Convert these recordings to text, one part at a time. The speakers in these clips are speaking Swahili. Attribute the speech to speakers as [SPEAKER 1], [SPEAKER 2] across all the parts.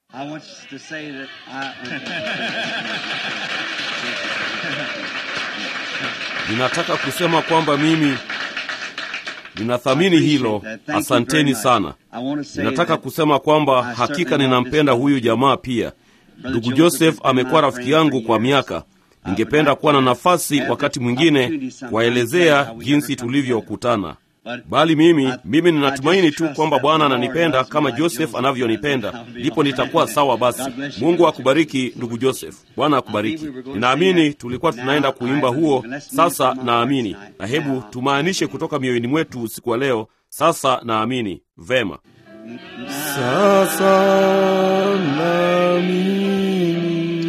[SPEAKER 1] I want to say that I.
[SPEAKER 2] ninataka kusema kwamba mimi ninathamini hilo asanteni sana ninataka kusema kwamba hakika ninampenda huyu jamaa pia ndugu joseph amekuwa rafiki yangu kwa miaka ningependa kuwa na nafasi wakati mwingine kuwaelezea jinsi tulivyokutana bali mimi mimi ninatumaini tu kwamba bwana ananipenda kama joseph anavyonipenda ndipo nitakuwa sawa basi mungu akubariki ndugu joseph bwana akubariki ninaamini tulikuwa tunaenda kuimba huo sasa naamini na hebu tumaanishe kutoka mioyoni mwetu usiku wa leo sasa naamini vema sasa naamini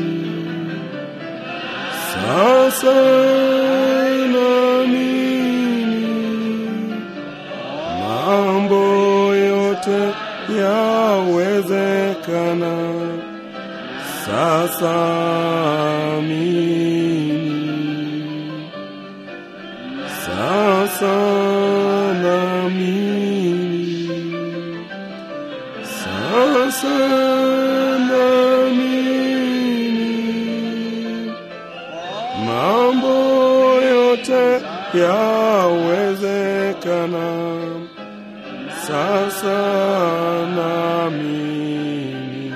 [SPEAKER 2] sasa naamini mambo yote yawezekana sasa amini sasa namini sasa namini mambo yote yawezekana sasa naamini.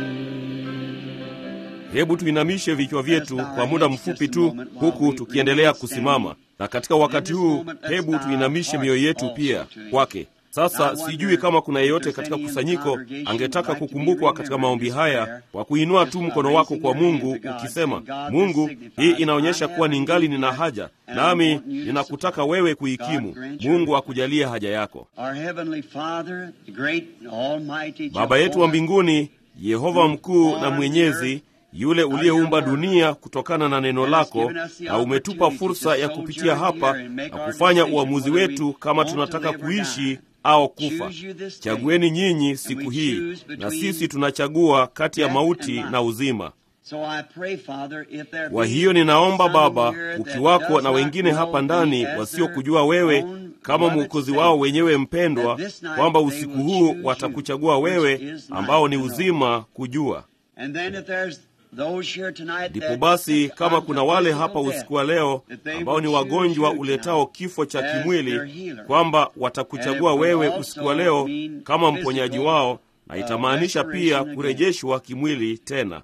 [SPEAKER 2] Hebu tuinamishe vichwa vyetu kwa muda mfupi tu, huku tukiendelea kusimama, na katika wakati huu, hebu tuinamishe mioyo yetu pia kwake. Sasa sijui kama kuna yeyote katika kusanyiko angetaka kukumbukwa katika maombi haya kwa kuinua tu mkono wako kwa Mungu ukisema, Mungu, hii inaonyesha kuwa ningali nina haja, nami ninakutaka wewe kuikimu. Mungu akujalie haja yako. Baba yetu wa mbinguni, Yehova mkuu na mwenyezi yule uliyeumba dunia kutokana na neno lako, na umetupa fursa ya kupitia hapa na kufanya uamuzi wetu kama tunataka kuishi au kufa. Chagueni nyinyi siku hii, na sisi tunachagua kati ya mauti na uzima. Kwa hiyo ninaomba Baba, ukiwako na wengine hapa ndani wasiokujua wewe kama mwokozi wao wenyewe mpendwa, kwamba usiku huu watakuchagua wewe, ambao ni uzima kujua Ndipo basi kama kuna wale hapa usiku wa leo ambao ni wagonjwa uletao kifo cha kimwili, kwamba watakuchagua wewe usiku wa leo kama mponyaji wao, na itamaanisha pia kurejeshwa kimwili tena.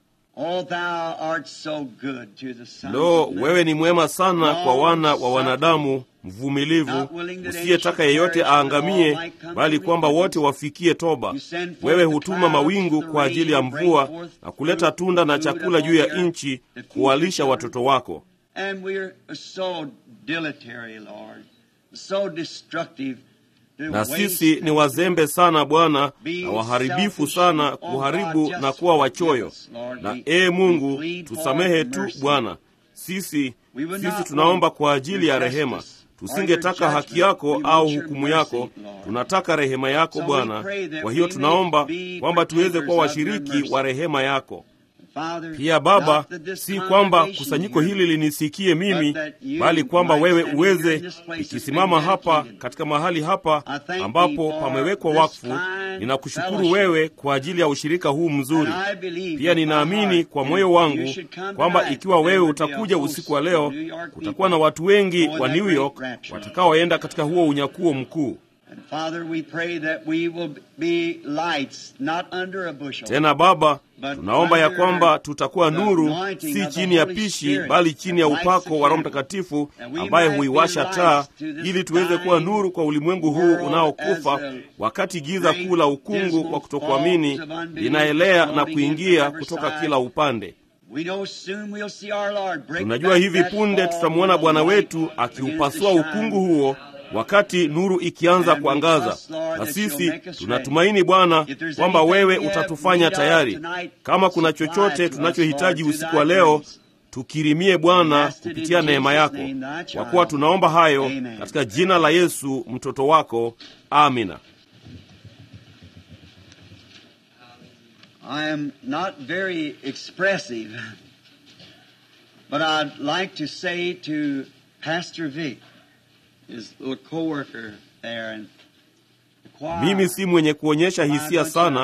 [SPEAKER 2] Lo, wewe ni mwema sana kwa wana wa wanadamu, mvumilivu, usiyetaka yeyote aangamie, bali kwamba wote wafikie toba. Wewe hutuma mawingu kwa ajili ya mvua na kuleta tunda na chakula juu ya nchi, kuwalisha watoto wako. Na sisi ni wazembe sana Bwana, na waharibifu sana, kuharibu na kuwa wachoyo. Na ee Mungu, tusamehe tu Bwana. Sisi sisi tunaomba kwa ajili ya rehema. Tusingetaka haki yako au hukumu yako, tunataka rehema yako Bwana. Kwa hiyo tunaomba kwamba tuweze kuwa washiriki wa rehema yako. Pia Baba, si kwamba kusanyiko hili linisikie mimi, bali kwamba wewe uweze, ikisimama hapa katika mahali hapa ambapo pamewekwa wakfu. Ninakushukuru wewe kwa ajili ya ushirika huu mzuri. Pia ninaamini kwa moyo wangu kwamba ikiwa wewe utakuja usiku wa leo, kutakuwa na watu wengi wa New York watakaoenda katika huo unyakuo mkuu. Tena Baba, tunaomba ya kwamba tutakuwa nuru, si chini ya pishi, bali chini ya upako wa Roho Mtakatifu ambaye huiwasha taa, ili tuweze kuwa nuru kwa ulimwengu huu unaokufa, wakati giza kuu la ukungu wa kutokuamini linaelea na kuingia kutoka kila upande. Tunajua hivi punde tutamwona Bwana wetu akiupasua ukungu huo wakati nuru ikianza kuangaza. Na sisi tunatumaini Bwana kwamba wewe utatufanya tayari. Kama kuna chochote tunachohitaji usiku wa leo, tukirimie Bwana kupitia neema yako, kwa kuwa tunaomba hayo katika jina la Yesu mtoto wako, amina.
[SPEAKER 1] I am not very expressive, but I'd like to say to Pastor Vic, his little co-worker there, and the choir,
[SPEAKER 2] Mimi si mwenye kuonyesha hisia sana,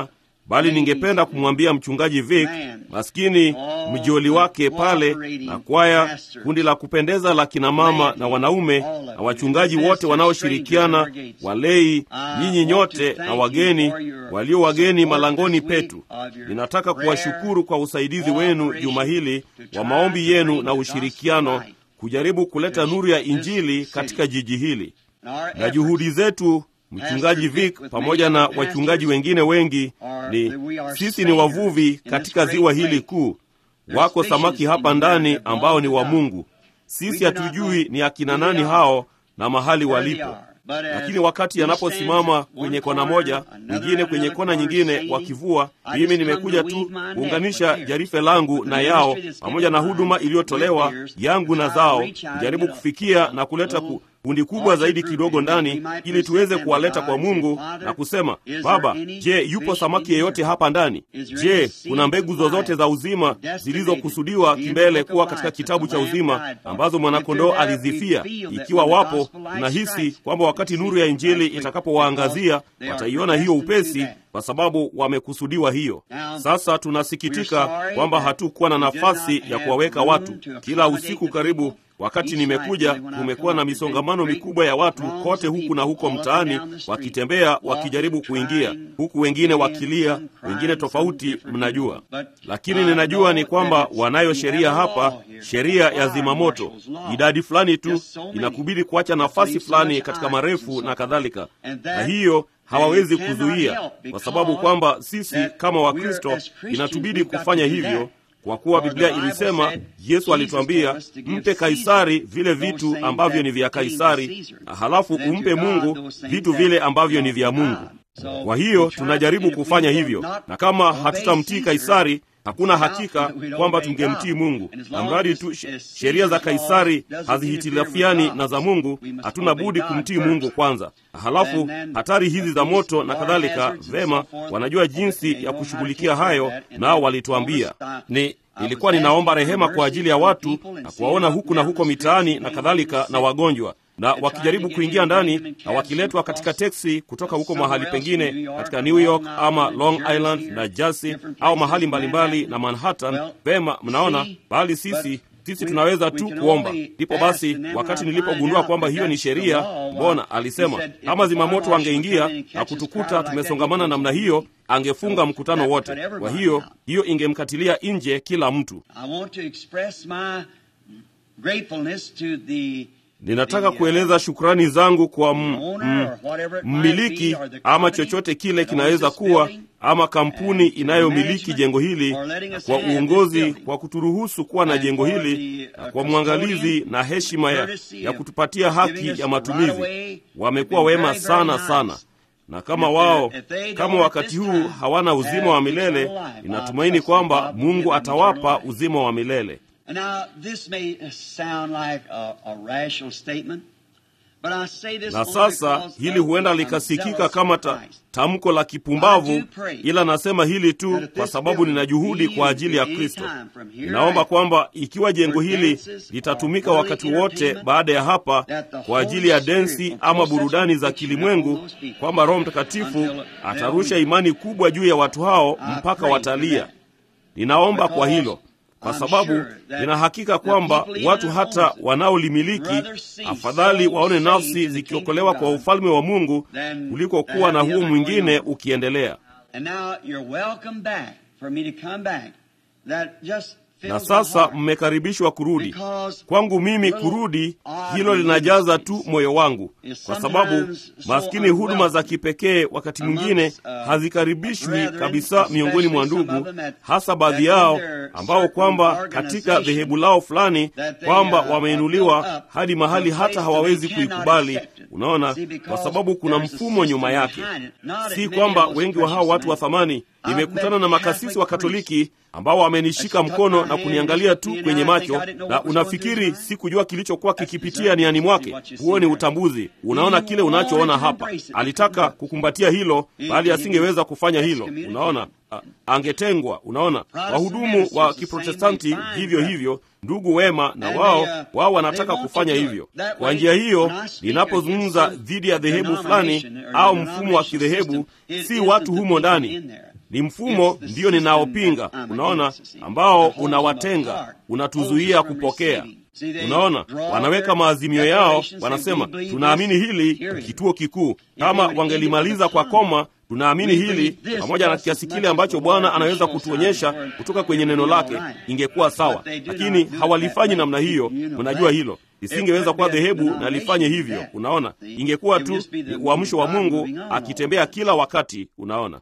[SPEAKER 2] bali ningependa kumwambia mchungaji Vic, maskini mjoli wake pale na kwaya, kundi la kupendeza la kinamama na wanaume na wachungaji wote wanaoshirikiana, walei, nyinyi nyote na wageni walio wageni malangoni petu. Ninataka kuwashukuru kwa usaidizi wenu juma hili wa maombi yenu na ushirikiano, kujaribu kuleta nuru ya Injili katika jiji hili na juhudi zetu Mchungaji Vic pamoja na wachungaji wengine wengi ni sisi ni wavuvi katika ziwa hili kuu. Wako samaki hapa ndani ambao ni wa Mungu. Sisi hatujui ni akina nani hao na mahali walipo, lakini wakati yanaposimama kwenye kona moja, mwingine kwenye kona nyingine wakivua, mimi nimekuja tu kuunganisha jarife langu na yao pamoja na huduma iliyotolewa yangu na zao, kujaribu kufikia na kuleta ku kundi kubwa zaidi kidogo ndani, ili tuweze kuwaleta kwa Mungu na kusema, Baba, je, yupo samaki yeyote hapa ndani? Je, kuna mbegu zozote za uzima zilizokusudiwa kimbele kuwa katika kitabu cha uzima ambazo mwanakondoo alizifia? Ikiwa wapo, tunahisi kwamba wakati nuru ya Injili itakapowaangazia wataiona hiyo upesi, kwa sababu wamekusudiwa hiyo. Sasa tunasikitika kwamba hatukuwa na nafasi ya kuwaweka watu kila usiku karibu Wakati nimekuja kumekuwa na misongamano mikubwa ya watu kote huku na huko mtaani, wakitembea wakijaribu kuingia, huku wengine wakilia, wengine tofauti, mnajua. Lakini ninajua ni kwamba wanayo sheria hapa, sheria ya zimamoto. Idadi fulani tu inakubidi kuacha nafasi fulani katika marefu na kadhalika, na hiyo hawawezi kuzuia, kwa sababu kwamba sisi kama Wakristo inatubidi kufanya hivyo kwa kuwa Biblia ilisema, Yesu alituambia mpe Kaisari vile vitu ambavyo ni vya Kaisari, na halafu umpe Mungu vitu vile ambavyo ni vya Mungu. Kwa hiyo tunajaribu kufanya hivyo, na kama hatutamtii Kaisari hakuna hakika kwamba tungemtii Mungu. Na mradi tu sheria za Kaisari hazihitilafiani na za Mungu, hatuna budi kumtii Mungu kwanza. Halafu hatari hizi za moto na kadhalika, vema, wanajua jinsi ya kushughulikia hayo, nao walituambia ni nilikuwa ninaomba rehema kwa ajili ya watu na kuwaona huku na huko mitaani na kadhalika, na wagonjwa na wakijaribu kuingia ndani na wakiletwa katika teksi kutoka huko mahali pengine katika New York ama Long Island na Jersey au mahali mbalimbali na Manhattan. Vema, mnaona, bali sisi sisi tunaweza tu kuomba. Ndipo basi, wakati nilipogundua kwamba hiyo ni sheria, mbona alisema kama zimamoto wangeingia na kutukuta tumesongamana namna hiyo, angefunga mkutano wote. Kwa hiyo hiyo ingemkatilia nje kila mtu. Ninataka kueleza shukrani zangu kwa mmiliki ama chochote kile kinaweza kuwa ama kampuni inayomiliki jengo hili na kwa uongozi kwa kuturuhusu kuwa na jengo hili na kwa mwangalizi na heshima ya, ya kutupatia haki ya matumizi. Wamekuwa wema sana sana, na kama wao kama wakati huu hawana uzima wa milele, ninatumaini kwamba Mungu atawapa uzima wa milele. Na sasa hili huenda likasikika kama ta, tamko la kipumbavu, ila nasema hili tu kwa sababu nina juhudi kwa ajili ya Kristo. Ninaomba kwamba ikiwa jengo hili litatumika wakati wote baada ya hapa kwa ajili ya densi ama burudani za kilimwengu, kwamba Roho Mtakatifu atarusha imani kubwa juu ya watu hao mpaka watalia. Ninaomba kwa hilo kwa sababu nina hakika kwamba watu hata wanaolimiliki afadhali waone nafsi zikiokolewa kwa ufalme wa Mungu kuliko kuwa na huo mwingine ukiendelea. Na sasa mmekaribishwa kurudi kwangu. Mimi kurudi, hilo linajaza tu moyo wangu, kwa sababu maskini, huduma za kipekee wakati mwingine hazikaribishwi kabisa miongoni mwa ndugu, hasa baadhi yao ambao kwamba katika dhehebu lao fulani kwamba wameinuliwa hadi mahali hata hawawezi kuikubali. Unaona, kwa sababu kuna mfumo nyuma yake. Si kwamba wengi wa hao watu wa thamani nimekutana na makasisi wa Katoliki ambao wamenishika mkono na kuniangalia tu kwenye macho, na unafikiri sikujua kilichokuwa kikipitia niani mwake. Huo ni utambuzi. Unaona kile unachoona hapa. Alitaka kukumbatia hilo, bali asingeweza kufanya hilo. Unaona, angetengwa. Unaona, wahudumu wa Kiprotestanti hivyo hivyo, ndugu wema, na wao wao wanataka kufanya hivyo. Kwa njia hiyo, ninapozungumza dhidi ya dhehebu fulani au mfumo wa kidhehebu, si watu humo ndani ni mfumo ndiyo ninaopinga, unaona, ambao unawatenga, unatuzuia kupokea. Unaona, wanaweka maazimio yao, wanasema tunaamini hili kituo kikuu. Kama wangelimaliza kwa koma, tunaamini hili pamoja na kiasi kile ambacho Bwana anaweza kutuonyesha kutoka kwenye neno lake, ingekuwa sawa, lakini hawalifanyi namna hiyo. Mnajua hilo lisingeweza kuwa dhehebu na lifanye hivyo. Unaona, ingekuwa tu ni uamsho wa Mungu akitembea kila wakati. Unaona,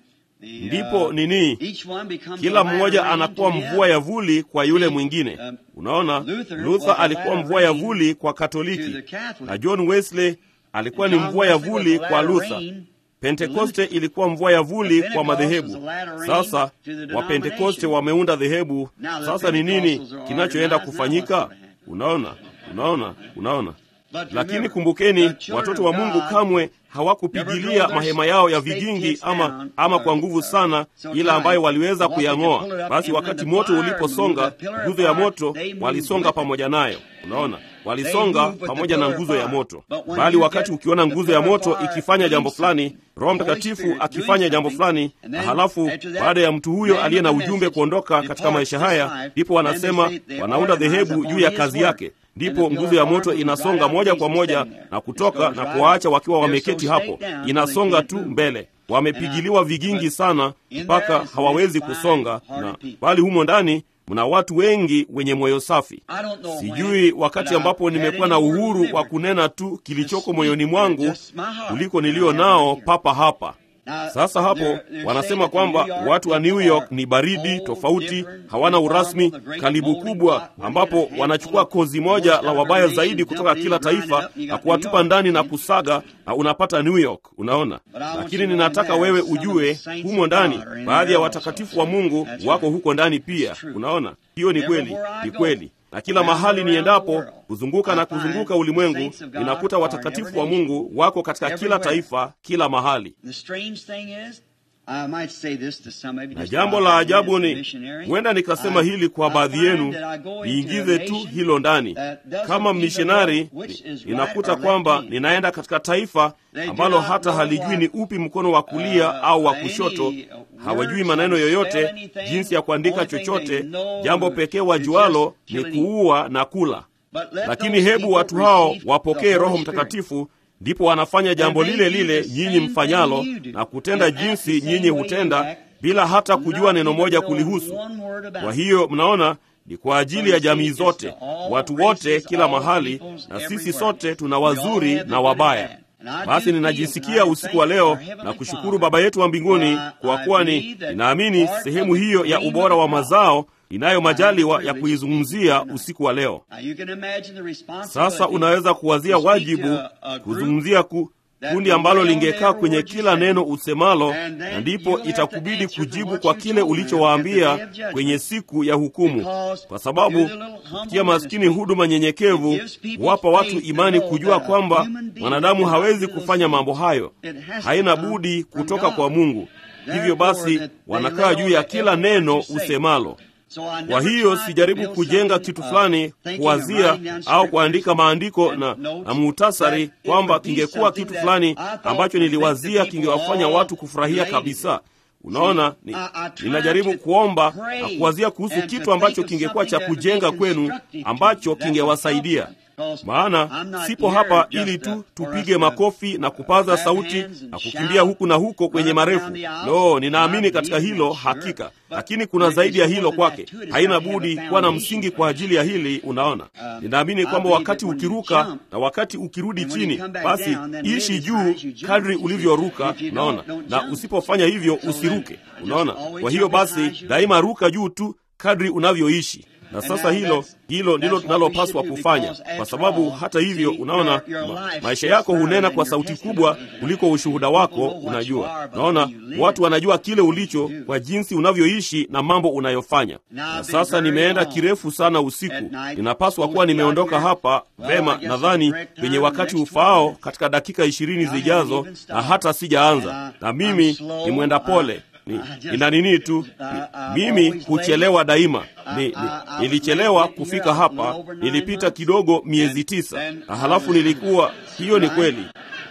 [SPEAKER 2] ndipo nini, kila mmoja anakuwa mvua ya vuli kwa yule mwingine. Unaona, Luther alikuwa mvua ya vuli kwa Katoliki na John Wesley alikuwa ni mvua ya vuli kwa Luther. Pentekoste ilikuwa mvua ya vuli kwa madhehebu. Sasa Wapentekoste wameunda dhehebu. Sasa ni nini kinachoenda kufanyika? Unaona, unaona, unaona. Lakini kumbukeni, watoto wa Mungu kamwe hawakupigilia mahema yao ya vigingi ama, ama kwa nguvu sana, ila ambayo waliweza kuyang'oa. Basi wakati moto uliposonga, nguzo ya moto walisonga pamoja nayo. Unaona, walisonga pamoja na nguzo ya moto. Bali wakati ukiona nguzo ya moto ikifanya jambo fulani, Roho Mtakatifu akifanya jambo fulani, na halafu baada ya mtu huyo aliye na ujumbe kuondoka katika maisha haya, ndipo wanasema wanaunda dhehebu juu ya kazi yake ndipo nguzo ya moto inasonga moja kwa moja na kutoka na kuwaacha wakiwa wameketi hapo, inasonga tu mbele. Wamepigiliwa vigingi sana mpaka hawawezi kusonga, na bali humo ndani mna watu wengi wenye moyo safi. Sijui wakati ambapo nimekuwa na uhuru wa kunena tu kilichoko moyoni mwangu kuliko nilio nao papa hapa. Sasa hapo wanasema kwamba watu wa New York ni baridi tofauti, hawana urasmi, kalibu kubwa, ambapo wanachukua kozi moja la wabaya zaidi kutoka kila taifa na kuwatupa ndani na kusaga, na unapata New York. Unaona, lakini ninataka wewe ujue, humo ndani baadhi ya watakatifu wa Mungu wako huko ndani pia. Unaona, hiyo ni kweli, ni kweli na kila mahali niendapo kuzunguka na kuzunguka ulimwengu, ninakuta watakatifu wa Mungu wako katika kila taifa, kila mahali. Na jambo la ajabu ni, huenda nikasema hili kwa baadhi yenu, niingize tu hilo ndani kama mishonari. Ninakuta kwamba ninaenda katika taifa ambalo hata halijui ni upi mkono wa kulia au wa kushoto, hawajui maneno yoyote, jinsi ya kuandika chochote. Jambo pekee wajualo ni kuua na kula. Lakini hebu watu hao wapokee Roho Mtakatifu, ndipo wanafanya jambo lile lile nyinyi mfanyalo na kutenda jinsi nyinyi hutenda, bila hata kujua neno moja kulihusu. Kwa hiyo mnaona, ni kwa ajili ya jamii zote, watu wote, kila mahali, na sisi sote tuna wazuri na wabaya. Basi ninajisikia usiku wa leo na kushukuru Baba yetu wa mbinguni kwa kuwa ni ninaamini sehemu hiyo ya ubora wa mazao inayo majaliwa ya kuizungumzia usiku wa leo. Sasa unaweza kuwazia wajibu kuzungumzia ku kundi ambalo lingekaa kwenye kila neno usemalo, na ndipo itakubidi kujibu kwa kile ulichowaambia kwenye siku ya hukumu, kwa sababu kupitia maskini huduma nyenyekevu huwapa watu imani kujua kwamba mwanadamu hawezi kufanya mambo hayo, haina budi kutoka kwa Mungu. Hivyo basi wanakaa juu ya kila neno usemalo. Kwa hiyo sijaribu kujenga kitu fulani, kuwazia au kuandika maandiko na, na muhtasari kwamba kingekuwa kitu fulani ambacho niliwazia kingewafanya watu kufurahia kabisa. Unaona, ni, ninajaribu kuomba na kuwazia kuhusu kitu ambacho kingekuwa cha kujenga kwenu, ambacho kingewasaidia maana sipo hapa ili tu tupige makofi na kupaza sauti na kukimbia huku na huko kwenye marefu. No, ninaamini katika hilo hakika, lakini kuna zaidi ya hilo kwake. Haina budi kuwa na msingi kwa ajili ya hili. Unaona, ninaamini kwamba wakati ukiruka na wakati ukirudi chini, basi ishi juu kadri ulivyoruka. Unaona, na usipofanya hivyo usiruke. Unaona, kwa hiyo basi daima ruka juu tu kadri unavyoishi na sasa hilo hilo ndilo tunalopaswa kufanya, kwa sababu hata hivyo, unaona ma, maisha yako hunena kwa sauti kubwa kuliko ushuhuda wako. Unajua, unaona watu wanajua kile ulicho kwa jinsi unavyoishi na mambo unayofanya. Na sasa nimeenda kirefu sana usiku, ninapaswa kuwa nimeondoka hapa vema, nadhani kwenye wakati ufaao katika dakika ishirini zijazo, na hata sijaanza, na mimi ni mwenda pole ni, ina nini tu ni, mimi huchelewa daima. Ni, ni, nilichelewa kufika hapa, nilipita kidogo miezi tisa, na halafu nilikuwa hiyo ni kweli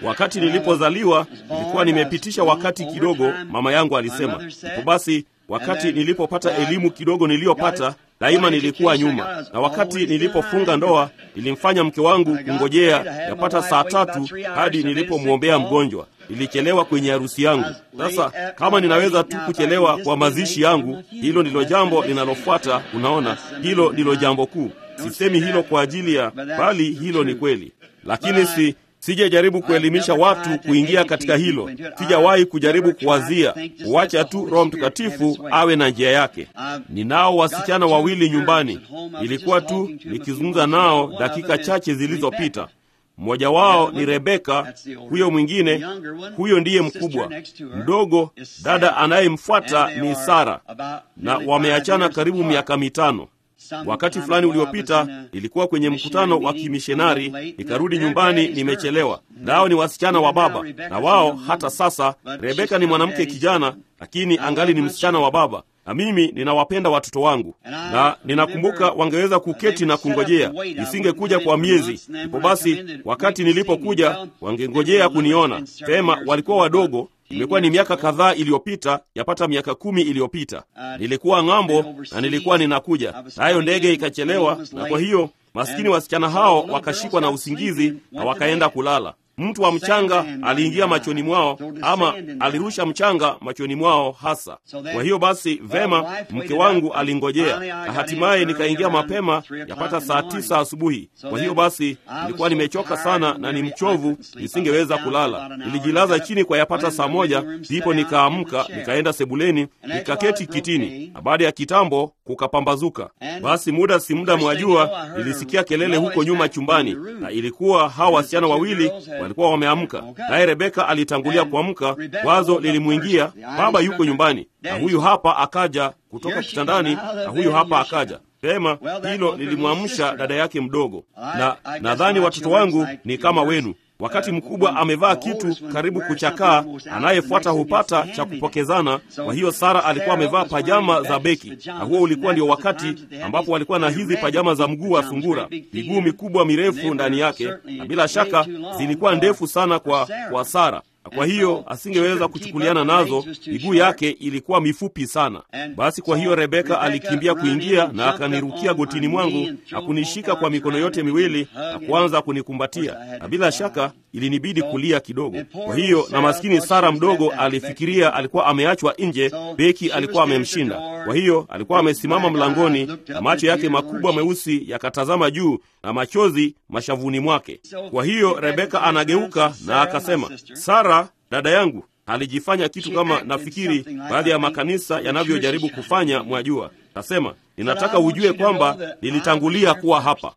[SPEAKER 2] wakati nilipozaliwa nilikuwa nimepitisha wakati kidogo, mama yangu alisema. Ipo basi, wakati nilipopata elimu kidogo niliyopata daima nilikuwa nyuma, na wakati nilipofunga ndoa nilimfanya mke wangu kungojea yapata saa tatu hadi nilipomwombea mgonjwa. Nilichelewa kwenye harusi yangu. Sasa kama ninaweza tu kuchelewa kwa mazishi yangu, hilo ndilo jambo linalofuata. Unaona, hilo ndilo jambo kuu. Sisemi hilo kwa ajili ya, bali hilo ni kweli, lakini si sijajaribu kuelimisha watu kuingia katika hilo. Sijawahi kujaribu kuwazia kuacha tu Roho Mtakatifu awe na njia yake. Ninao wasichana wawili nyumbani, ilikuwa tu nikizungumza nao dakika chache zilizopita. Mmoja wao ni Rebeka, huyo mwingine, huyo ndiye mkubwa. Mdogo dada anayemfuata ni Sara, na wameachana karibu miaka mitano. Wakati fulani uliopita nilikuwa kwenye mkutano wa kimishonari, nikarudi nyumbani nimechelewa. Nao ni wasichana wa baba, na wao hata sasa. Rebeka ni mwanamke kijana, lakini angali ni msichana wa baba, na mimi ninawapenda watoto wangu, na ninakumbuka wangeweza kuketi na kungojea, nisingekuja kwa miezi. Ipo basi, wakati nilipokuja wangengojea kuniona pema. Walikuwa wadogo Imekuwa ni miaka kadhaa iliyopita, yapata miaka kumi iliyopita. Nilikuwa ng'ambo na nilikuwa ninakuja, nayo ndege ikachelewa, na kwa hiyo maskini wasichana hao wakashikwa na usingizi na wakaenda kulala. Mtu wa mchanga aliingia machoni mwao, ama alirusha mchanga machoni mwao hasa. Kwa hiyo basi, vema, mke wangu alingojea, na hatimaye nikaingia mapema, yapata saa tisa asubuhi. Kwa hiyo basi, nilikuwa nimechoka sana na ni mchovu, nisingeweza kulala. Nilijilaza chini kwa yapata saa moja, ndipo nikaamka, nikaenda sebuleni, nikaketi kitini, na baada ya kitambo kukapambazuka. Basi muda si muda, mwajua, nilisikia kelele huko nyuma chumbani, na ilikuwa hawa wasichana wawili walikuwa wameamka, naye Rebeka alitangulia kuamka. Wazo lilimwingia, baba yuko nyumbani, na huyu hapa akaja kutoka kitandani, na huyu hapa akaja pema. Hilo lilimwamsha dada yake mdogo, na nadhani watoto wangu ni kama wenu. Wakati mkubwa amevaa kitu karibu kuchakaa, anayefuata hupata cha kupokezana. Kwa hiyo Sara alikuwa amevaa pajama za beki, na huo ulikuwa ndio wakati ambapo walikuwa na hizi pajama za mguu wa sungura, miguu mikubwa mirefu ndani yake, na bila shaka zilikuwa ndefu sana kwa, kwa Sara na kwa hiyo asingeweza kuchukuliana nazo, miguu yake ilikuwa mifupi sana. Basi kwa hiyo Rebeka alikimbia kuingia na akanirukia gotini mwangu na kunishika kwa mikono yote miwili na kuanza kunikumbatia, na bila shaka ilinibidi kulia kidogo. Kwa hiyo na maskini Sara mdogo alifikiria alikuwa ameachwa nje, beki alikuwa amemshinda. Kwa hiyo alikuwa amesimama mlangoni na macho yake makubwa meusi yakatazama juu na machozi mashavuni mwake. Kwa hiyo Rebeka anageuka na akasema, Sara dada yangu. Alijifanya kitu kama nafikiri baadhi ya makanisa yanavyojaribu kufanya, mwajua. Kasema, ninataka ujue kwamba nilitangulia kuwa hapa.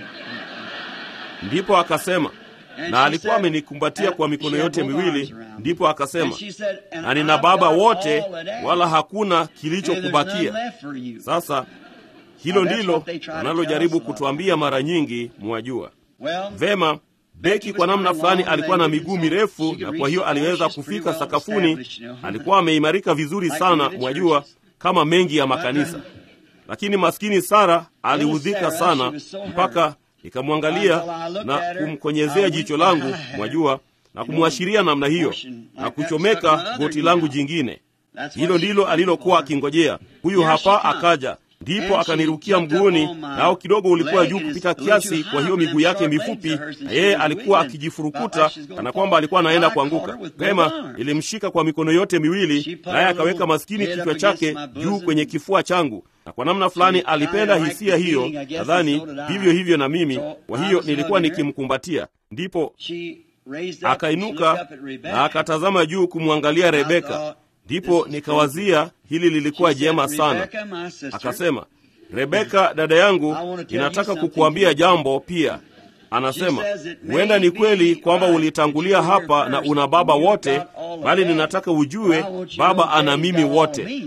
[SPEAKER 2] Ndipo akasema na alikuwa amenikumbatia kwa mikono yote miwili. Ndipo akasema, na nina baba wote, wala hakuna kilichokubakia. Sasa hilo ndilo wanalojaribu kutuambia mara nyingi, mwajua vema. Beki kwa namna fulani alikuwa na miguu mirefu, na kwa hiyo aliweza kufika sakafuni. Alikuwa ameimarika vizuri sana, mwajua, kama mengi ya makanisa. Lakini maskini Sara aliudhika sana mpaka nikamwangalia na kumkonyezea jicho langu, mwajua, na kumwashiria namna hiyo na kuchomeka goti langu jingine. Hilo ndilo alilokuwa akingojea. Huyu hapa akaja, ndipo akanirukia mguuni, nao kidogo ulikuwa juu kupita kiasi, kwa hiyo miguu yake mifupi, na yeye alikuwa akijifurukuta kana kwamba alikuwa anaenda kuanguka. Pema ilimshika kwa mikono yote miwili, naye akaweka maskini kichwa chake juu kwenye kifua changu na kwa namna fulani alipenda hisia hiyo, nadhani vivyo hivyo na mimi. Kwa hiyo nilikuwa nikimkumbatia, ndipo akainuka na akatazama juu kumwangalia Rebeka. Ndipo nikawazia hili lilikuwa jema sana. Akasema, Rebeka dada yangu, ninataka kukuambia jambo pia. Anasema, huenda ni kweli kwamba ulitangulia hapa na una baba wote, bali ninataka ujue baba ana mimi wote.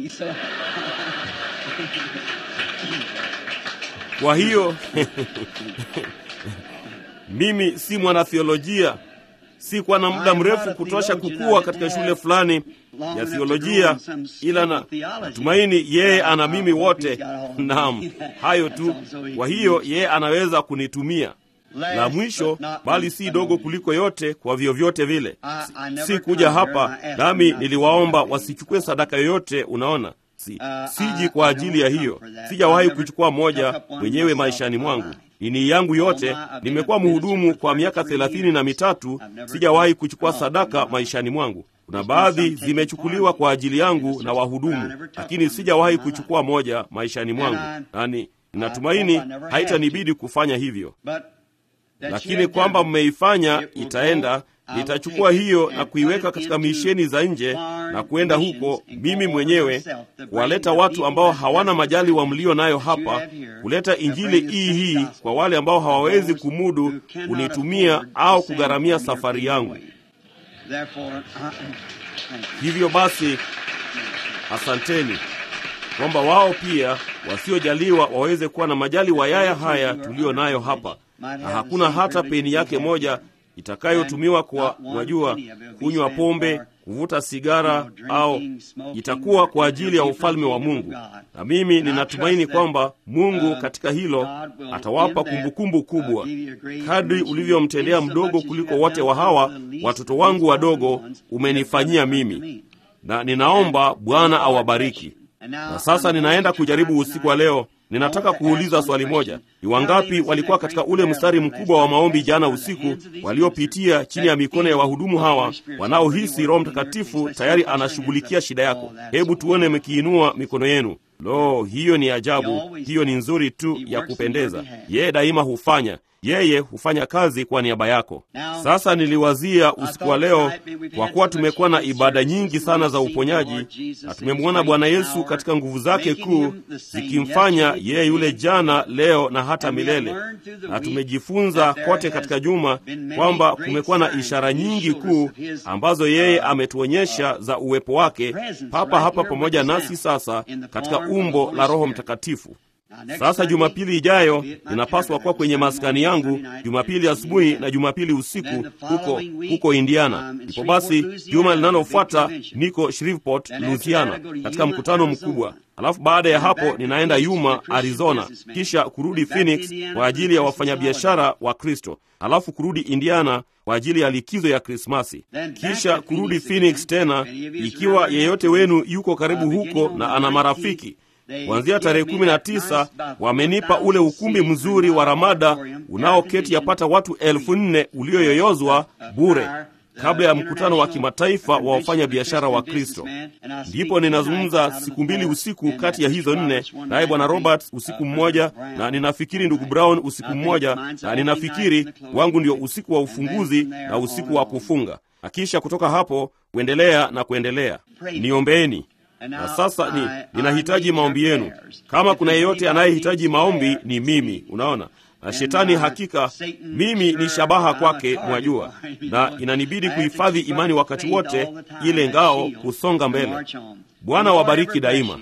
[SPEAKER 2] Kwa hiyo mimi si mwanathiolojia, si kwa na muda mrefu kutosha kukua katika shule fulani ya thiolojia, ila na natumaini yeye ana mimi wote. Naam, hayo tu. Kwa hiyo yeye anaweza kunitumia. la mwisho, bali si dogo kuliko yote. Kwa vyovyote vile, si, si kuja hapa nami niliwaomba wasichukue sadaka yoyote. Unaona, si, siji kwa ajili ya hiyo. Sijawahi kuchukua moja mwenyewe maishani mwangu ini yangu yote. Nimekuwa mhudumu kwa miaka thelathini na mitatu. Sijawahi kuchukua sadaka maishani mwangu. Kuna baadhi zimechukuliwa kwa ajili yangu na wahudumu, lakini sijawahi kuchukua moja maishani mwangu, nani ninatumaini haitanibidi kufanya hivyo, lakini kwamba mmeifanya itaenda nitachukua hiyo na kuiweka katika misheni za nje na kwenda huko mimi mwenyewe kuwaleta watu ambao hawana majali wa mlio nayo hapa, kuleta injili hii hii kwa wale ambao hawawezi kumudu kunitumia au kugharamia safari yangu. Hivyo basi, asanteni kwamba wao pia wasiojaliwa waweze kuwa na majali wa yaya haya tuliyo nayo hapa, na hakuna hata peni yake moja itakayotumiwa kwa wajua, kunywa pombe, kuvuta sigara, au itakuwa kwa ajili ya ufalme wa Mungu. Na mimi ninatumaini kwamba Mungu katika hilo atawapa kumbukumbu kubwa, kadri ulivyomtendea mdogo kuliko wote wa hawa watoto wangu wadogo, umenifanyia mimi, na ninaomba Bwana awabariki. Na sasa ninaenda kujaribu usiku wa leo. Ninataka kuuliza swali moja. Ni wangapi walikuwa katika ule mstari mkubwa wa maombi jana usiku, waliopitia chini ya mikono ya wahudumu hawa, wanaohisi Roho Mtakatifu tayari anashughulikia shida yako? Hebu tuone mkiinua mikono yenu. Lo, hiyo ni ajabu! Hiyo ni nzuri tu ya kupendeza. Yeye daima hufanya yeye hufanya kazi kwa niaba yako. Sasa niliwazia usiku wa leo, kwa kuwa tumekuwa na ibada nyingi sana za uponyaji na tumemwona Bwana Yesu katika nguvu zake kuu zikimfanya yeye yule jana, leo na hata milele, na tumejifunza kote katika juma kwamba kumekuwa na ishara nyingi kuu ambazo yeye ametuonyesha za uwepo wake papa hapa pamoja nasi sasa katika umbo la Roho Mtakatifu. Sasa Jumapili ijayo ninapaswa kuwa kwenye maskani yangu, Jumapili asubuhi na Jumapili usiku huko huko Indiana. Ndipo basi juma linalofuata niko Shreveport, Louisiana, katika mkutano mkubwa. Alafu baada ya hapo ninaenda Yuma, Arizona, kisha kurudi Phoenix kwa ajili ya wafanyabiashara wa Kristo, alafu kurudi Indiana kwa ajili ya likizo ya Krismasi, kisha kurudi Phoenix tena, ikiwa yeyote wenu yuko karibu huko na ana marafiki kuanzia tarehe kumi na tisa wamenipa ule ukumbi mzuri wa Ramada unaoketi yapata watu elfu nne ulioyoyozwa bure kabla ya mkutano wa kimataifa wa wafanya biashara wa Kristo. Ndipo ninazungumza siku mbili usiku kati ya hizo nne, naye bwana Robert usiku mmoja, na ninafikiri ndugu Brown usiku mmoja, na ninafikiri wangu ndio usiku wa ufunguzi na usiku wa kufunga, na kisha kutoka hapo kuendelea na kuendelea. Niombeeni. Na sasa ni ninahitaji maombi yenu. Kama kuna yeyote anayehitaji maombi ni mimi, unaona. Na shetani hakika, mimi ni shabaha kwake, mwajua, na inanibidi kuhifadhi imani wakati wote, ile ngao kusonga mbele. Bwana wabariki daima,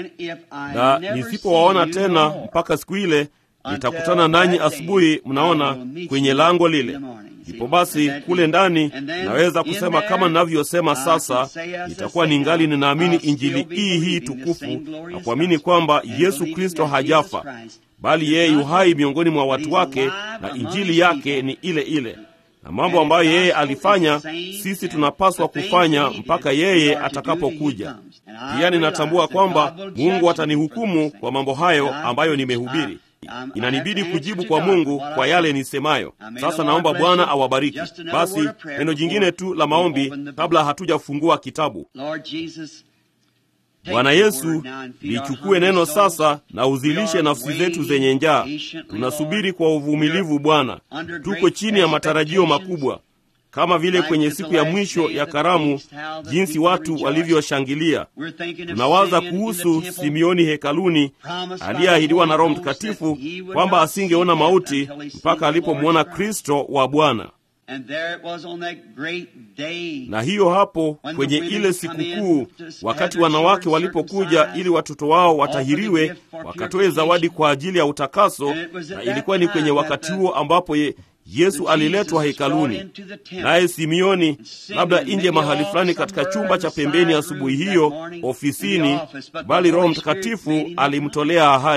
[SPEAKER 2] na nisipowaona tena mpaka siku ile, nitakutana nanyi asubuhi, mnaona, kwenye lango lile Ndipo basi kule ndani naweza kusema kama ninavyosema sasa, itakuwa ningali ninaamini injili hii hii tukufu na kuamini kwamba Yesu Kristo hajafa, bali yeye yu hai miongoni mwa watu wake, na injili yake ni ile ile, na mambo ambayo yeye alifanya sisi tunapaswa kufanya mpaka yeye atakapokuja. Pia ninatambua kwamba Mungu atanihukumu kwa mambo hayo ambayo nimehubiri. Inanibidi kujibu kwa Mungu kwa yale nisemayo. Sasa naomba Bwana awabariki. Basi neno jingine tu la maombi kabla hatujafungua kitabu. Bwana Yesu, lichukue neno sasa na uzilishe nafsi zetu zenye njaa. Tunasubiri kwa uvumilivu Bwana, tuko chini ya matarajio makubwa kama vile kwenye siku ya mwisho ya karamu, jinsi watu walivyoshangilia. Tunawaza kuhusu Simeoni hekaluni, aliyeahidiwa na Roho Mtakatifu kwamba asingeona mauti mpaka alipomwona Kristo wa Bwana. Na hiyo hapo kwenye ile sikukuu, wakati wanawake walipokuja ili watoto wao watahiriwe, wakatoe zawadi kwa ajili ya utakaso, na ilikuwa ni kwenye wakati huo ambapo ye Yesu aliletwa hekaluni, naye Simeoni, labda nje mahali fulani katika chumba cha pembeni asubuhi hiyo ofisini, bali Roho Mtakatifu alimtolea ahadi.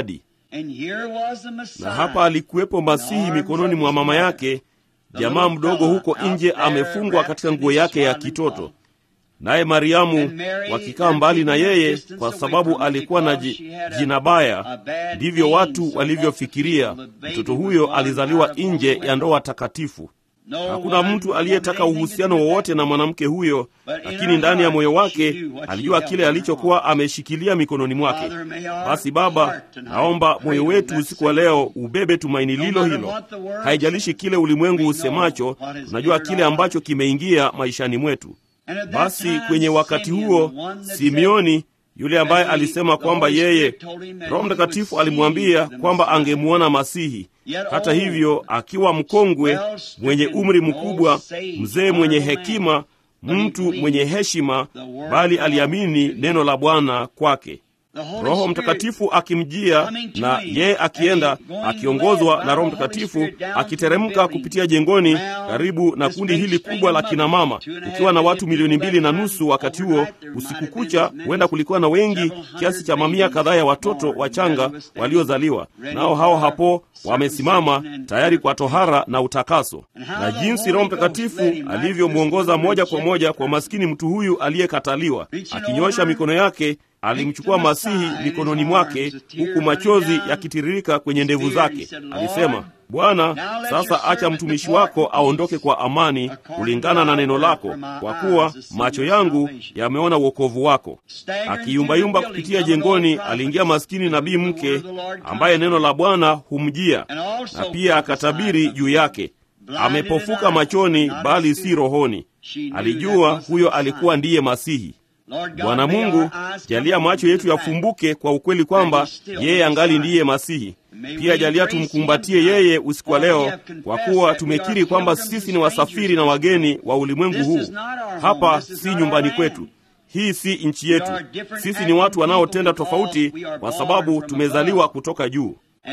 [SPEAKER 2] na hapa alikuwepo Masihi mikononi mwa mama yake, jamaa mdogo huko nje amefungwa katika nguo yake ya kitoto, naye Mariamu wakikaa mbali na yeye, kwa sababu alikuwa na jina baya. Ndivyo watu walivyofikiria mtoto huyo alizaliwa nje ya ndoa takatifu. Hakuna mtu aliyetaka uhusiano wowote na mwanamke huyo, lakini ndani ya moyo wake alijua kile alichokuwa ameshikilia mikononi mwake. Basi Baba, naomba moyo wetu usiku wa leo ubebe tumaini lilo hilo. Haijalishi kile ulimwengu usemacho, tunajua kile ambacho kimeingia maishani mwetu. Basi kwenye wakati huo Simeoni yule ambaye alisema kwamba yeye, Roho Mtakatifu alimwambia kwamba angemwona Masihi. Hata hivyo, akiwa mkongwe, mwenye umri mkubwa, mzee mwenye hekima, mtu mwenye heshima, bali aliamini neno la Bwana kwake. Roho Mtakatifu akimjia na yeye akienda akiongozwa na Roho Mtakatifu akiteremka kupitia jengoni karibu na kundi hili kubwa la kinamama, ukiwa na watu milioni mbili na nusu wakati huo. Usiku kucha, huenda kulikuwa na wengi kiasi cha mamia kadhaa ya watoto wachanga waliozaliwa, nao hao hapo wamesimama tayari kwa tohara na utakaso, na jinsi Roho Mtakatifu alivyomwongoza moja kwa moja kwa maskini mtu huyu aliyekataliwa, akinyosha mikono yake alimchukua Masihi mikononi mwake huku machozi yakitiririka kwenye ndevu zake. Alisema, Bwana, sasa acha mtumishi wako aondoke kwa amani kulingana na neno lako, kwa kuwa macho yangu yameona wokovu wako. Akiyumbayumba kupitia jengoni, aliingia maskini nabii mke ambaye neno la Bwana humjia, na pia akatabiri juu yake. Amepofuka machoni, bali si rohoni. Alijua huyo alikuwa ndiye Masihi. Bwana Mungu, jalia macho yetu yafumbuke kwa ukweli kwamba yeye angali ndiye Masihi. Pia jalia tumkumbatie yeye usiku wa leo, kwa kuwa tumekiri kwamba sisi ni wasafiri na wageni wa ulimwengu huu. Hapa si nyumbani kwetu, hii si nchi yetu. Sisi ni watu wanaotenda tofauti, kwa sababu tumezaliwa kutoka juu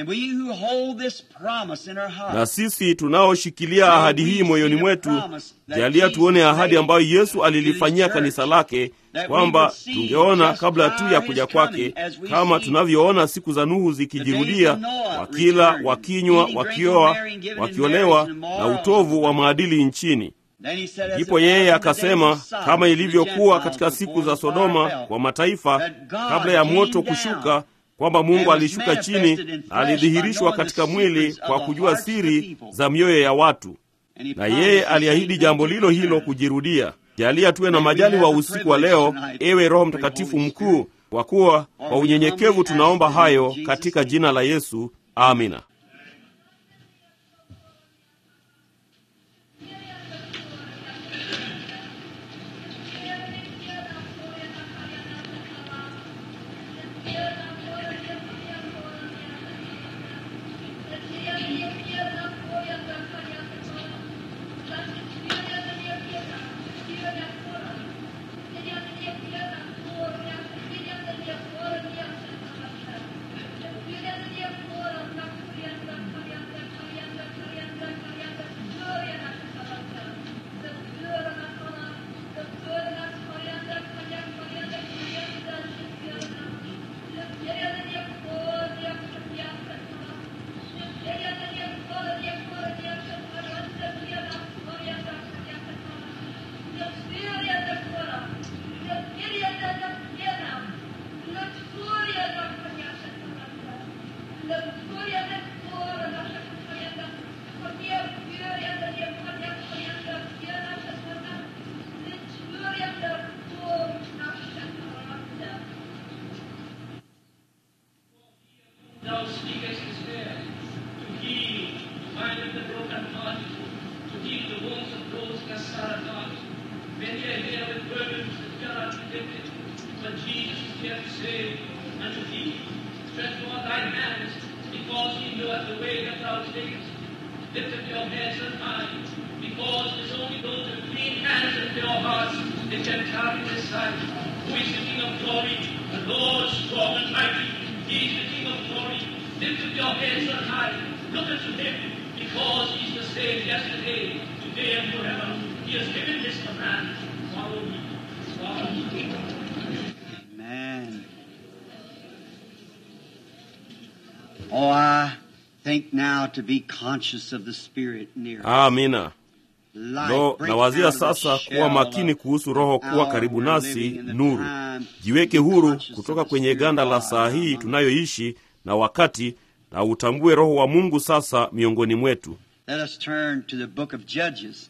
[SPEAKER 2] na sisi tunaoshikilia ahadi hii moyoni mwetu, jalia tuone ahadi ambayo Yesu alilifanyia kanisa lake, kwamba tungeona kabla tu ya kuja kwake, kama tunavyoona siku za Nuhu zikijirudia, wakila, wakinywa, wakioa, wakiolewa na utovu wa maadili nchini. Ndipo yeye akasema, kama ilivyokuwa katika siku za Sodoma kwa mataifa, kabla ya moto kushuka kwamba Mungu alishuka chini na alidhihirishwa katika mwili kwa kujua siri za mioyo ya watu, na yeye aliahidi jambo lilo hilo kujirudia. Jalia tuwe na majali wa usiku wa leo, ewe Roho Mtakatifu mkuu, kwa kuwa kwa unyenyekevu tunaomba hayo katika jina la Yesu, amina.
[SPEAKER 1] Oh, I think now to be conscious of the Spirit near us.
[SPEAKER 2] amina
[SPEAKER 1] Light
[SPEAKER 2] lo
[SPEAKER 1] breaks
[SPEAKER 2] nawazia
[SPEAKER 1] out of the
[SPEAKER 2] sasa
[SPEAKER 1] shell
[SPEAKER 2] kuwa makini
[SPEAKER 1] of
[SPEAKER 2] kuhusu roho kuwa
[SPEAKER 1] hour
[SPEAKER 2] karibu
[SPEAKER 1] we're
[SPEAKER 2] nasi
[SPEAKER 1] living in the
[SPEAKER 2] nuru
[SPEAKER 1] time.
[SPEAKER 2] jiweke
[SPEAKER 1] Be
[SPEAKER 2] huru
[SPEAKER 1] conscious
[SPEAKER 2] kutoka
[SPEAKER 1] of the
[SPEAKER 2] kwenye
[SPEAKER 1] Spirit
[SPEAKER 2] ganda
[SPEAKER 1] of
[SPEAKER 2] la
[SPEAKER 1] God
[SPEAKER 2] saa hii
[SPEAKER 1] among
[SPEAKER 2] tunayoishi na wakati na utambue roho wa mungu sasa miongoni mwetu
[SPEAKER 1] Let us turn to the book of Judges,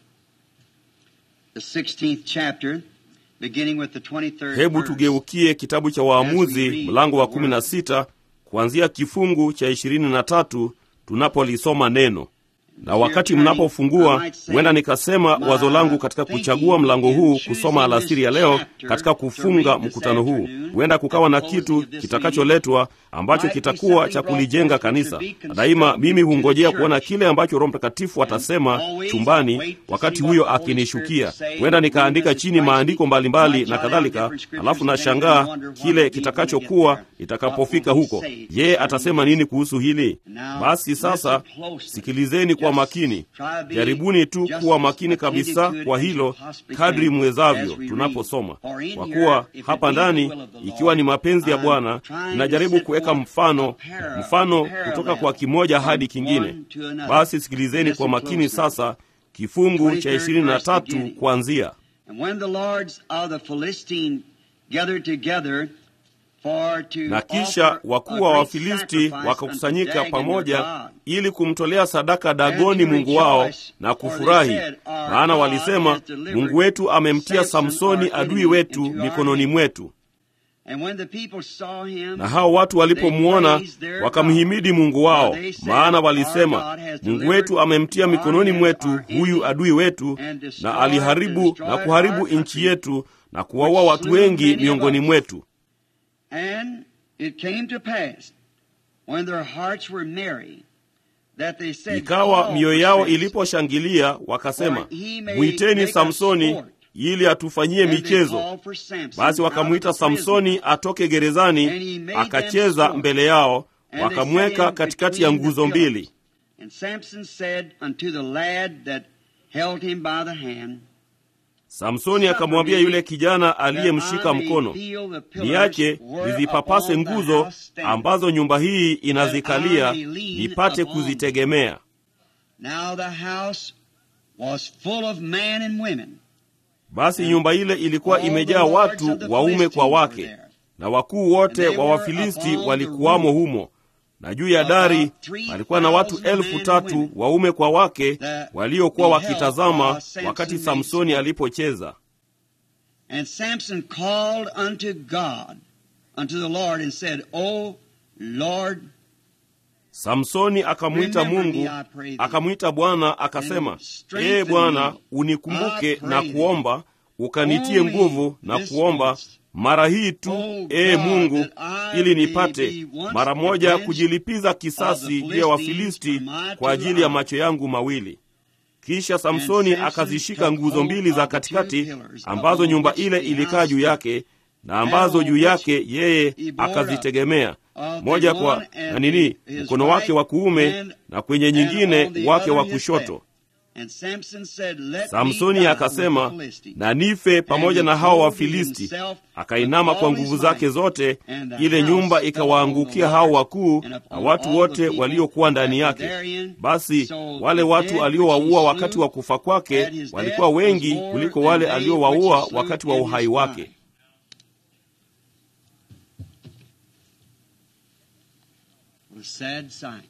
[SPEAKER 1] the 16th chapter, beginning with the 23rd
[SPEAKER 2] hebu
[SPEAKER 1] verse.
[SPEAKER 2] tugeukie kitabu cha waamuzi mlango wa kumi na sita kuanzia kifungu cha ishirini na tatu tunapolisoma neno na wakati mnapofungua huenda nikasema wazo langu katika kuchagua mlango huu kusoma alasiri ya leo katika kufunga mkutano huu huenda kukawa na kitu kitakacholetwa ambacho kitakuwa cha kulijenga kanisa na daima mimi hungojea kuona kile ambacho roho mtakatifu atasema chumbani wakati huyo akinishukia huenda nikaandika chini maandiko mbalimbali na kadhalika alafu nashangaa kile kitakachokuwa itakapofika huko yeye atasema nini kuhusu hili basi sasa sikilizeni kwa makini jaribuni tu kuwa makini kabisa kwa hilo kadri mwezavyo tunaposoma kwa kuwa hapa ndani ikiwa ni mapenzi ya bwana inajaribu kuweka mfano mfano kutoka kwa kimoja hadi kingine basi sikilizeni kwa makini sasa kifungu cha ishirini na tatu kuanzia
[SPEAKER 1] And when the lords of the Philistine gathered together for to
[SPEAKER 2] na kisha
[SPEAKER 1] offer
[SPEAKER 2] wakuu
[SPEAKER 1] a
[SPEAKER 2] wa
[SPEAKER 1] great
[SPEAKER 2] wafilisti
[SPEAKER 1] sacrifice
[SPEAKER 2] wakakusanyika
[SPEAKER 1] unto Dagon their
[SPEAKER 2] pamoja
[SPEAKER 1] God.
[SPEAKER 2] ili kumtolea sadaka dagoni mungu wao na kufurahi maana walisema mungu wetu amemtia samsoni adui wetu mikononi mwetu
[SPEAKER 1] And when the people saw him,
[SPEAKER 2] na hao watu walipomwona wakamhimidi mungu wao maana walisema mungu wetu amemtia mikononi mwetu huyu adui wetu na aliharibu na kuharibu nchi yetu na kuwaua watu wengi miongoni mwetu
[SPEAKER 1] And it came to pass, when their hearts were merry, that they said,
[SPEAKER 2] ikawa
[SPEAKER 1] "Call
[SPEAKER 2] mioyo
[SPEAKER 1] for
[SPEAKER 2] yao
[SPEAKER 1] Samson."
[SPEAKER 2] iliposhangilia wakasema
[SPEAKER 1] For he may
[SPEAKER 2] mwiteni
[SPEAKER 1] make us
[SPEAKER 2] samsoni
[SPEAKER 1] sport.
[SPEAKER 2] ili atufanyie
[SPEAKER 1] And they
[SPEAKER 2] michezo
[SPEAKER 1] called for Samson
[SPEAKER 2] basi
[SPEAKER 1] out
[SPEAKER 2] wakamwita
[SPEAKER 1] of the prison.
[SPEAKER 2] samsoni atoke
[SPEAKER 1] And he
[SPEAKER 2] gerezani
[SPEAKER 1] made them
[SPEAKER 2] akacheza
[SPEAKER 1] sport.
[SPEAKER 2] mbele yao
[SPEAKER 1] And they
[SPEAKER 2] wakamweka
[SPEAKER 1] set him
[SPEAKER 2] katikati ya
[SPEAKER 1] between the
[SPEAKER 2] nguzo
[SPEAKER 1] pillars.
[SPEAKER 2] mbili
[SPEAKER 1] And Samson said unto the lad that held him by the hand,
[SPEAKER 2] samsoni akamwambia yule kijana
[SPEAKER 1] that
[SPEAKER 2] aliyemshika
[SPEAKER 1] I may
[SPEAKER 2] mkono
[SPEAKER 1] feel the pillars
[SPEAKER 2] niache
[SPEAKER 1] whereupon
[SPEAKER 2] nizipapase
[SPEAKER 1] the
[SPEAKER 2] nguzo
[SPEAKER 1] house standeth.
[SPEAKER 2] ambazo nyumba hii inazikalia
[SPEAKER 1] That I may lean
[SPEAKER 2] nipate
[SPEAKER 1] upon
[SPEAKER 2] kuzitegemea
[SPEAKER 1] Now the house was full of men and women.
[SPEAKER 2] basi nyumba ile ilikuwa
[SPEAKER 1] All the
[SPEAKER 2] imejaa
[SPEAKER 1] lords
[SPEAKER 2] watu
[SPEAKER 1] of the
[SPEAKER 2] waume kwa
[SPEAKER 1] Philistines were
[SPEAKER 2] wake
[SPEAKER 1] there.
[SPEAKER 2] na wakuu wote
[SPEAKER 1] And they
[SPEAKER 2] wa
[SPEAKER 1] were
[SPEAKER 2] wafilisti
[SPEAKER 1] upon the
[SPEAKER 2] walikuwamo
[SPEAKER 1] roof.
[SPEAKER 2] humo na juu ya
[SPEAKER 1] About
[SPEAKER 2] dari
[SPEAKER 1] 3,000
[SPEAKER 2] walikuwa na watu
[SPEAKER 1] men
[SPEAKER 2] elfu
[SPEAKER 1] and
[SPEAKER 2] tatu
[SPEAKER 1] women
[SPEAKER 2] waume kwa wake
[SPEAKER 1] that
[SPEAKER 2] waliokuwa
[SPEAKER 1] beheld
[SPEAKER 2] wakitazama
[SPEAKER 1] while Samson
[SPEAKER 2] wakati
[SPEAKER 1] made
[SPEAKER 2] samsoni
[SPEAKER 1] sport.
[SPEAKER 2] alipocheza
[SPEAKER 1] And Samson called unto God, unto the Lord, and said, O Lord,
[SPEAKER 2] samsoni akamwita
[SPEAKER 1] Remember
[SPEAKER 2] mungu
[SPEAKER 1] me, I pray thee,
[SPEAKER 2] akamwita bwana akasema
[SPEAKER 1] and strengthen
[SPEAKER 2] ee bwana
[SPEAKER 1] me,
[SPEAKER 2] unikumbuke
[SPEAKER 1] I pray
[SPEAKER 2] na
[SPEAKER 1] thee,
[SPEAKER 2] kuomba ukanitie
[SPEAKER 1] only
[SPEAKER 2] nguvu na
[SPEAKER 1] this
[SPEAKER 2] kuomba
[SPEAKER 1] once.
[SPEAKER 2] mara hii tu
[SPEAKER 1] O
[SPEAKER 2] ee
[SPEAKER 1] God,
[SPEAKER 2] mungu
[SPEAKER 1] that I
[SPEAKER 2] ili
[SPEAKER 1] may
[SPEAKER 2] nipate
[SPEAKER 1] be once
[SPEAKER 2] mara moja
[SPEAKER 1] avenged
[SPEAKER 2] kujilipiza
[SPEAKER 1] of
[SPEAKER 2] kisasi
[SPEAKER 1] the
[SPEAKER 2] juu ya
[SPEAKER 1] Philistines
[SPEAKER 2] wafilisti
[SPEAKER 1] for my
[SPEAKER 2] kwa
[SPEAKER 1] two
[SPEAKER 2] ajili ya
[SPEAKER 1] eyes.
[SPEAKER 2] macho yangu mawili kisha samsoni
[SPEAKER 1] Samson
[SPEAKER 2] akazishika
[SPEAKER 1] took
[SPEAKER 2] nguzo
[SPEAKER 1] hold
[SPEAKER 2] mbili
[SPEAKER 1] of
[SPEAKER 2] za
[SPEAKER 1] the two
[SPEAKER 2] katikati
[SPEAKER 1] pillars
[SPEAKER 2] ambazo
[SPEAKER 1] upon
[SPEAKER 2] nyumba
[SPEAKER 1] which
[SPEAKER 2] ile
[SPEAKER 1] the
[SPEAKER 2] ilikaa
[SPEAKER 1] house
[SPEAKER 2] juu
[SPEAKER 1] stood,
[SPEAKER 2] yake na ambazo
[SPEAKER 1] and
[SPEAKER 2] juu
[SPEAKER 1] on
[SPEAKER 2] yake yeye
[SPEAKER 1] he bore up
[SPEAKER 2] akazitegemea
[SPEAKER 1] of the
[SPEAKER 2] moja kwa
[SPEAKER 1] one and
[SPEAKER 2] na nini
[SPEAKER 1] his
[SPEAKER 2] mkono wake wa kuume
[SPEAKER 1] right
[SPEAKER 2] na kwenye
[SPEAKER 1] and
[SPEAKER 2] nyingine
[SPEAKER 1] on the
[SPEAKER 2] wake
[SPEAKER 1] other
[SPEAKER 2] wa
[SPEAKER 1] his
[SPEAKER 2] kushoto
[SPEAKER 1] left. And Samson said, Let me
[SPEAKER 2] samsoni
[SPEAKER 1] die
[SPEAKER 2] akasema
[SPEAKER 1] with the Philistines.
[SPEAKER 2] na nife pamoja
[SPEAKER 1] And
[SPEAKER 2] na
[SPEAKER 1] he
[SPEAKER 2] hao
[SPEAKER 1] clothed
[SPEAKER 2] wafilisti
[SPEAKER 1] himself
[SPEAKER 2] akainama
[SPEAKER 1] with
[SPEAKER 2] kwa
[SPEAKER 1] all
[SPEAKER 2] nguvu
[SPEAKER 1] his
[SPEAKER 2] zake
[SPEAKER 1] might,
[SPEAKER 2] zote
[SPEAKER 1] and the
[SPEAKER 2] ile
[SPEAKER 1] house
[SPEAKER 2] nyumba
[SPEAKER 1] fell
[SPEAKER 2] ikawaangukia
[SPEAKER 1] upon the
[SPEAKER 2] hao
[SPEAKER 1] Lord
[SPEAKER 2] wakuu
[SPEAKER 1] and
[SPEAKER 2] na
[SPEAKER 1] upon
[SPEAKER 2] watu
[SPEAKER 1] all the
[SPEAKER 2] wote
[SPEAKER 1] people
[SPEAKER 2] waliokuwa ndani
[SPEAKER 1] that were
[SPEAKER 2] yake
[SPEAKER 1] therein.
[SPEAKER 2] basi
[SPEAKER 1] So
[SPEAKER 2] wale
[SPEAKER 1] the
[SPEAKER 2] watu
[SPEAKER 1] dead
[SPEAKER 2] aliowaua
[SPEAKER 1] which he
[SPEAKER 2] wakati
[SPEAKER 1] slew
[SPEAKER 2] wa kufa kwake
[SPEAKER 1] at his
[SPEAKER 2] walikuwa
[SPEAKER 1] death was
[SPEAKER 2] wengi
[SPEAKER 1] more
[SPEAKER 2] kuliko
[SPEAKER 1] than
[SPEAKER 2] wale
[SPEAKER 1] they
[SPEAKER 2] aliowaua
[SPEAKER 1] which he slew
[SPEAKER 2] wakati wa
[SPEAKER 1] in his
[SPEAKER 2] uhai wake
[SPEAKER 1] prime. What a sad sight.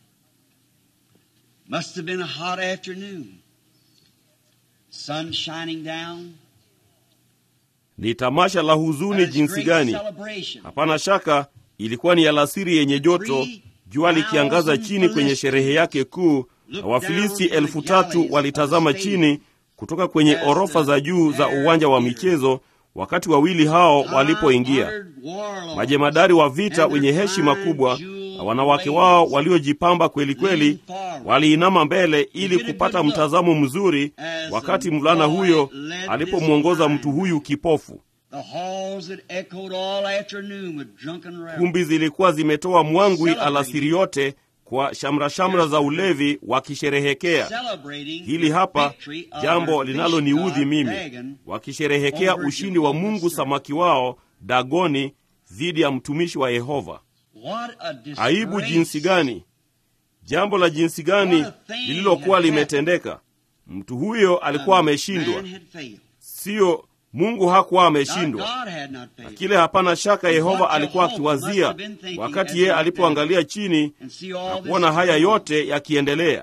[SPEAKER 1] Must have been a hot afternoon. Sun shining down.
[SPEAKER 2] ni tamasha la huzuni
[SPEAKER 1] As
[SPEAKER 2] jinsi
[SPEAKER 1] great
[SPEAKER 2] gani
[SPEAKER 1] celebration.
[SPEAKER 2] hapana shaka ilikuwa ni alasiri yenye joto jua likiangaza chini kwenye sherehe yake kuu na wafilisti elfu tatu walitazama chini kutoka kwenye orofa za juu za uwanja wa michezo wakati wawili hao walipoingia majemadari wa vita wenye heshima kubwa na wanawake wao waliojipamba kweli kweli waliinama mbele ili kupata mtazamo mzuri wakati mvulana huyo alipomwongoza mtu huyu kipofu
[SPEAKER 1] The halls that echoed all afternoon with drunken revel.
[SPEAKER 2] kumbi zilikuwa zimetoa mwangwi alasiri yote kwa shamrashamra za ulevi wakisherehekea
[SPEAKER 1] Celebrating
[SPEAKER 2] hili
[SPEAKER 1] the
[SPEAKER 2] hapa
[SPEAKER 1] victory of
[SPEAKER 2] jambo
[SPEAKER 1] our
[SPEAKER 2] linaloniudhi
[SPEAKER 1] fish god
[SPEAKER 2] mimi
[SPEAKER 1] Dagon
[SPEAKER 2] wakisherehekea
[SPEAKER 1] over
[SPEAKER 2] ushindi wa
[SPEAKER 1] Jehovah's
[SPEAKER 2] mungu
[SPEAKER 1] servant.
[SPEAKER 2] samaki wao dagoni dhidi ya mtumishi wa yehova aibu jinsi gani jambo la jinsi gani lililokuwa limetendeka mtu huyo alikuwa ameshindwa siyo mungu hakuwa ameshindwa na kile hapana shaka yehova alikuwa akiwazia wakati yeye alipoangalia chini na kuona haya yote yakiendelea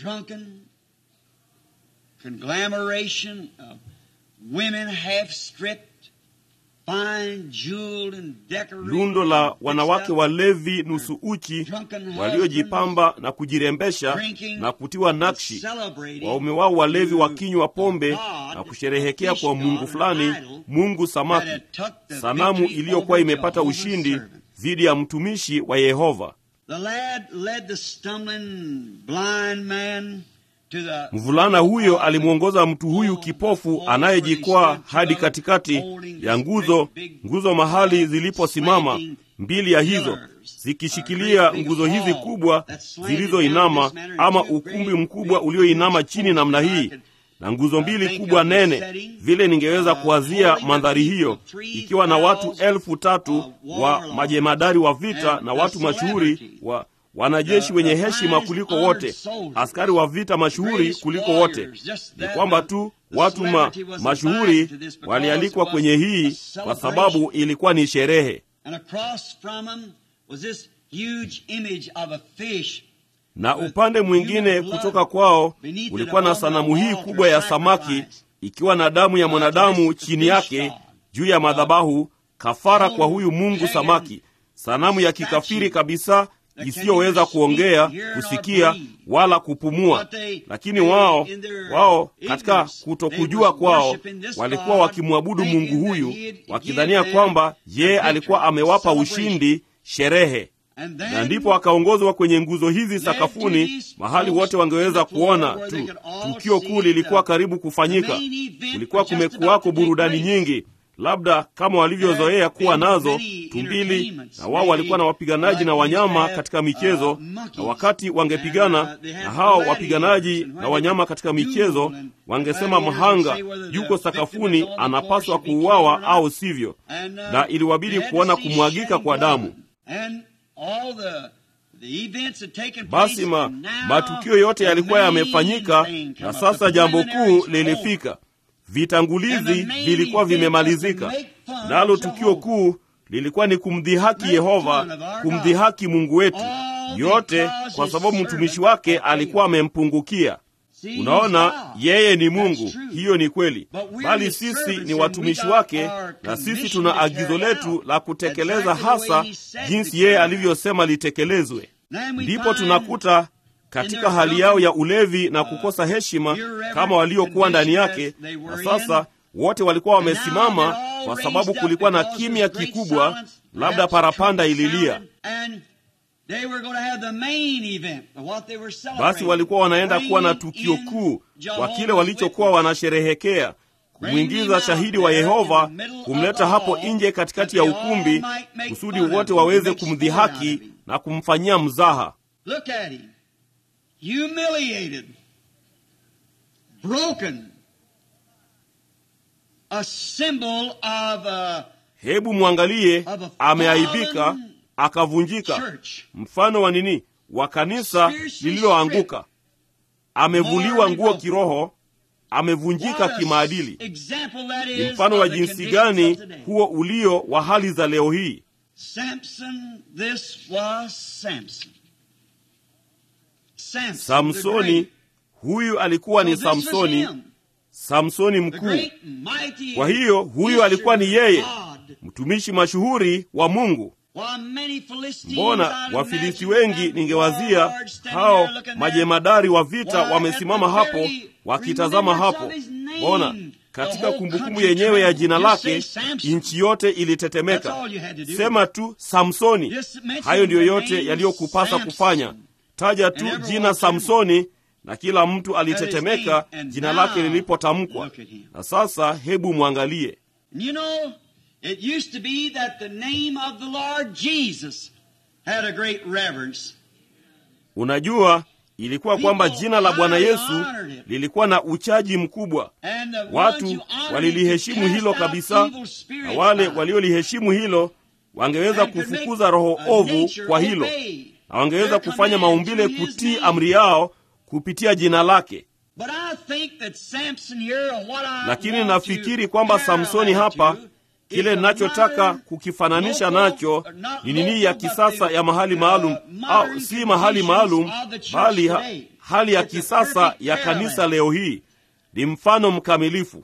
[SPEAKER 2] lundo la wanawake walevi nusu uchi waliojipamba na kujirembesha na kutiwa nakshi waume wao walevi wakinywa pombe na kusherehekea kwa mungu fulani mungu samaki sanamu iliyokuwa imepata ushindi dhidi ya mtumishi wa yehova mvulana huyo alimwongoza mtu huyu kipofu anayejikwaa hadi katikati ya nguzo nguzo mahali ziliposimama mbili ya hizo zikishikilia nguzo hizi kubwa zilizoinama ama ukumbi mkubwa ulioinama chini namna hii na nguzo mbili kubwa nene vile ningeweza kuwazia mandhari hiyo ikiwa na watu elfu tatu wa majemadari wa vita na watu mashuhuri wa wanajeshi wenye heshima kuliko wote askari wa vita mashuhuri kuliko wote ni kwamba tu watu ma, mashuhuri walialikwa kwenye hii kwa sababu ilikuwa ni sherehe na upande mwingine kutoka kwao ulikuwa na sanamu hii kubwa ya samaki ikiwa na damu ya mwanadamu chini yake juu ya madhabahu kafara kwa huyu mungu samaki sanamu ya kikafiri kabisa isiyoweza kuongea kusikia wala kupumua lakini wao wao katika kutokujua kwao walikuwa wakimwabudu mungu huyu wakidhania kwamba yeye alikuwa amewapa ushindi sherehe na ndipo akaongozwa kwenye nguzo hizi sakafuni mahali wote wangeweza kuona tu tukio kuu lilikuwa karibu kufanyika kulikuwa kumekuwako burudani nyingi labda kama walivyozoea kuwa nazo tumbili na wao walikuwa na wapiganaji na wanyama katika michezo na wakati wangepigana na hao wapiganaji na wanyama katika michezo wangesema mhanga yuko sakafuni anapaswa kuuawa au sivyo na iliwabidi kuona kumwagika kwa damu basi ma, matukio yote yalikuwa yamefanyika na sasa jambo kuu lilifika vitangulizi vilikuwa vimemalizika nalo tukio kuu lilikuwa ni kumdhihaki yehova kumdhihaki mungu wetu yote kwa sababu mtumishi wake alikuwa amempungukia unaona yeye ni mungu hiyo ni kweli bali sisi ni watumishi wake na sisi tuna agizo letu la kutekeleza hasa jinsi yeye alivyosema litekelezwe ndipo tunakuta katika hali yao ya ulevi na kukosa heshima kama waliokuwa ndani yake na sasa wote walikuwa wamesimama kwa sababu kulikuwa na kimya kikubwa labda parapanda ililia basi walikuwa wanaenda kuwa na tukio kuu kwa kile walichokuwa wanasherehekea kumwingiza shahidi wa yehova kumleta hapo nje katikati ya ukumbi kusudi wote waweze kumdhihaki na kumfanyia mzaha
[SPEAKER 1] humiliated, broken, a symbol of a,
[SPEAKER 2] hebu mwangalie ameaibika akavunjika mfano wa nini wa kanisa lililoanguka amevuliwa nguo kiroho amevunjika kimaadili ni mfano wa jinsi gani huo ulio wa hali za leo hii
[SPEAKER 1] Samson, this was Samson. Samson, the
[SPEAKER 2] samsoni
[SPEAKER 1] great.
[SPEAKER 2] huyu alikuwa ni
[SPEAKER 1] So this was
[SPEAKER 2] samsoni
[SPEAKER 1] him,
[SPEAKER 2] samsoni
[SPEAKER 1] the
[SPEAKER 2] mkuu
[SPEAKER 1] great, mighty
[SPEAKER 2] kwa hiyo huyu alikuwa ni yeye
[SPEAKER 1] God.
[SPEAKER 2] mtumishi mashuhuri wa mungu
[SPEAKER 1] While many Philistines,
[SPEAKER 2] mbona
[SPEAKER 1] I'd
[SPEAKER 2] wafilisti
[SPEAKER 1] imagine
[SPEAKER 2] wengi
[SPEAKER 1] them
[SPEAKER 2] ningewazia
[SPEAKER 1] warlords standing
[SPEAKER 2] hao
[SPEAKER 1] there looking
[SPEAKER 2] majemadari wa vita
[SPEAKER 1] Why,
[SPEAKER 2] wamesimama
[SPEAKER 1] at the
[SPEAKER 2] hapo
[SPEAKER 1] very
[SPEAKER 2] wakitazama
[SPEAKER 1] remembrance
[SPEAKER 2] hapo
[SPEAKER 1] of his name,
[SPEAKER 2] mbona
[SPEAKER 1] the
[SPEAKER 2] katika
[SPEAKER 1] whole
[SPEAKER 2] kumbukumbu
[SPEAKER 1] country
[SPEAKER 2] yenyewe ya
[SPEAKER 1] trembled.
[SPEAKER 2] jina
[SPEAKER 1] Just say
[SPEAKER 2] lake
[SPEAKER 1] Samson.
[SPEAKER 2] nchi yote
[SPEAKER 1] That's
[SPEAKER 2] ilitetemeka
[SPEAKER 1] all you had to do.
[SPEAKER 2] sema tu samsoni
[SPEAKER 1] Just mention
[SPEAKER 2] hayo ndiyo
[SPEAKER 1] the
[SPEAKER 2] yote
[SPEAKER 1] name
[SPEAKER 2] yaliyokupasa
[SPEAKER 1] Samson.
[SPEAKER 2] kufanya taja tu
[SPEAKER 1] And everyone
[SPEAKER 2] jina samsoni na kila mtu alitetemeka
[SPEAKER 1] name, and
[SPEAKER 2] jina
[SPEAKER 1] now
[SPEAKER 2] lake lilipotamkwa
[SPEAKER 1] look at him.
[SPEAKER 2] na sasa hebu mwangalie
[SPEAKER 1] And you know, it used to be that the name of the Lord Jesus had a great reverence.
[SPEAKER 2] unajua ilikuwa kwamba jina la bwana yesu lilikuwa na uchaji mkubwa
[SPEAKER 1] And the ones
[SPEAKER 2] watu
[SPEAKER 1] who honored it
[SPEAKER 2] waliliheshimu
[SPEAKER 1] cast
[SPEAKER 2] hilo
[SPEAKER 1] out
[SPEAKER 2] kabisa
[SPEAKER 1] evil spirits
[SPEAKER 2] na wale
[SPEAKER 1] out.
[SPEAKER 2] walioliheshimu hilo wangeweza kufukuza roho ovu kwa hilo na wangeweza kufanya maumbile kutii amri yao kupitia jina lake lakini nafikiri kwamba samsoni hapa kile ninachotaka kukifananisha nacho ni nini ya kisasa ya mahali maalum au si mahali maalum bali ha, hali ya kisasa ya kanisa leo hii ni mfano mkamilifu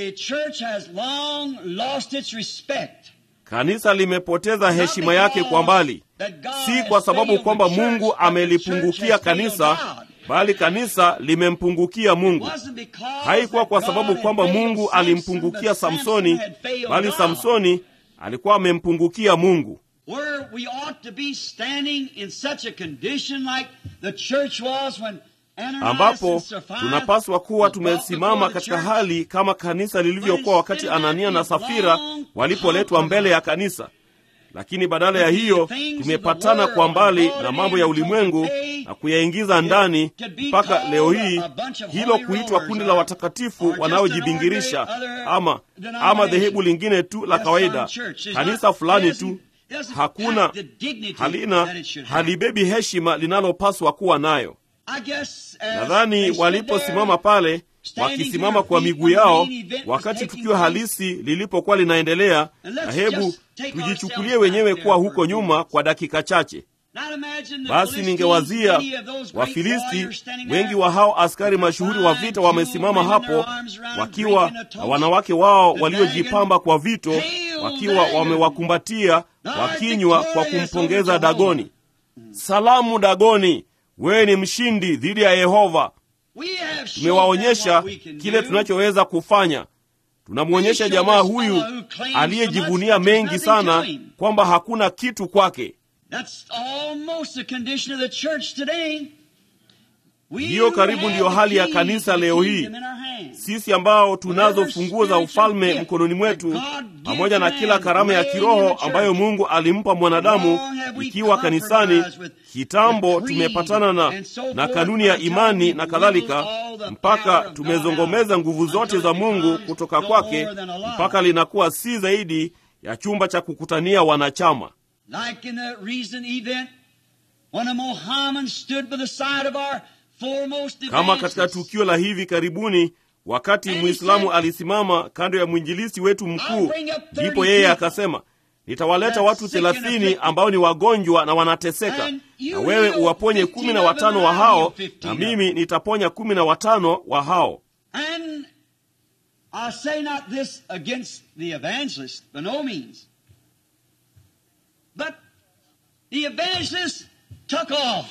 [SPEAKER 2] kanisa limepoteza heshima yake kwa mbali si kwa sababu kwamba mungu amelipungukia kanisa bali kanisa limempungukia mungu haikuwa kwa sababu kwamba mungu alimpungukia samsoni bali samsoni alikuwa amempungukia mungu ambapo tunapaswa kuwa tumesimama katika hali kama kanisa lilivyokuwa wakati anania na safira walipoletwa mbele ya kanisa lakini badala ya hiyo tumepatana kwa mbali na mambo ya ulimwengu na kuyaingiza ndani mpaka leo hii hilo kuitwa kundi la watakatifu wanaojibingirisha ama ama dhehebu lingine tu la kawaida kanisa fulani tu hakuna halina halibebi heshima linalopaswa kuwa nayo nadhani waliposimama pale wakisimama kwa miguu yao wakati tukio halisi lilipokuwa linaendelea na hebu tujichukulie wenyewe kuwa huko nyuma kwa dakika chache basi ningewazia wafilisti wengi wa hao askari mashuhuri wa vita wamesimama hapo wakiwa na wanawake wao waliojipamba kwa vito wakiwa wamewakumbatia wakinywa kwa kumpongeza dagoni salamu dagoni wewe ni mshindi dhidi ya yehova tumewaonyesha kile tunachoweza kufanya tunamwonyesha jamaa huyu aliyejivunia mengi sana kwamba hakuna kitu kwake hiyo karibu ndiyo hali ya kanisa leo hii sisi ambao tunazo funguo za ufalme mkononi mwetu pamoja na kila karama ya kiroho ambayo mungu alimpa mwanadamu ikiwa kanisani kitambo tumepatana na, na kanuni ya imani na kadhalika mpaka tumezongomeza nguvu zote za mungu kutoka kwake mpaka linakuwa si zaidi ya chumba cha kukutania wanachama
[SPEAKER 1] like in the recent event when a Mohammedan stood by the side of our foremost
[SPEAKER 2] kama katika tukio la hivi karibuni wakati mwislamu alisimama kando ya mwinjilisi wetu mkuu ndipo yeye akasema nitawaleta watu thelathini ambao ni wagonjwa na wanateseka na wewe uwaponye kumi na watano wa hao na mimi nitaponya kumi na watano wa hao
[SPEAKER 1] And I say not this against the evangelist, by no means. But the evangelist took off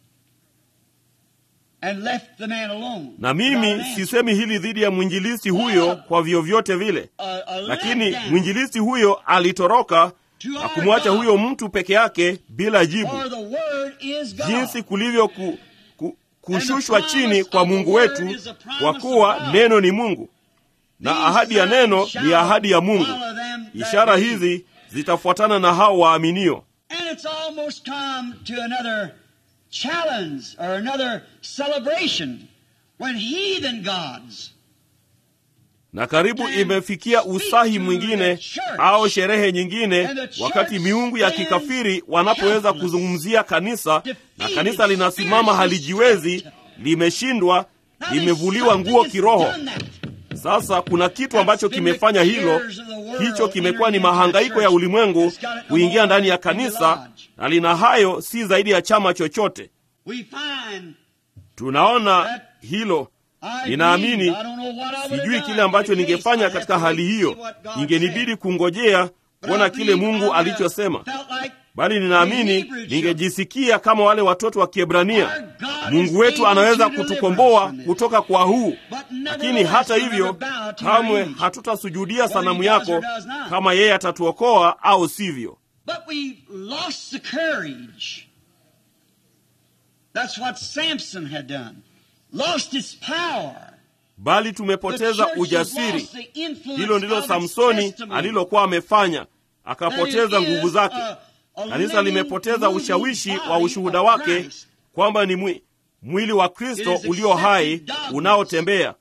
[SPEAKER 1] and left the man alone.
[SPEAKER 2] na mimi sisemi hili dhidi ya mwinjilisi huyo kwa vyovyote vile
[SPEAKER 1] A- a
[SPEAKER 2] lakini
[SPEAKER 1] letdown
[SPEAKER 2] mwinjilisi huyo alitoroka na kumwacha huyo mtu peke yake bila jibu
[SPEAKER 1] for the word is God.
[SPEAKER 2] jinsi kulivyo ku, ku, kushushwa chini kwa mungu wetu kwa kuwa neno ni mungu na ahadi ya neno ni ahadi ya mungu
[SPEAKER 1] Follow them that
[SPEAKER 2] ishara
[SPEAKER 1] believe.
[SPEAKER 2] hizi zitafuatana na hao waaminio
[SPEAKER 1] And it's almost come to another challenge or another celebration when heathen gods
[SPEAKER 2] na karibu imefikia usahi mwingine au sherehe nyingine wakati miungu ya kikafiri wanapoweza kuzungumzia kanisa na kanisa linasimama halijiwezi limeshindwa limevuliwa nguo kiroho sasa kuna kitu ambacho kimefanya hilo hicho kimekuwa ni mahangaiko ya ulimwengu kuingia ndani ya kanisa na lina hayo si zaidi ya chama chochote
[SPEAKER 1] we find
[SPEAKER 2] tunaona hilo
[SPEAKER 1] I
[SPEAKER 2] Ninaamini,
[SPEAKER 1] believe, I don't know what I would
[SPEAKER 2] sijui
[SPEAKER 1] have
[SPEAKER 2] kile
[SPEAKER 1] done.
[SPEAKER 2] ambacho
[SPEAKER 1] In the case,
[SPEAKER 2] ningefanya
[SPEAKER 1] I'd have
[SPEAKER 2] katika
[SPEAKER 1] to
[SPEAKER 2] hali
[SPEAKER 1] wait to
[SPEAKER 2] hiyo
[SPEAKER 1] see what God
[SPEAKER 2] ingenibidi
[SPEAKER 1] said.
[SPEAKER 2] kungojea
[SPEAKER 1] But
[SPEAKER 2] kuona
[SPEAKER 1] I
[SPEAKER 2] kile
[SPEAKER 1] believe I
[SPEAKER 2] mungu
[SPEAKER 1] would have
[SPEAKER 2] alichosema
[SPEAKER 1] felt like
[SPEAKER 2] bali ninaamini
[SPEAKER 1] The Hebrew
[SPEAKER 2] ningejisikia kama wale watoto wa kiebrania
[SPEAKER 1] Our God
[SPEAKER 2] mungu
[SPEAKER 1] is
[SPEAKER 2] wetu
[SPEAKER 1] able
[SPEAKER 2] anaweza
[SPEAKER 1] to deliver us
[SPEAKER 2] kutukomboa
[SPEAKER 1] from this.
[SPEAKER 2] kutoka kwa huu
[SPEAKER 1] But
[SPEAKER 2] lakini
[SPEAKER 1] nevertheless,
[SPEAKER 2] hata
[SPEAKER 1] we'll
[SPEAKER 2] hivyo
[SPEAKER 1] never bow to your
[SPEAKER 2] kamwe
[SPEAKER 1] image.
[SPEAKER 2] hatutasujudia
[SPEAKER 1] Whether
[SPEAKER 2] sanamu
[SPEAKER 1] he does or
[SPEAKER 2] yako
[SPEAKER 1] does not.
[SPEAKER 2] kama yeye atatuokoa au sivyo
[SPEAKER 1] But we lost the courage. That's what Samson had done. Lost its power.
[SPEAKER 2] bali
[SPEAKER 1] The
[SPEAKER 2] tumepoteza
[SPEAKER 1] church has
[SPEAKER 2] ujasiri
[SPEAKER 1] lost the influence
[SPEAKER 2] hilo ndilo
[SPEAKER 1] of its
[SPEAKER 2] samsoni
[SPEAKER 1] testimony.
[SPEAKER 2] alilokuwa amefanya
[SPEAKER 1] That
[SPEAKER 2] akapoteza
[SPEAKER 1] it
[SPEAKER 2] nguvu
[SPEAKER 1] is
[SPEAKER 2] zake
[SPEAKER 1] a- a
[SPEAKER 2] kanisa
[SPEAKER 1] living,
[SPEAKER 2] limepoteza
[SPEAKER 1] moving
[SPEAKER 2] ushawishi wa
[SPEAKER 1] body
[SPEAKER 2] ushuhuda
[SPEAKER 1] of
[SPEAKER 2] wake
[SPEAKER 1] Christ.
[SPEAKER 2] kwamba ni mwi, mwili wa kristo
[SPEAKER 1] It is
[SPEAKER 2] ulio hai
[SPEAKER 1] accepted dogmas.
[SPEAKER 2] unaotembea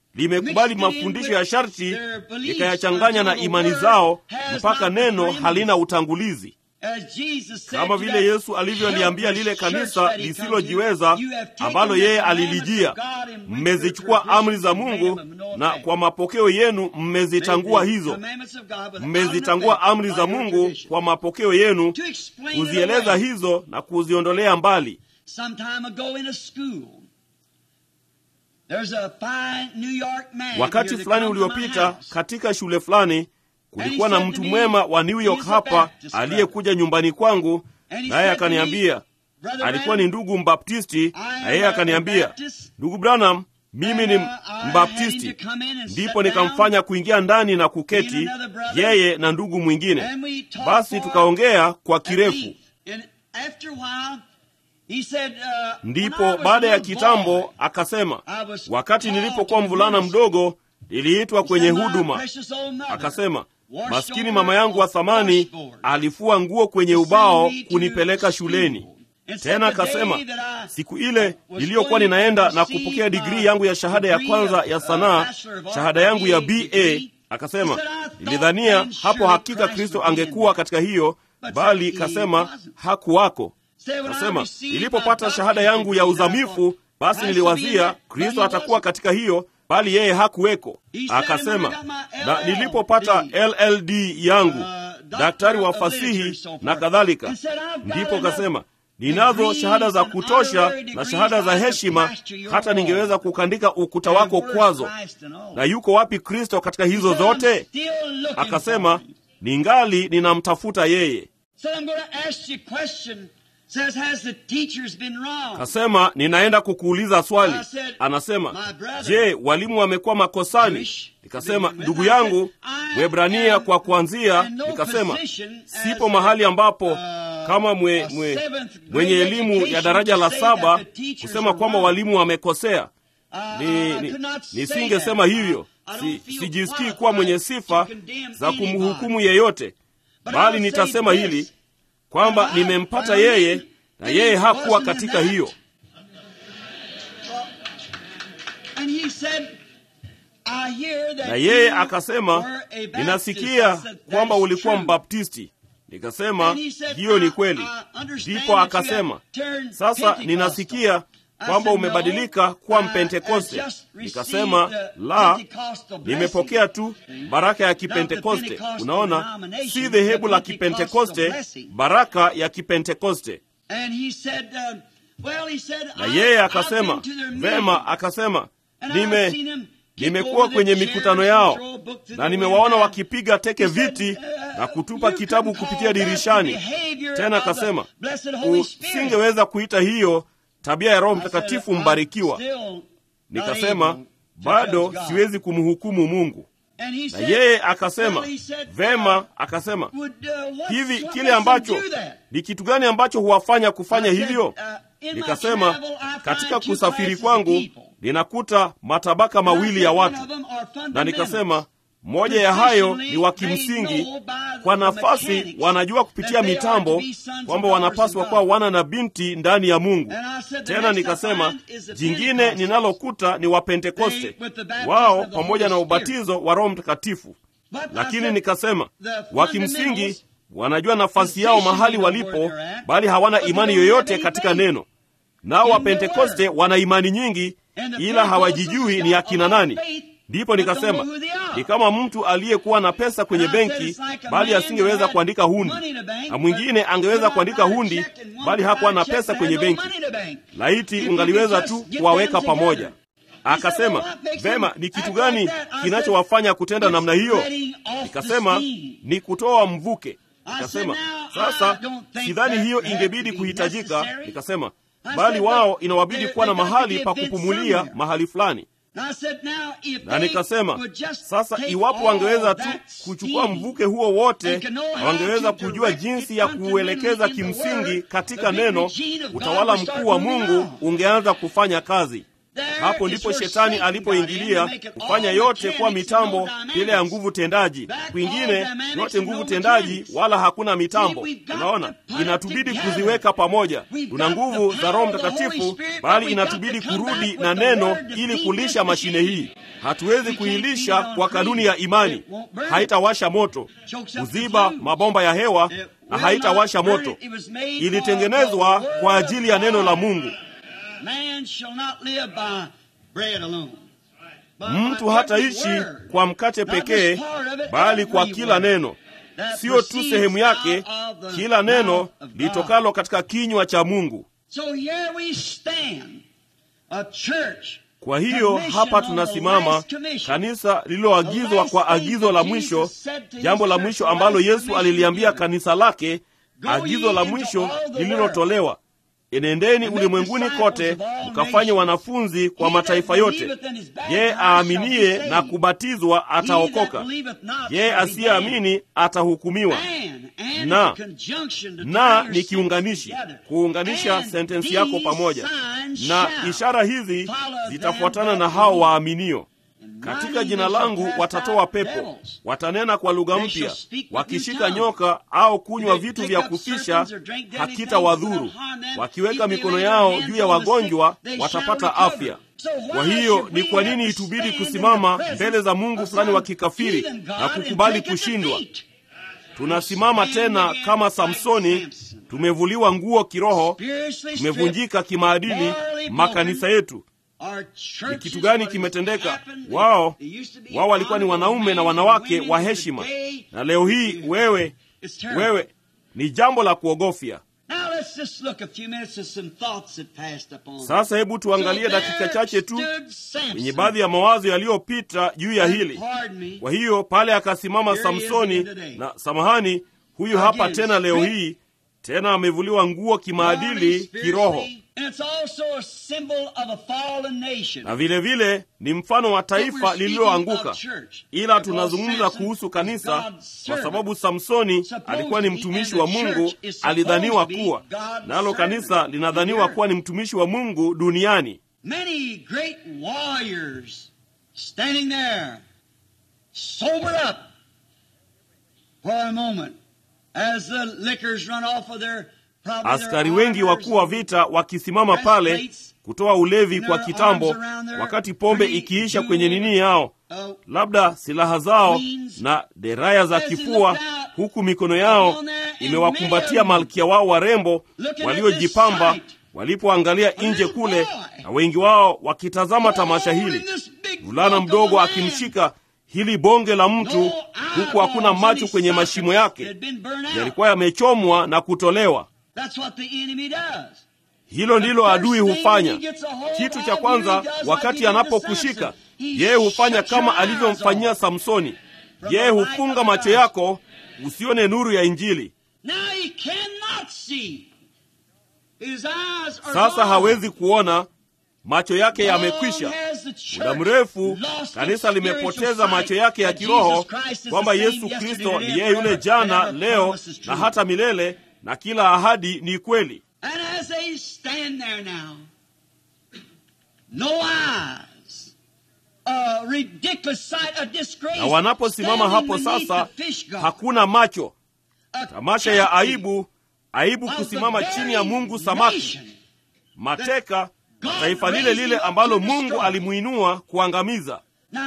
[SPEAKER 2] limekubali mafundisho ya sharti likayachanganya na imani zao mpaka neno halina utangulizi kama vile Yesu alivyoliambia lile kanisa lisilojiweza ambalo yeye alilijia, mmezichukua amri za Mungu na kwa mapokeo yenu mmezitangua hizo. Mmezitangua amri za Mungu kwa mapokeo yenu, kuzieleza hizo na kuziondolea mbali. Wakati fulani uliopita, katika shule fulani kulikuwa na mtu mwema wa New York hapa aliyekuja nyumbani kwangu, naye akaniambia, alikuwa ni ndugu Mbaptisti, na yeye akaniambia, ndugu Branham, mimi ni Mbaptisti. Ndipo nikamfanya kuingia ndani na kuketi, yeye na ndugu mwingine. Basi tukaongea kwa kirefu. Ndipo baada ya kitambo akasema, wakati nilipokuwa mvulana mdogo niliitwa kwenye huduma. Akasema, maskini mama yangu wa thamani alifua nguo kwenye ubao kunipeleka shuleni. Tena akasema, siku ile niliyokuwa ninaenda na kupokea digrii yangu ya shahada ya kwanza ya sanaa, shahada yangu ya BA, akasema, nilidhania hapo hakika Kristo angekuwa katika hiyo, bali kasema hakuwako. Kasema, nilipopata shahada yangu ya uzamifu, basi niliwazia Kristo atakuwa katika hiyo bali yeye hakuweko. Akasema, na nilipopata LLD yangu, daktari wa fasihi na kadhalika, ndipo kasema ninazo shahada za kutosha na shahada za heshima, hata ningeweza kukandika ukuta wako kwazo. Na yuko wapi Kristo katika hizo zote? Akasema, ningali ninamtafuta yeye. Kasema, ninaenda kukuuliza swali. Anasema, je, walimu wamekuwa makosani? Nikasema, ndugu yangu, Mwebrania kwa kuanzia. Nikasema, sipo mahali ambapo kama mwe, mwe, mwenye elimu ya daraja la saba kusema kwamba walimu wamekosea. Ni, ni, nisingesema hivyo. Si, sijisikii kuwa mwenye sifa za kumhukumu yeyote, bali nitasema hili kwamba nimempata yeye na yeye hakuwa katika hiyo. Na yeye akasema, ninasikia kwamba ulikuwa Mbaptisti. Nikasema hiyo ni kweli. Ndipo akasema, sasa ninasikia kwamba umebadilika kuwa Mpentekoste. Nikasema la, nimepokea tu baraka ya Kipentekoste. Unaona, si dhehebu la Kipentekoste, baraka ya Kipentekoste. Na yeye akasema vema, akasema nime nimekuwa kwenye mikutano yao na nimewaona wakipiga teke viti na kutupa kitabu kupitia dirishani. Tena akasema usingeweza kuita hiyo tabia ya Roho Mtakatifu mbarikiwa. Nikasema bado siwezi kumhukumu Mungu. Na yeye akasema vema, akasema hivi, kile ambacho ni kitu gani ambacho huwafanya kufanya hivyo? Nikasema katika kusafiri kwangu ninakuta matabaka mawili ya watu, na nikasema moja ya hayo ni wa kimsingi, kwa nafasi wanajua kupitia mitambo kwamba wanapaswa kuwa wana na binti ndani ya Mungu. Tena nikasema jingine ninalokuta ni Wapentekoste, wao pamoja na ubatizo wa Roho Mtakatifu. Lakini nikasema wa kimsingi wanajua nafasi yao mahali walipo, bali hawana imani yoyote katika neno. Nao Wapentekoste wana imani nyingi, ila hawajijui ni akina nani. Ndipo nikasema ni kama mtu aliyekuwa na pesa kwenye benki, bali asingeweza kuandika hundi, na mwingine angeweza kuandika hundi, bali hakuwa na pesa kwenye benki. Laiti ungaliweza tu kuwaweka pamoja. Akasema vema, ni kitu gani kinachowafanya kutenda namna hiyo? Nikasema ni kutoa mvuke. Nikasema sasa, sidhani hiyo ingebidi kuhitajika. Nikasema bali wao inawabidi kuwa na mahali pa kupumulia mahali fulani na nikasema sasa, iwapo wangeweza tu kuchukua mvuke huo wote na wangeweza kujua jinsi ya kuuelekeza kimsingi katika neno, utawala mkuu wa Mungu ungeanza kufanya kazi. Hapo ndipo shetani alipoingilia kufanya yote kuwa mitambo ile ya nguvu tendaji, kwingine yote nguvu tendaji, wala hakuna mitambo. Unaona, inatubidi kuziweka pamoja. Tuna nguvu za Roho Mtakatifu, bali inatubidi kurudi na neno ili kulisha mashine hii. Hatuwezi kuilisha kwa kanuni ya imani, haitawasha moto, kuziba mabomba ya hewa na haitawasha moto. Ilitengenezwa kwa ajili ya neno la Mungu. Mtu hataishi kwa mkate pekee, bali kwa kila neno, siyo tu sehemu yake, kila neno litokalo katika kinywa cha Mungu. Kwa hiyo hapa tunasimama, kanisa lililoagizwa kwa agizo la mwisho, jambo la mwisho ambalo Yesu aliliambia kanisa lake, agizo la mwisho lililotolewa Enendeni ulimwenguni kote mkafanye wanafunzi kwa mataifa yote. Yeye aaminiye na kubatizwa ataokoka, yeye asiyeamini atahukumiwa. Na na ni kiunganishi, kuunganisha sentensi yako pamoja. Na ishara hizi zitafuatana na hao waaminio katika jina langu watatoa pepo, watanena kwa lugha mpya, wakishika nyoka au kunywa vitu vya kufisha hakitawadhuru, wakiweka mikono yao juu ya wagonjwa watapata afya. Kwa hiyo ni kwa nini itubidi kusimama mbele za Mungu fulani wa kikafiri na kukubali kushindwa? Tunasimama tena kama Samsoni, tumevuliwa nguo kiroho, tumevunjika kimaadili. Makanisa yetu ni kitu gani kimetendeka? Wao wao walikuwa ni wanaume na wanawake wa heshima, na leo hii wewe wewe ni jambo la kuogofya. Sasa hebu tuangalie dakika chache tu kwenye baadhi ya mawazo yaliyopita juu ya hili. Kwa hiyo pale akasimama Samsoni, na samahani, huyu hapa tena leo hii tena amevuliwa nguo kimaadili, kiroho na vilevile vile, ni mfano wa taifa lililoanguka, ila tunazungumza kuhusu kanisa kwa sababu Samsoni alikuwa ni mtumishi wa Mungu, alidhaniwa kuwa nalo, kanisa linadhaniwa kuwa ni mtumishi wa Mungu duniani. Askari wengi wakuu wa vita wakisimama pale kutoa ulevi kwa kitambo, wakati pombe ikiisha kwenye nini yao, labda silaha zao na deraya za kifua, huku mikono yao imewakumbatia malkia wao warembo waliojipamba, walipoangalia nje kule, na wengi wao wakitazama tamasha hili, mvulana mdogo akimshika hili bonge la mtu, huku hakuna macho kwenye mashimo yake, yalikuwa yamechomwa na kutolewa. Hilo ndilo adui hufanya. Kitu cha kwanza, wakati anapokushika yeye hufanya kama alivyomfanyia Samsoni. Yeye hufunga macho yako usione nuru ya Injili. Sasa hawezi kuona, macho yake yamekwisha. Muda mrefu kanisa limepoteza macho yake ya kiroho, kwamba Yesu Kristo ni yeye yule jana, leo na hata milele na kila ahadi ni kweli. Na wanaposimama hapo sasa, hakuna macho, tamasha ya aibu, aibu kusimama chini ya Mungu samaki, mateka taifa lile lile ambalo Mungu alimuinua kuangamiza.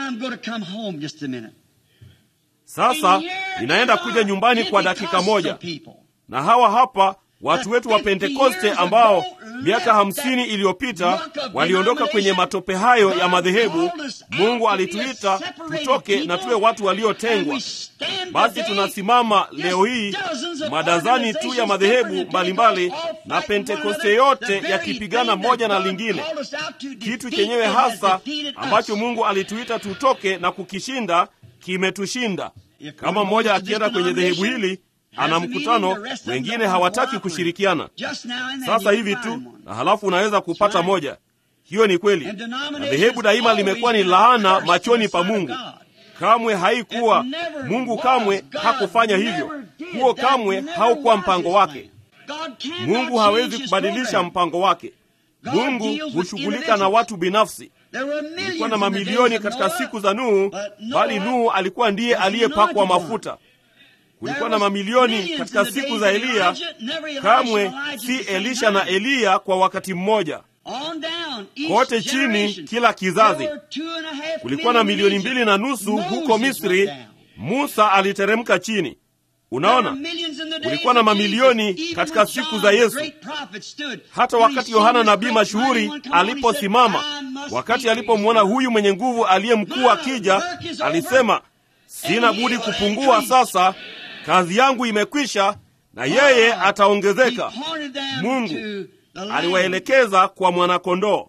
[SPEAKER 2] Sasa ninaenda kuja nyumbani kwa dakika moja na hawa hapa watu wetu wa Pentekoste ambao miaka hamsini iliyopita waliondoka kwenye matope hayo ya madhehebu. Mungu alituita tutoke na tuwe watu waliotengwa. Basi tunasimama leo hii madazani tu ya madhehebu mbalimbali na Pentekoste yote yakipigana moja na lingine. Kitu chenyewe hasa ambacho Mungu alituita tutoke na kukishinda kimetushinda. Kama mmoja akienda kwenye dhehebu hili ana mkutano, wengine hawataki kushirikiana. Sasa hivi tu na halafu unaweza kupata moja. Hiyo ni kweli, na dhehebu daima limekuwa ni laana machoni pa Mungu. Kamwe haikuwa Mungu, kamwe hakufanya hivyo. Huo kamwe haukuwa mpango wake. Mungu hawezi kubadilisha mpango wake. Mungu hushughulika na watu binafsi. kulikuwa na mamilioni katika siku za Nuhu, bali Nuhu alikuwa ndiye aliyepakwa mafuta. Kulikuwa na mamilioni katika siku za Eliya, kamwe si Elisha na Eliya kwa wakati mmoja. Kote chini, kila kizazi kulikuwa na milioni mbili na nusu. Huko Misri, Musa aliteremka chini. Unaona, kulikuwa na mamilioni katika siku za Yesu. Hata wakati Yohana nabii mashuhuri aliposimama, wakati alipomwona huyu mwenye nguvu aliye mkuu akija, alisema, sina budi kupungua sasa, kazi yangu imekwisha, na yeye ataongezeka. Mungu aliwaelekeza kwa mwanakondoo.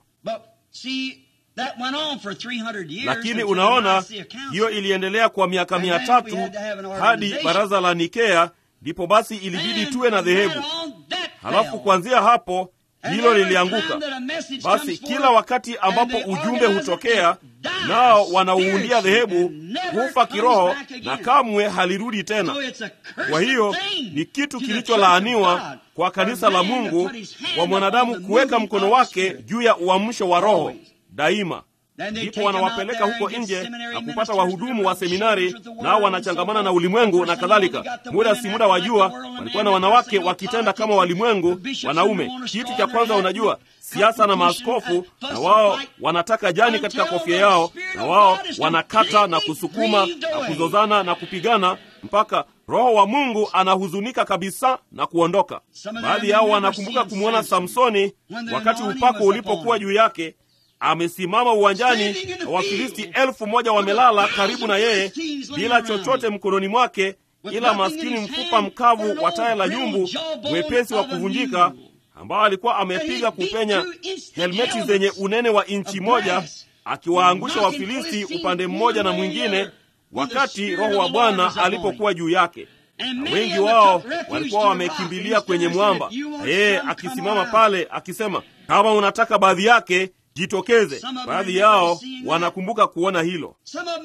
[SPEAKER 2] Lakini unaona, hiyo iliendelea kwa miaka mia tatu hadi baraza la Nikea, ndipo basi ilibidi tuwe na dhehebu. Halafu kuanzia hapo hilo lilianguka. Basi kila wakati ambapo ujumbe hutokea, nao wanauundia dhehebu, hufa kiroho na kamwe halirudi tena. Kwa hiyo ni kitu kilicholaaniwa kwa kanisa la Mungu, kwa mwanadamu kuweka mkono wake juu ya uamsho wa Roho daima. Ndipo wanawapeleka huko nje na kupata wahudumu wa seminari, nao wanachangamana na ulimwengu na kadhalika. Muda si muda, wajua, walikuwa na wanawake wakitenda kama walimwengu wanaume. Kitu cha kwanza, unajua, siasa na maaskofu, na wao wanataka jani katika kofia yao, na wao wanakata na kusukuma na kuzozana na kupigana mpaka Roho wa Mungu anahuzunika kabisa na kuondoka. Baadhi yao wanakumbuka kumwona Samsoni wakati upako ulipokuwa juu yake amesimama uwanjani na Wafilisti elfu moja wamelala karibu na yeye bila chochote mkononi mwake, ila maskini mfupa mkavu wa taya la nyumbu mwepesi wa kuvunjika, ambao alikuwa amepiga kupenya helmeti zenye unene wa inchi moja, akiwaangusha Wafilisti upande mmoja na mwingine, wakati Roho wa Bwana alipokuwa juu yake. Na wengi wao walikuwa wamekimbilia kwenye mwamba, na yeye akisimama pale akisema, kama unataka baadhi yake jitokeze. Baadhi yao wanakumbuka kuona hilo.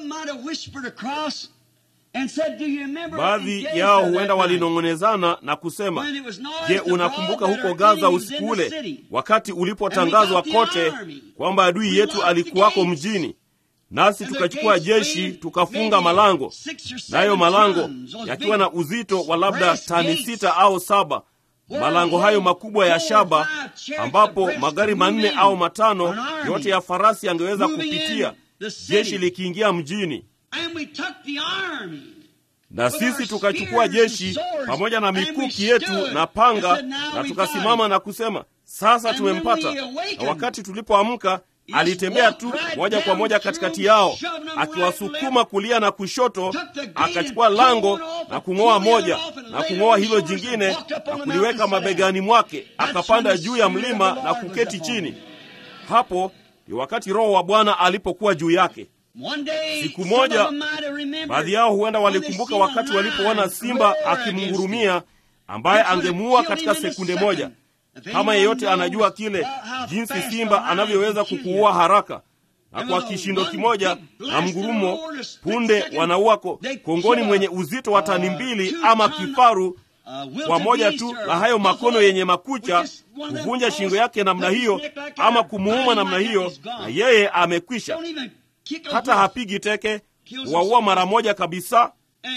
[SPEAKER 2] Baadhi yao huenda walinong'onezana na kusema, je, unakumbuka huko Gaza usiku ule wakati ulipotangazwa kote kwamba adui yetu alikuwako mjini, nasi tukachukua jeshi tukafunga malango, nayo malango yakiwa na uzito wa labda tani sita au saba malango hayo makubwa ya shaba ambapo magari manne au matano yote ya farasi yangeweza kupitia, jeshi likiingia mjini. Na sisi tukachukua jeshi pamoja na mikuki yetu na panga, na tukasimama na kusema, sasa tumempata. Na wakati tulipoamka, alitembea tu moja kwa moja katikati yao, akiwasukuma kulia na kushoto, akachukua lango na kung'oa moja na kung'oa hilo jingine na kuliweka mabegani mwake, akapanda juu ya mlima na kuketi chini. Hapo ni wakati Roho wa Bwana alipokuwa juu yake. Siku moja, baadhi yao huenda walikumbuka wakati walipoona simba akimngurumia, ambaye angemuua katika sekunde moja. Kama yeyote anajua kile jinsi simba anavyoweza kukuua haraka, na kwa kishindo kimoja na mgurumo, punde wanaua kongoni mwenye uzito wa tani mbili ama kifaru kwa moja tu la hayo makono yenye makucha, kuvunja shingo yake namna hiyo ama kumuuma namna hiyo, na yeye amekwisha. Hata hapigi teke, waua mara moja kabisa.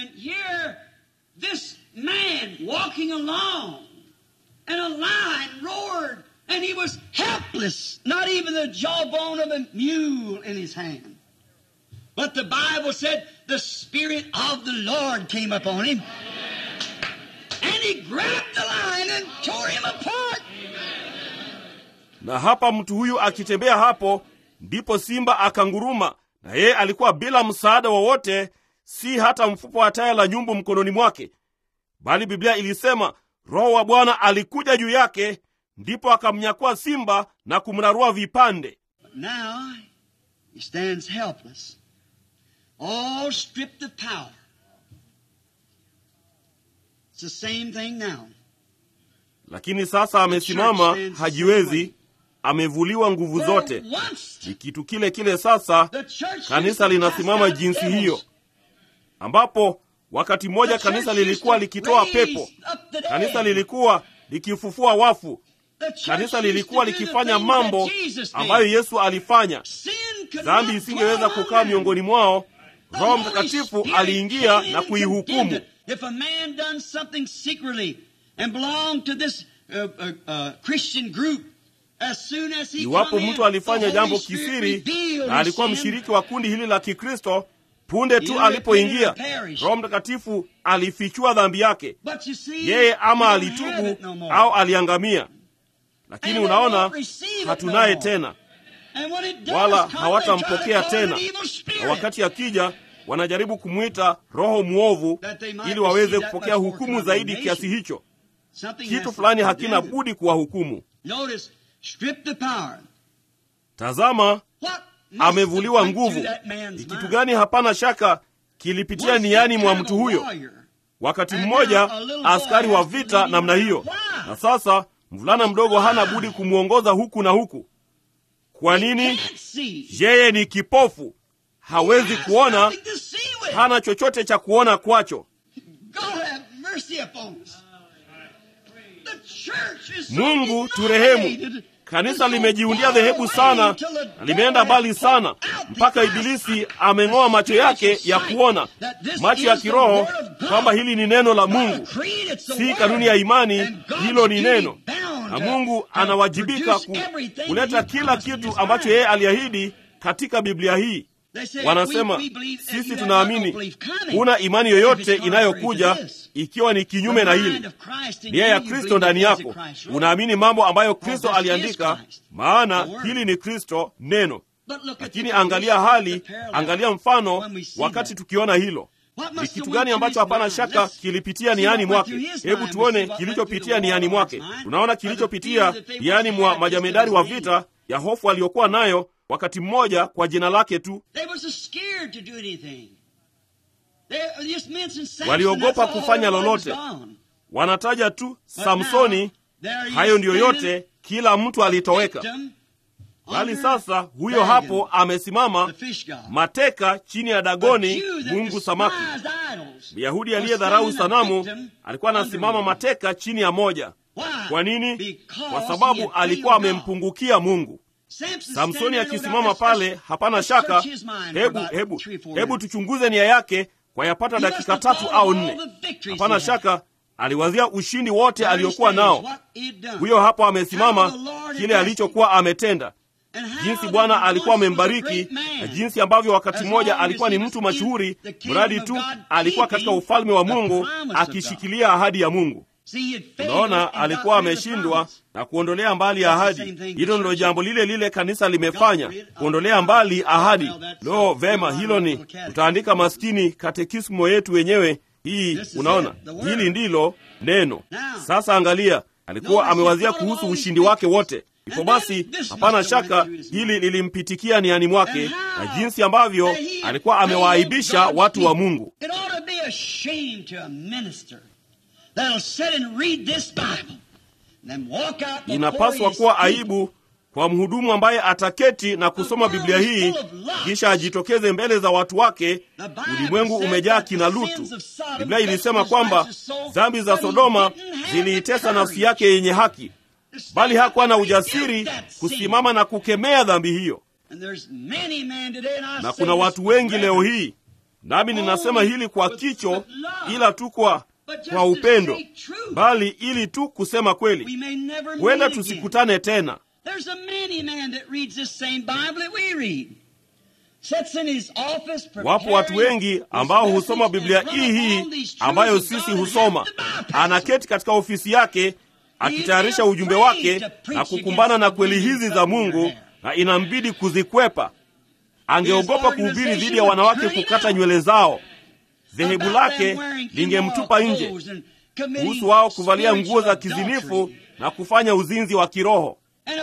[SPEAKER 1] And a lion roared, and he was helpless, not even the jawbone of a mule in his hand. But the Bible said the Spirit of the Lord came upon him, and he grabbed the lion and tore him apart.
[SPEAKER 2] Na hapa mtu huyu akitembea hapo, ndipo simba akanguruma, na yeye alikuwa bila msaada wowote, si hata mfupa wa taya la nyumbu mkononi mwake, bali Biblia ilisema Roho wa Bwana alikuja juu yake, ndipo akamnyakua simba na kumrarua vipande.
[SPEAKER 1] Now he stands helpless, all stripped of power. It's the same thing now.
[SPEAKER 2] Lakini sasa amesimama, hajiwezi, amevuliwa nguvu zote. Ni kitu kile kile sasa. Kanisa linasimama jinsi hiyo, ambapo wakati mmoja kanisa lilikuwa likitoa pepo, kanisa lilikuwa likifufua wafu, kanisa lilikuwa likifanya mambo ambayo Yesu alifanya. dhambi isingeweza kukaa miongoni mwao. Roho Mtakatifu aliingia na kuihukumu.
[SPEAKER 1] If a man done something secretly and belonged to this uh, uh, uh, Christian group, as soon as he
[SPEAKER 2] Iwapo
[SPEAKER 1] come in,
[SPEAKER 2] mtu alifanya
[SPEAKER 1] the
[SPEAKER 2] jambo
[SPEAKER 1] Holy Spirit
[SPEAKER 2] kisiri
[SPEAKER 1] revealed
[SPEAKER 2] na alikuwa
[SPEAKER 1] his sin.
[SPEAKER 2] mshiriki wa kundi hili la Kikristo, punde tu alipoingia, Roho Mtakatifu alifichua dhambi yake.
[SPEAKER 1] But you see,
[SPEAKER 2] Yeye ama
[SPEAKER 1] we don't have
[SPEAKER 2] alitubu
[SPEAKER 1] it no more.
[SPEAKER 2] au aliangamia, lakini
[SPEAKER 1] And they
[SPEAKER 2] unaona,
[SPEAKER 1] won't receive it
[SPEAKER 2] hatunaye
[SPEAKER 1] no more.
[SPEAKER 2] tena,
[SPEAKER 1] And when it does
[SPEAKER 2] wala
[SPEAKER 1] come, they try to
[SPEAKER 2] hawatampokea
[SPEAKER 1] call it
[SPEAKER 2] tena.
[SPEAKER 1] an evil
[SPEAKER 2] Na
[SPEAKER 1] spirit.
[SPEAKER 2] wakati akija, wanajaribu kumwita roho mwovu
[SPEAKER 1] That they might
[SPEAKER 2] ili waweze
[SPEAKER 1] receive that
[SPEAKER 2] kupokea
[SPEAKER 1] much more
[SPEAKER 2] hukumu zaidi
[SPEAKER 1] condemnation.
[SPEAKER 2] kiasi hicho.
[SPEAKER 1] Something has
[SPEAKER 2] Kitu
[SPEAKER 1] to
[SPEAKER 2] fulani
[SPEAKER 1] be
[SPEAKER 2] hakina
[SPEAKER 1] condemned.
[SPEAKER 2] budi kuwahukumu.
[SPEAKER 1] Notice, strip the power.
[SPEAKER 2] Tazama,
[SPEAKER 1] What must
[SPEAKER 2] amevuliwa
[SPEAKER 1] have went
[SPEAKER 2] nguvu.
[SPEAKER 1] through that man's
[SPEAKER 2] Ni kitu
[SPEAKER 1] mind?
[SPEAKER 2] gani? Hapana shaka kilipitia
[SPEAKER 1] Once
[SPEAKER 2] niani
[SPEAKER 1] that
[SPEAKER 2] mwa
[SPEAKER 1] kind of
[SPEAKER 2] mtu huyo.
[SPEAKER 1] warrior,
[SPEAKER 2] Wakati
[SPEAKER 1] And
[SPEAKER 2] mmoja
[SPEAKER 1] now a little boy
[SPEAKER 2] askari wa
[SPEAKER 1] has to
[SPEAKER 2] vita
[SPEAKER 1] lead him
[SPEAKER 2] namna hiyo,
[SPEAKER 1] around. Why?
[SPEAKER 2] na sasa mvulana mdogo hana budi kumwongoza huku na huku. Kwa nini?
[SPEAKER 1] can't see.
[SPEAKER 2] Yeye ni kipofu, hawezi
[SPEAKER 1] Has
[SPEAKER 2] kuona,
[SPEAKER 1] nothing to see with.
[SPEAKER 2] hana chochote cha kuona kwacho.
[SPEAKER 1] God have mercy upon us. The church is so
[SPEAKER 2] Mungu turehemu.
[SPEAKER 1] divided.
[SPEAKER 2] Kanisa
[SPEAKER 1] and so
[SPEAKER 2] limejiundia
[SPEAKER 1] far
[SPEAKER 2] dhehebu
[SPEAKER 1] away
[SPEAKER 2] sana
[SPEAKER 1] till the
[SPEAKER 2] na limeenda mbali sana
[SPEAKER 1] devil has
[SPEAKER 2] mpaka
[SPEAKER 1] put out the
[SPEAKER 2] Ibilisi
[SPEAKER 1] eyes.
[SPEAKER 2] ameng'oa macho yake ya kuona,
[SPEAKER 1] That this
[SPEAKER 2] macho ya
[SPEAKER 1] is the
[SPEAKER 2] kiroho,
[SPEAKER 1] word of God.
[SPEAKER 2] kwamba hili ni neno la
[SPEAKER 1] God
[SPEAKER 2] Mungu,
[SPEAKER 1] created it's the
[SPEAKER 2] si
[SPEAKER 1] word.
[SPEAKER 2] kanuni ya imani.
[SPEAKER 1] And God's
[SPEAKER 2] Hilo ni
[SPEAKER 1] duty
[SPEAKER 2] neno,
[SPEAKER 1] bound
[SPEAKER 2] na
[SPEAKER 1] to-
[SPEAKER 2] Mungu
[SPEAKER 1] to
[SPEAKER 2] anawajibika ku,
[SPEAKER 1] produce everything
[SPEAKER 2] kuleta
[SPEAKER 1] he
[SPEAKER 2] kila
[SPEAKER 1] promised in
[SPEAKER 2] kitu
[SPEAKER 1] his
[SPEAKER 2] ambacho
[SPEAKER 1] word.
[SPEAKER 2] yeye aliahidi katika Biblia hii.
[SPEAKER 1] They say,
[SPEAKER 2] Wanasema
[SPEAKER 1] we- we believe-
[SPEAKER 2] sisi
[SPEAKER 1] you have
[SPEAKER 2] tunaamini.
[SPEAKER 1] no belief coming.
[SPEAKER 2] Huna imani
[SPEAKER 1] If it's
[SPEAKER 2] yoyote
[SPEAKER 1] contrary
[SPEAKER 2] inayokuja
[SPEAKER 1] to this.
[SPEAKER 2] ikiwa ni kinyume na
[SPEAKER 1] The
[SPEAKER 2] hili.
[SPEAKER 1] mind of Christ in
[SPEAKER 2] nia
[SPEAKER 1] you,
[SPEAKER 2] ya
[SPEAKER 1] you
[SPEAKER 2] Kristo
[SPEAKER 1] believe
[SPEAKER 2] ndani
[SPEAKER 1] the things
[SPEAKER 2] yako,
[SPEAKER 1] that Christ wrote.
[SPEAKER 2] unaamini mambo ambayo
[SPEAKER 1] For
[SPEAKER 2] Kristo
[SPEAKER 1] this is
[SPEAKER 2] aliandika,
[SPEAKER 1] Christ,
[SPEAKER 2] maana
[SPEAKER 1] the word.
[SPEAKER 2] hili ni Kristo neno.
[SPEAKER 1] But look at
[SPEAKER 2] Lakini
[SPEAKER 1] the
[SPEAKER 2] angalia
[SPEAKER 1] condition,
[SPEAKER 2] hali,
[SPEAKER 1] the parallel.
[SPEAKER 2] angalia mfano
[SPEAKER 1] When we see
[SPEAKER 2] wakati
[SPEAKER 1] that.
[SPEAKER 2] tukiona hilo.
[SPEAKER 1] What
[SPEAKER 2] Ni
[SPEAKER 1] must
[SPEAKER 2] kitu
[SPEAKER 1] have
[SPEAKER 2] gani
[SPEAKER 1] went through
[SPEAKER 2] ambacho
[SPEAKER 1] his
[SPEAKER 2] hapana
[SPEAKER 1] mind?
[SPEAKER 2] shaka
[SPEAKER 1] Let's
[SPEAKER 2] kilipitia
[SPEAKER 1] see
[SPEAKER 2] niani
[SPEAKER 1] what went
[SPEAKER 2] mwake?
[SPEAKER 1] through his
[SPEAKER 2] Hebu
[SPEAKER 1] mind.
[SPEAKER 2] tuone
[SPEAKER 1] See what went
[SPEAKER 2] kilichopitia
[SPEAKER 1] through the
[SPEAKER 2] niani mwake.
[SPEAKER 1] warlord's mind.
[SPEAKER 2] Tunaona
[SPEAKER 1] Or the
[SPEAKER 2] kilichopitia
[SPEAKER 1] fear that they
[SPEAKER 2] niani
[SPEAKER 1] once
[SPEAKER 2] mwa
[SPEAKER 1] had
[SPEAKER 2] majamedari
[SPEAKER 1] just
[SPEAKER 2] wa
[SPEAKER 1] in his
[SPEAKER 2] vita ya hofu aliyokuwa nayo wakati mmoja kwa jina lake tu.
[SPEAKER 1] They was scared to do anything. They just mentioned Samson,
[SPEAKER 2] Waliogopa
[SPEAKER 1] that's all,
[SPEAKER 2] kufanya
[SPEAKER 1] everybody was
[SPEAKER 2] lolote.
[SPEAKER 1] gone.
[SPEAKER 2] Wanataja tu
[SPEAKER 1] But
[SPEAKER 2] Samsoni,
[SPEAKER 1] now, there he
[SPEAKER 2] hayo
[SPEAKER 1] is
[SPEAKER 2] ndiyo
[SPEAKER 1] standing,
[SPEAKER 2] yote, kila mtu alitoweka.
[SPEAKER 1] victim,
[SPEAKER 2] Bali
[SPEAKER 1] under
[SPEAKER 2] sasa huyo
[SPEAKER 1] Dagon,
[SPEAKER 2] hapo amesimama
[SPEAKER 1] the fish god.
[SPEAKER 2] mateka chini ya
[SPEAKER 1] The
[SPEAKER 2] Dagoni,
[SPEAKER 1] Jew that
[SPEAKER 2] mungu samaki.
[SPEAKER 1] despised idols
[SPEAKER 2] Myahudi
[SPEAKER 1] was
[SPEAKER 2] aliyedharau
[SPEAKER 1] standing a
[SPEAKER 2] sanamu
[SPEAKER 1] victim
[SPEAKER 2] alikuwa anasimama
[SPEAKER 1] under
[SPEAKER 2] mateka chini ya moja.
[SPEAKER 1] Why?
[SPEAKER 2] Kwa nini?
[SPEAKER 1] Because
[SPEAKER 2] Kwa
[SPEAKER 1] he
[SPEAKER 2] sababu
[SPEAKER 1] had
[SPEAKER 2] alikuwa
[SPEAKER 1] failed God.
[SPEAKER 2] amempungukia Mungu.
[SPEAKER 1] Samson
[SPEAKER 2] Samsoni
[SPEAKER 1] standing there, no
[SPEAKER 2] akisimama
[SPEAKER 1] doubt,
[SPEAKER 2] pale,
[SPEAKER 1] let's-
[SPEAKER 2] hapana
[SPEAKER 1] let's
[SPEAKER 2] shaka.
[SPEAKER 1] search his mind for
[SPEAKER 2] Hebu
[SPEAKER 1] about
[SPEAKER 2] hebu
[SPEAKER 1] three, four
[SPEAKER 2] hebu
[SPEAKER 1] minutes.
[SPEAKER 2] tuchunguze nia yake kwa yapata
[SPEAKER 1] He must
[SPEAKER 2] dakika
[SPEAKER 1] have
[SPEAKER 2] tatu
[SPEAKER 1] thought
[SPEAKER 2] au
[SPEAKER 1] of all
[SPEAKER 2] nne.
[SPEAKER 1] the victories
[SPEAKER 2] Hapana
[SPEAKER 1] he had.
[SPEAKER 2] shaka aliwazia ushindi wote
[SPEAKER 1] There he
[SPEAKER 2] aliokuwa
[SPEAKER 1] stands,
[SPEAKER 2] nao.
[SPEAKER 1] what he had done.
[SPEAKER 2] Huyo hapo amesimama,
[SPEAKER 1] How the Lord had
[SPEAKER 2] kile
[SPEAKER 1] blessed
[SPEAKER 2] alichokuwa ametenda,
[SPEAKER 1] And how
[SPEAKER 2] jinsi
[SPEAKER 1] that
[SPEAKER 2] Bwana
[SPEAKER 1] he
[SPEAKER 2] alikuwa
[SPEAKER 1] once was a
[SPEAKER 2] amembariki
[SPEAKER 1] great man.
[SPEAKER 2] na jinsi ambavyo wakati
[SPEAKER 1] As
[SPEAKER 2] mmoja
[SPEAKER 1] long as
[SPEAKER 2] alikuwa
[SPEAKER 1] he
[SPEAKER 2] ni
[SPEAKER 1] was
[SPEAKER 2] mtu
[SPEAKER 1] in
[SPEAKER 2] mashuhuri,
[SPEAKER 1] the kingdom
[SPEAKER 2] mradi
[SPEAKER 1] of
[SPEAKER 2] tu
[SPEAKER 1] God,
[SPEAKER 2] alikuwa katika
[SPEAKER 1] keeping
[SPEAKER 2] ufalme wa
[SPEAKER 1] the
[SPEAKER 2] Mungu
[SPEAKER 1] promise of God.
[SPEAKER 2] akishikilia ahadi ya Mungu.
[SPEAKER 1] See, he had failed
[SPEAKER 2] Unaona,
[SPEAKER 1] and
[SPEAKER 2] alikuwa
[SPEAKER 1] got rid of the
[SPEAKER 2] ameshindwa
[SPEAKER 1] promise.
[SPEAKER 2] na kuondolea mbali
[SPEAKER 1] That's the
[SPEAKER 2] ahadi.
[SPEAKER 1] same thing
[SPEAKER 2] Hilo
[SPEAKER 1] the
[SPEAKER 2] ndilo
[SPEAKER 1] church
[SPEAKER 2] jambo lile lile kanisa limefanya,
[SPEAKER 1] got rid of
[SPEAKER 2] kuondolea
[SPEAKER 1] the
[SPEAKER 2] mbali
[SPEAKER 1] promise.
[SPEAKER 2] ahadi.
[SPEAKER 1] Well, that's
[SPEAKER 2] Lo,
[SPEAKER 1] a-
[SPEAKER 2] vema,
[SPEAKER 1] a
[SPEAKER 2] hilo ni
[SPEAKER 1] little catechism.
[SPEAKER 2] tutaandika maskini katekismo yetu wenyewe hii.
[SPEAKER 1] This is
[SPEAKER 2] Unaona,
[SPEAKER 1] it, the word.
[SPEAKER 2] hili ndilo neno.
[SPEAKER 1] Now,
[SPEAKER 2] Sasa angalia, alikuwa
[SPEAKER 1] notice he
[SPEAKER 2] amewazia
[SPEAKER 1] thought of
[SPEAKER 2] kuhusu
[SPEAKER 1] all these
[SPEAKER 2] ushindi wake
[SPEAKER 1] victories.
[SPEAKER 2] wote. Hivyo
[SPEAKER 1] And then
[SPEAKER 2] basi,
[SPEAKER 1] this
[SPEAKER 2] hapana
[SPEAKER 1] must have
[SPEAKER 2] shaka
[SPEAKER 1] went through his
[SPEAKER 2] hili
[SPEAKER 1] mind.
[SPEAKER 2] lilimpitikia niani mwake,
[SPEAKER 1] And how
[SPEAKER 2] na jinsi ambavyo
[SPEAKER 1] that he had
[SPEAKER 2] alikuwa
[SPEAKER 1] failed
[SPEAKER 2] amewaaibisha
[SPEAKER 1] God's
[SPEAKER 2] watu wa
[SPEAKER 1] people.
[SPEAKER 2] Mungu.
[SPEAKER 1] It ought to be a shame to a minister that'll sit and read this Bible and then walk out before
[SPEAKER 2] Inapaswa
[SPEAKER 1] his
[SPEAKER 2] kuwa
[SPEAKER 1] people
[SPEAKER 2] aibu kwa mhudumu ambaye ataketi na kusoma Biblia hii kisha ajitokeze mbele za watu wake. Ulimwengu umejaa kina Lutu. Biblia ilisema kwamba dhambi za Sodoma ziliitesa nafsi yake yenye haki, bali hakuwa na ujasiri kusimama na kukemea dhambi hiyo.
[SPEAKER 1] And there's many men today, and I
[SPEAKER 2] Na
[SPEAKER 1] say
[SPEAKER 2] kuna
[SPEAKER 1] this
[SPEAKER 2] watu
[SPEAKER 1] with
[SPEAKER 2] wengi leo
[SPEAKER 1] reverence.
[SPEAKER 2] hii, nami ninasema hili kwa kicho, ila tu kwa kwa upendo, bali ili tu kusema kweli.
[SPEAKER 1] We may never
[SPEAKER 2] Huenda
[SPEAKER 1] meet again.
[SPEAKER 2] tusikutane tena.
[SPEAKER 1] There's a many man that reads this same Bible that we read. Sits in his office
[SPEAKER 2] Wapo watu
[SPEAKER 1] preparing
[SPEAKER 2] wengi
[SPEAKER 1] his
[SPEAKER 2] ambao
[SPEAKER 1] message
[SPEAKER 2] husoma
[SPEAKER 1] and
[SPEAKER 2] Biblia
[SPEAKER 1] run
[SPEAKER 2] hii hii
[SPEAKER 1] upon these truths
[SPEAKER 2] ambayo
[SPEAKER 1] of
[SPEAKER 2] sisi
[SPEAKER 1] God and
[SPEAKER 2] husoma.
[SPEAKER 1] have to bypass
[SPEAKER 2] Anaketi katika ofisi yake akitayarisha ujumbe wake na kukumbana na kweli hizi za Mungu, na inambidi kuzikwepa. Angeogopa kuhubiri dhidi ya wanawake kukata nywele zao. Dhehebu lake lingemtupa nje kuhusu wao kuvalia nguo za kizinifu na kufanya uzinzi wa kiroho.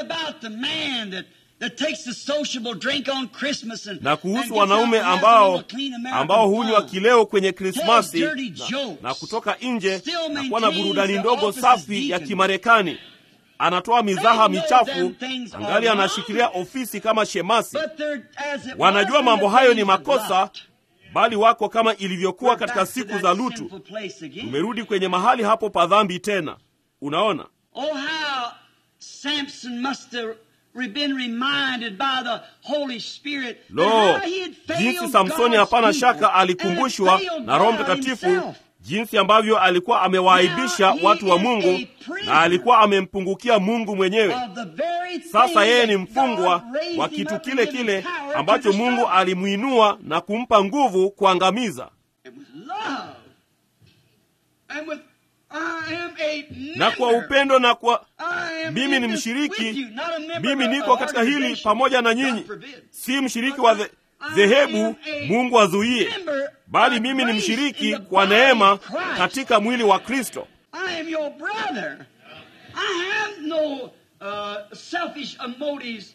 [SPEAKER 2] na kuhusu wanaume ambao ambao hunywa kileo kwenye Krismasi na, na kutoka nje na kuwa na burudani ndogo safi ya Kimarekani. Anatoa mizaha michafu, angali anashikilia ofisi kama shemasi. Wanajua mambo hayo ni makosa, bali wako kama ilivyokuwa katika siku za Lutu. Tumerudi kwenye mahali hapo pa dhambi tena. Unaona,
[SPEAKER 1] Oh, how Samson must have been reminded by the Holy Spirit
[SPEAKER 2] Lo,
[SPEAKER 1] that how he had failed
[SPEAKER 2] jinsi Samsoni
[SPEAKER 1] God's
[SPEAKER 2] hapana
[SPEAKER 1] people
[SPEAKER 2] shaka
[SPEAKER 1] and
[SPEAKER 2] alikumbushwa
[SPEAKER 1] had failed
[SPEAKER 2] na Roho
[SPEAKER 1] God
[SPEAKER 2] Mtakatifu
[SPEAKER 1] himself.
[SPEAKER 2] jinsi ambavyo alikuwa amewaaibisha
[SPEAKER 1] Now he
[SPEAKER 2] watu wa
[SPEAKER 1] is
[SPEAKER 2] Mungu
[SPEAKER 1] a prisoner
[SPEAKER 2] na alikuwa amempungukia Mungu mwenyewe.
[SPEAKER 1] Of the very thing
[SPEAKER 2] Sasa yeye ni
[SPEAKER 1] that
[SPEAKER 2] mfungwa
[SPEAKER 1] God raised
[SPEAKER 2] wa
[SPEAKER 1] him
[SPEAKER 2] kitu
[SPEAKER 1] up
[SPEAKER 2] kile
[SPEAKER 1] and given
[SPEAKER 2] kile
[SPEAKER 1] power to
[SPEAKER 2] ambacho Mungu
[SPEAKER 1] destroy.
[SPEAKER 2] alimwinua na kumpa nguvu kuangamiza.
[SPEAKER 1] And with love. And with I am a
[SPEAKER 2] Na kwa
[SPEAKER 1] member.
[SPEAKER 2] upendo na kwa
[SPEAKER 1] I am
[SPEAKER 2] mimi
[SPEAKER 1] in
[SPEAKER 2] ni
[SPEAKER 1] this
[SPEAKER 2] mshiriki,
[SPEAKER 1] with you, not a member
[SPEAKER 2] mimi
[SPEAKER 1] of
[SPEAKER 2] niko
[SPEAKER 1] an
[SPEAKER 2] katika hili
[SPEAKER 1] organization.
[SPEAKER 2] pamoja na
[SPEAKER 1] God
[SPEAKER 2] nyinyi,
[SPEAKER 1] forbid.
[SPEAKER 2] si mshiriki wa dhe- dhehebu, Mungu azuie,
[SPEAKER 1] Member
[SPEAKER 2] bali
[SPEAKER 1] by
[SPEAKER 2] mimi ni
[SPEAKER 1] grace in
[SPEAKER 2] mshiriki
[SPEAKER 1] the
[SPEAKER 2] kwa
[SPEAKER 1] body
[SPEAKER 2] neema
[SPEAKER 1] of Christ.
[SPEAKER 2] katika mwili wa Kristo.
[SPEAKER 1] I am your brother. I have no uh, selfish uh, motives.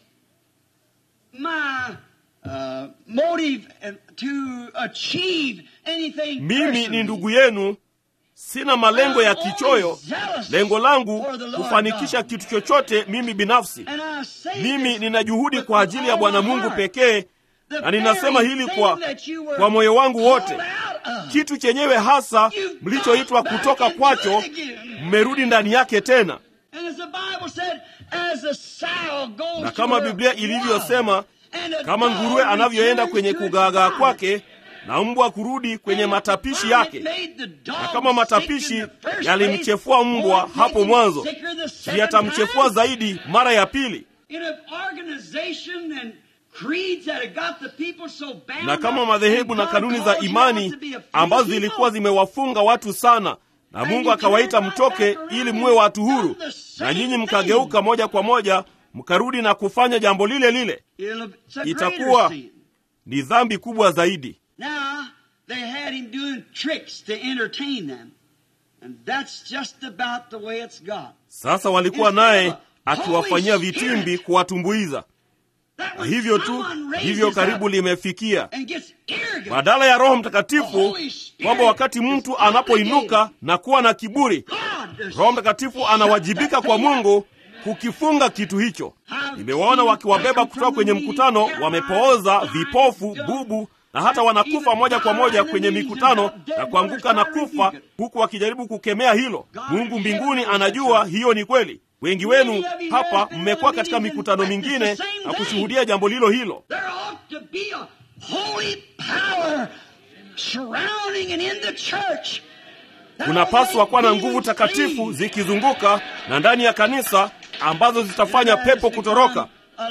[SPEAKER 1] My uh, motive uh, to achieve anything.
[SPEAKER 2] Mimi ni
[SPEAKER 1] personally.
[SPEAKER 2] ndugu yenu, sina malengo ya kichoyo. Lengo langu kufanikisha kitu chochote mimi binafsi.
[SPEAKER 1] And I say
[SPEAKER 2] Mimi
[SPEAKER 1] this
[SPEAKER 2] nina juhudi
[SPEAKER 1] with
[SPEAKER 2] kwa ajili ya
[SPEAKER 1] all
[SPEAKER 2] Bwana
[SPEAKER 1] my
[SPEAKER 2] Mungu
[SPEAKER 1] heart.
[SPEAKER 2] pekee,
[SPEAKER 1] The
[SPEAKER 2] na ninasema
[SPEAKER 1] very
[SPEAKER 2] hili
[SPEAKER 1] thing
[SPEAKER 2] kwa,
[SPEAKER 1] that you were
[SPEAKER 2] kwa moyo wangu wote.
[SPEAKER 1] called out of.
[SPEAKER 2] Kitu chenyewe hasa
[SPEAKER 1] You've
[SPEAKER 2] mlichoitwa
[SPEAKER 1] gone back
[SPEAKER 2] kutoka
[SPEAKER 1] into
[SPEAKER 2] kwacho,
[SPEAKER 1] it again.
[SPEAKER 2] mmerudi ndani yake tena.
[SPEAKER 1] And as the Bible said, as a sow goes
[SPEAKER 2] Na
[SPEAKER 1] to
[SPEAKER 2] kama
[SPEAKER 1] her
[SPEAKER 2] Biblia
[SPEAKER 1] water,
[SPEAKER 2] ilivyosema,
[SPEAKER 1] and a
[SPEAKER 2] kama
[SPEAKER 1] dog
[SPEAKER 2] nguruwe anavyoenda
[SPEAKER 1] returns
[SPEAKER 2] kwenye
[SPEAKER 1] to its
[SPEAKER 2] kugaagaa
[SPEAKER 1] vomit.
[SPEAKER 2] kwake na mbwa kurudi kwenye
[SPEAKER 1] And
[SPEAKER 2] matapishi
[SPEAKER 1] the
[SPEAKER 2] yake.
[SPEAKER 1] vomit made the dog
[SPEAKER 2] Na kama
[SPEAKER 1] sick
[SPEAKER 2] matapishi
[SPEAKER 1] in the first
[SPEAKER 2] yalimchefua
[SPEAKER 1] place,
[SPEAKER 2] mbwa
[SPEAKER 1] won't
[SPEAKER 2] hapo
[SPEAKER 1] make him
[SPEAKER 2] mwanzo,
[SPEAKER 1] sicker the
[SPEAKER 2] si
[SPEAKER 1] second
[SPEAKER 2] yatamchefua
[SPEAKER 1] time?
[SPEAKER 2] zaidi mara ya pili.
[SPEAKER 1] In an organization and creeds that have got the people so bound
[SPEAKER 2] Na kama
[SPEAKER 1] up,
[SPEAKER 2] madhehebu
[SPEAKER 1] and
[SPEAKER 2] na
[SPEAKER 1] God
[SPEAKER 2] kanuni za
[SPEAKER 1] calls you
[SPEAKER 2] imani
[SPEAKER 1] out to be a free
[SPEAKER 2] ambazo
[SPEAKER 1] people,
[SPEAKER 2] zilikuwa zimewafunga watu sana, na
[SPEAKER 1] And
[SPEAKER 2] Mungu
[SPEAKER 1] you
[SPEAKER 2] akawaita
[SPEAKER 1] turned right
[SPEAKER 2] mtoke
[SPEAKER 1] back around
[SPEAKER 2] ili
[SPEAKER 1] and
[SPEAKER 2] muwe watu
[SPEAKER 1] done
[SPEAKER 2] huru,
[SPEAKER 1] the
[SPEAKER 2] na
[SPEAKER 1] same
[SPEAKER 2] nyinyi
[SPEAKER 1] thing.
[SPEAKER 2] mkageuka moja kwa moja mkarudi na kufanya jambo lile lile.
[SPEAKER 1] It'll- it's a
[SPEAKER 2] Itakuwa-
[SPEAKER 1] greater sin.
[SPEAKER 2] Ni dhambi kubwa zaidi.
[SPEAKER 1] Now, they had him doing tricks to entertain them. And that's just about the way it's got.
[SPEAKER 2] Sasa walikuwa naye akiwafanyia vitimbi kuwatumbuiza,
[SPEAKER 1] That
[SPEAKER 2] na
[SPEAKER 1] when
[SPEAKER 2] hivyo tu
[SPEAKER 1] someone raises
[SPEAKER 2] ndivyo
[SPEAKER 1] up
[SPEAKER 2] karibu limefikia,
[SPEAKER 1] and gets arrogant,
[SPEAKER 2] badala ya Roho Mtakatifu, kwamba wakati mtu anapoinuka na kuwa na kiburi,
[SPEAKER 1] God, there's-
[SPEAKER 2] Roho Mtakatifu anawajibika kwa Mungu kukifunga kitu hicho. Nimewaona wakiwabeba kutoka kwenye mkutano, wamepooza, vipofu, bubu na hata wanakufa moja kwa moja kwenye mikutano na kuanguka na kufa, huku wakijaribu kukemea hilo. Mungu mbinguni anajua hiyo ni kweli. Wengi wenu hapa mmekuwa katika mikutano mingine na kushuhudia jambo lilo hilo.
[SPEAKER 1] There ought to be a holy power surrounding and in the church.
[SPEAKER 2] Kunapaswa kuwa na nguvu takatifu zikizunguka na ndani ya kanisa ambazo zitafanya pepo kutoroka.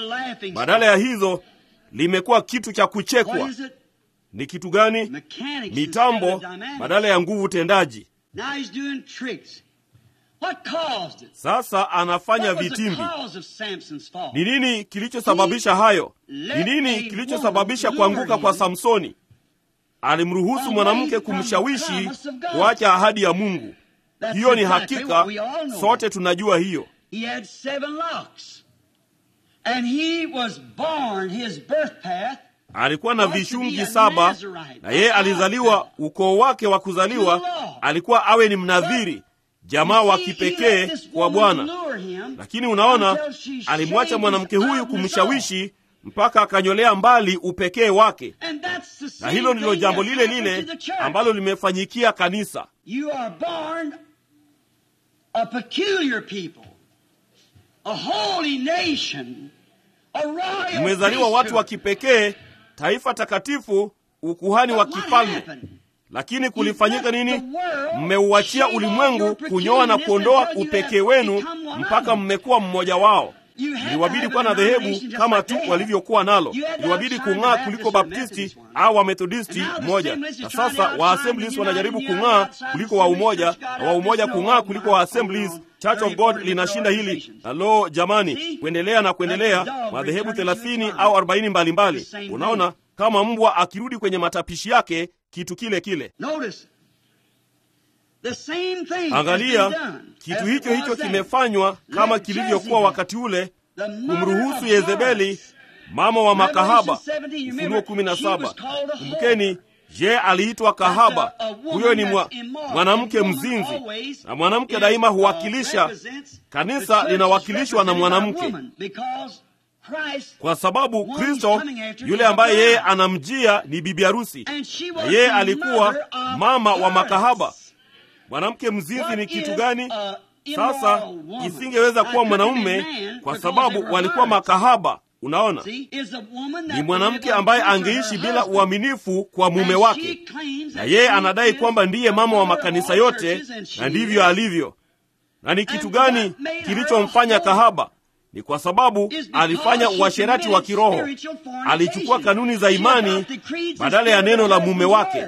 [SPEAKER 2] Badala ya hizo limekuwa kitu cha kuchekwa.
[SPEAKER 1] What is it?
[SPEAKER 2] Ni kitu gani?
[SPEAKER 1] Mechanics
[SPEAKER 2] Mitambo
[SPEAKER 1] instead of dynamics.
[SPEAKER 2] badala ya nguvu tendaji.
[SPEAKER 1] Now he's doing tricks. What caused it?
[SPEAKER 2] Sasa anafanya
[SPEAKER 1] What was the
[SPEAKER 2] vitimbi.
[SPEAKER 1] cause of Samson's fall?
[SPEAKER 2] Ni nini kilichosababisha hayo? Ni nini kilichosababisha kuanguka kwa Samsoni? Alimruhusu mwanamke kumshawishi kuacha ahadi ya Mungu.
[SPEAKER 1] That's
[SPEAKER 2] Hiyo ni
[SPEAKER 1] exactly
[SPEAKER 2] hakika,
[SPEAKER 1] what we all know.
[SPEAKER 2] sote tunajua hiyo.
[SPEAKER 1] He had seven locks. And he was born, his birth path,
[SPEAKER 2] Alikuwa na vishungi saba na yeye alizaliwa, ukoo wake wa kuzaliwa alikuwa awe ni mnadhiri, jamaa wa kipekee kwa Bwana. Lakini unaona, alimwacha mwanamke huyu kumshawishi mpaka akanyolea mbali upekee wake, na hilo ndilo jambo lile lile ambalo limefanyikia kanisa.
[SPEAKER 1] You are born a peculiar people, a holy nation, a royal
[SPEAKER 2] Mmezaliwa watu wa
[SPEAKER 1] priesthood.
[SPEAKER 2] kipekee, taifa takatifu, ukuhani wa
[SPEAKER 1] But what
[SPEAKER 2] kifalme.
[SPEAKER 1] happened?
[SPEAKER 2] Lakini kulifanyika nini? Mmeuachia ulimwengu kunyoa na kuondoa upekee wenu mpaka mmekuwa mmoja wao. Iliwabidi kuwa na dhehebu kama tu walivyokuwa nalo. Iliwabidi kung'aa kuliko Baptisti au Wamethodisti mmoja, na sasa Waassemblies wanajaribu kung'aa kuliko wa umoja, na wa umoja kung'aa kuliko wa Assemblies. Church of God linashinda hili. Na lo, jamani, kuendelea na kuendelea, madhehebu thelathini au arobaini mbalimbali. Unaona, kama mbwa akirudi kwenye matapishi yake, kitu kile kile.
[SPEAKER 1] Notice, the same thing has
[SPEAKER 2] Angalia,
[SPEAKER 1] been done
[SPEAKER 2] kitu
[SPEAKER 1] as
[SPEAKER 2] hicho
[SPEAKER 1] it
[SPEAKER 2] hicho
[SPEAKER 1] was then.
[SPEAKER 2] kimefanywa kama
[SPEAKER 1] Let
[SPEAKER 2] kilivyokuwa
[SPEAKER 1] Jezebel,
[SPEAKER 2] wakati ule,
[SPEAKER 1] the mother
[SPEAKER 2] kumruhusu
[SPEAKER 1] of
[SPEAKER 2] Yezebeli,
[SPEAKER 1] harlots,
[SPEAKER 2] mama wa makahaba.
[SPEAKER 1] Revelation 17, you
[SPEAKER 2] Ufunuo
[SPEAKER 1] remember,
[SPEAKER 2] kumi na
[SPEAKER 1] she
[SPEAKER 2] saba.
[SPEAKER 1] was called a
[SPEAKER 2] Kumbukeni, je, aliitwa kahaba?
[SPEAKER 1] That's a- a woman
[SPEAKER 2] Huyo ni mwa,
[SPEAKER 1] that's immoral.
[SPEAKER 2] mwanamke
[SPEAKER 1] And woman
[SPEAKER 2] mzinzi,
[SPEAKER 1] always
[SPEAKER 2] na mwanamke
[SPEAKER 1] is,
[SPEAKER 2] daima
[SPEAKER 1] uh,
[SPEAKER 2] huwakilisha.
[SPEAKER 1] represents- the
[SPEAKER 2] Kanisa
[SPEAKER 1] church is
[SPEAKER 2] linawakilishwa na
[SPEAKER 1] represented by
[SPEAKER 2] mwanamke,
[SPEAKER 1] woman, because Christ
[SPEAKER 2] kwa sababu
[SPEAKER 1] One
[SPEAKER 2] Kristo
[SPEAKER 1] he's coming after
[SPEAKER 2] yule
[SPEAKER 1] is
[SPEAKER 2] ambaye
[SPEAKER 1] a
[SPEAKER 2] yeye
[SPEAKER 1] bride.
[SPEAKER 2] anamjia ni bibi harusi,
[SPEAKER 1] and she
[SPEAKER 2] na
[SPEAKER 1] was
[SPEAKER 2] yeye
[SPEAKER 1] the
[SPEAKER 2] alikuwa
[SPEAKER 1] mother of
[SPEAKER 2] mama wa
[SPEAKER 1] harlots.
[SPEAKER 2] makahaba. Mwanamke mzinzi
[SPEAKER 1] What
[SPEAKER 2] ni kitu
[SPEAKER 1] is
[SPEAKER 2] gani?
[SPEAKER 1] a
[SPEAKER 2] Sasa isingeweza kuwa mwanaume kwa sababu walikuwa makahaba. Unaona, ni mwanamke ambaye angeishi bila uaminifu kwa mume wake, na yeye anadai kwamba ndiye mama wa makanisa yote, na ndivyo alivyo. Na ni kitu gani kilichomfanya kahaba? Ni kwa sababu alifanya uasherati wa kiroho. Alichukua kanuni za imani badala ya neno la mume wake.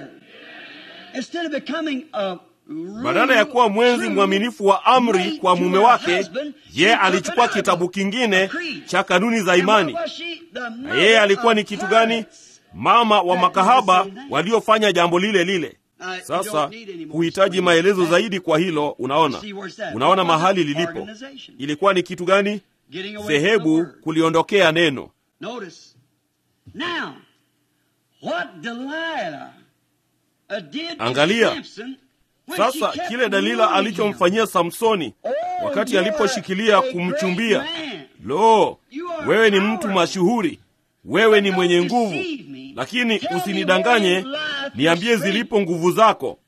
[SPEAKER 2] Badala ya kuwa mwenzi mwaminifu wa amri kwa mume wake, yeye alichukua kitabu kingine cha kanuni za imani. Na yeye alikuwa ni kitu gani? Mama wa makahaba waliofanya jambo lile lile. Sasa huhitaji maelezo zaidi kwa hilo. Unaona, unaona mahali lilipo. Ilikuwa ni kitu gani? Dhehebu kuliondokea neno. Angalia sasa kile Dalila alichomfanyia Samsoni wakati aliposhikilia kumchumbia. Lo, wewe ni mtu mashuhuri, wewe ni mwenye nguvu, lakini usinidanganye, niambie zilipo nguvu zako.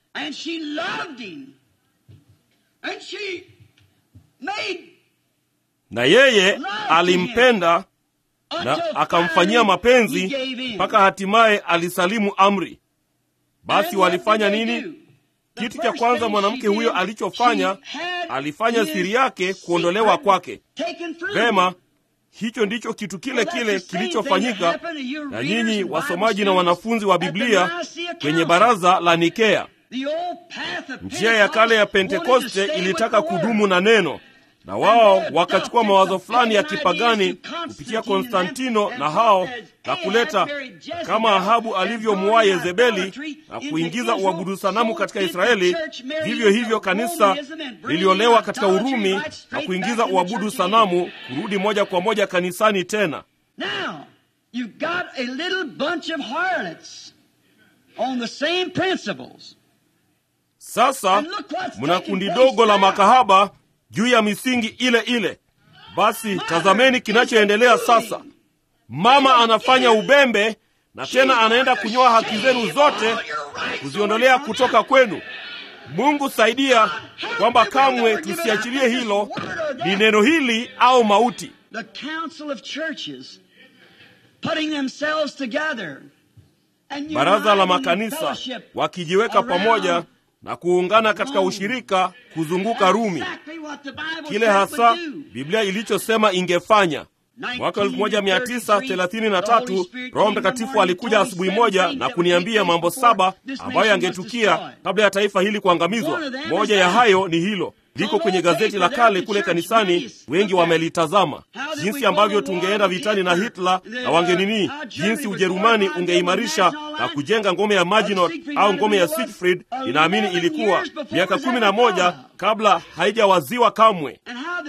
[SPEAKER 2] Na yeye alimpenda na akamfanyia mapenzi mpaka hatimaye alisalimu amri. Basi walifanya nini? Kitu cha kwanza mwanamke huyo alichofanya, alifanya siri yake kuondolewa kwake. Vema, hicho ndicho kitu kile kile kilichofanyika na nyinyi wasomaji na wanafunzi wa Biblia kwenye baraza la Nikea. Njia ya kale ya Pentekoste ilitaka kudumu na neno, na wao wakachukua mawazo fulani ya kipagani kupitia Konstantino na hao na kuleta kama Ahabu alivyomuoa Yezebeli na kuingiza uabudu sanamu katika Israeli, vivyo hivyo kanisa liliolewa katika Urumi na kuingiza uabudu sanamu kurudi moja kwa moja kanisani tena. Sasa mna kundi dogo la makahaba juu ya misingi ile ile. Basi tazameni kinachoendelea sasa. Mama anafanya ubembe na tena anaenda kunyoa haki zenu zote, kuziondolea kutoka kwenu. Mungu saidia kwamba kamwe tusiachilie hilo, ni neno hili au mauti. Baraza la makanisa wakijiweka pamoja na kuungana katika ushirika kuzunguka Rumi, kile hasa Biblia ilichosema ingefanya. Mwaka 1933 Roho Mtakatifu alikuja asubuhi moja na kuniambia mambo saba ambayo yangetukia kabla ya taifa hili kuangamizwa. Moja ya hayo ni hilo, liko kwenye gazeti la kale kule kanisani, wengi wamelitazama, jinsi ambavyo tungeenda vitani na Hitler na wangenini, jinsi Ujerumani ungeimarisha na kujenga ngome ya Maginot au ngome ya Siegfried. Inaamini ilikuwa miaka kumi na moja kabla haijawaziwa kamwe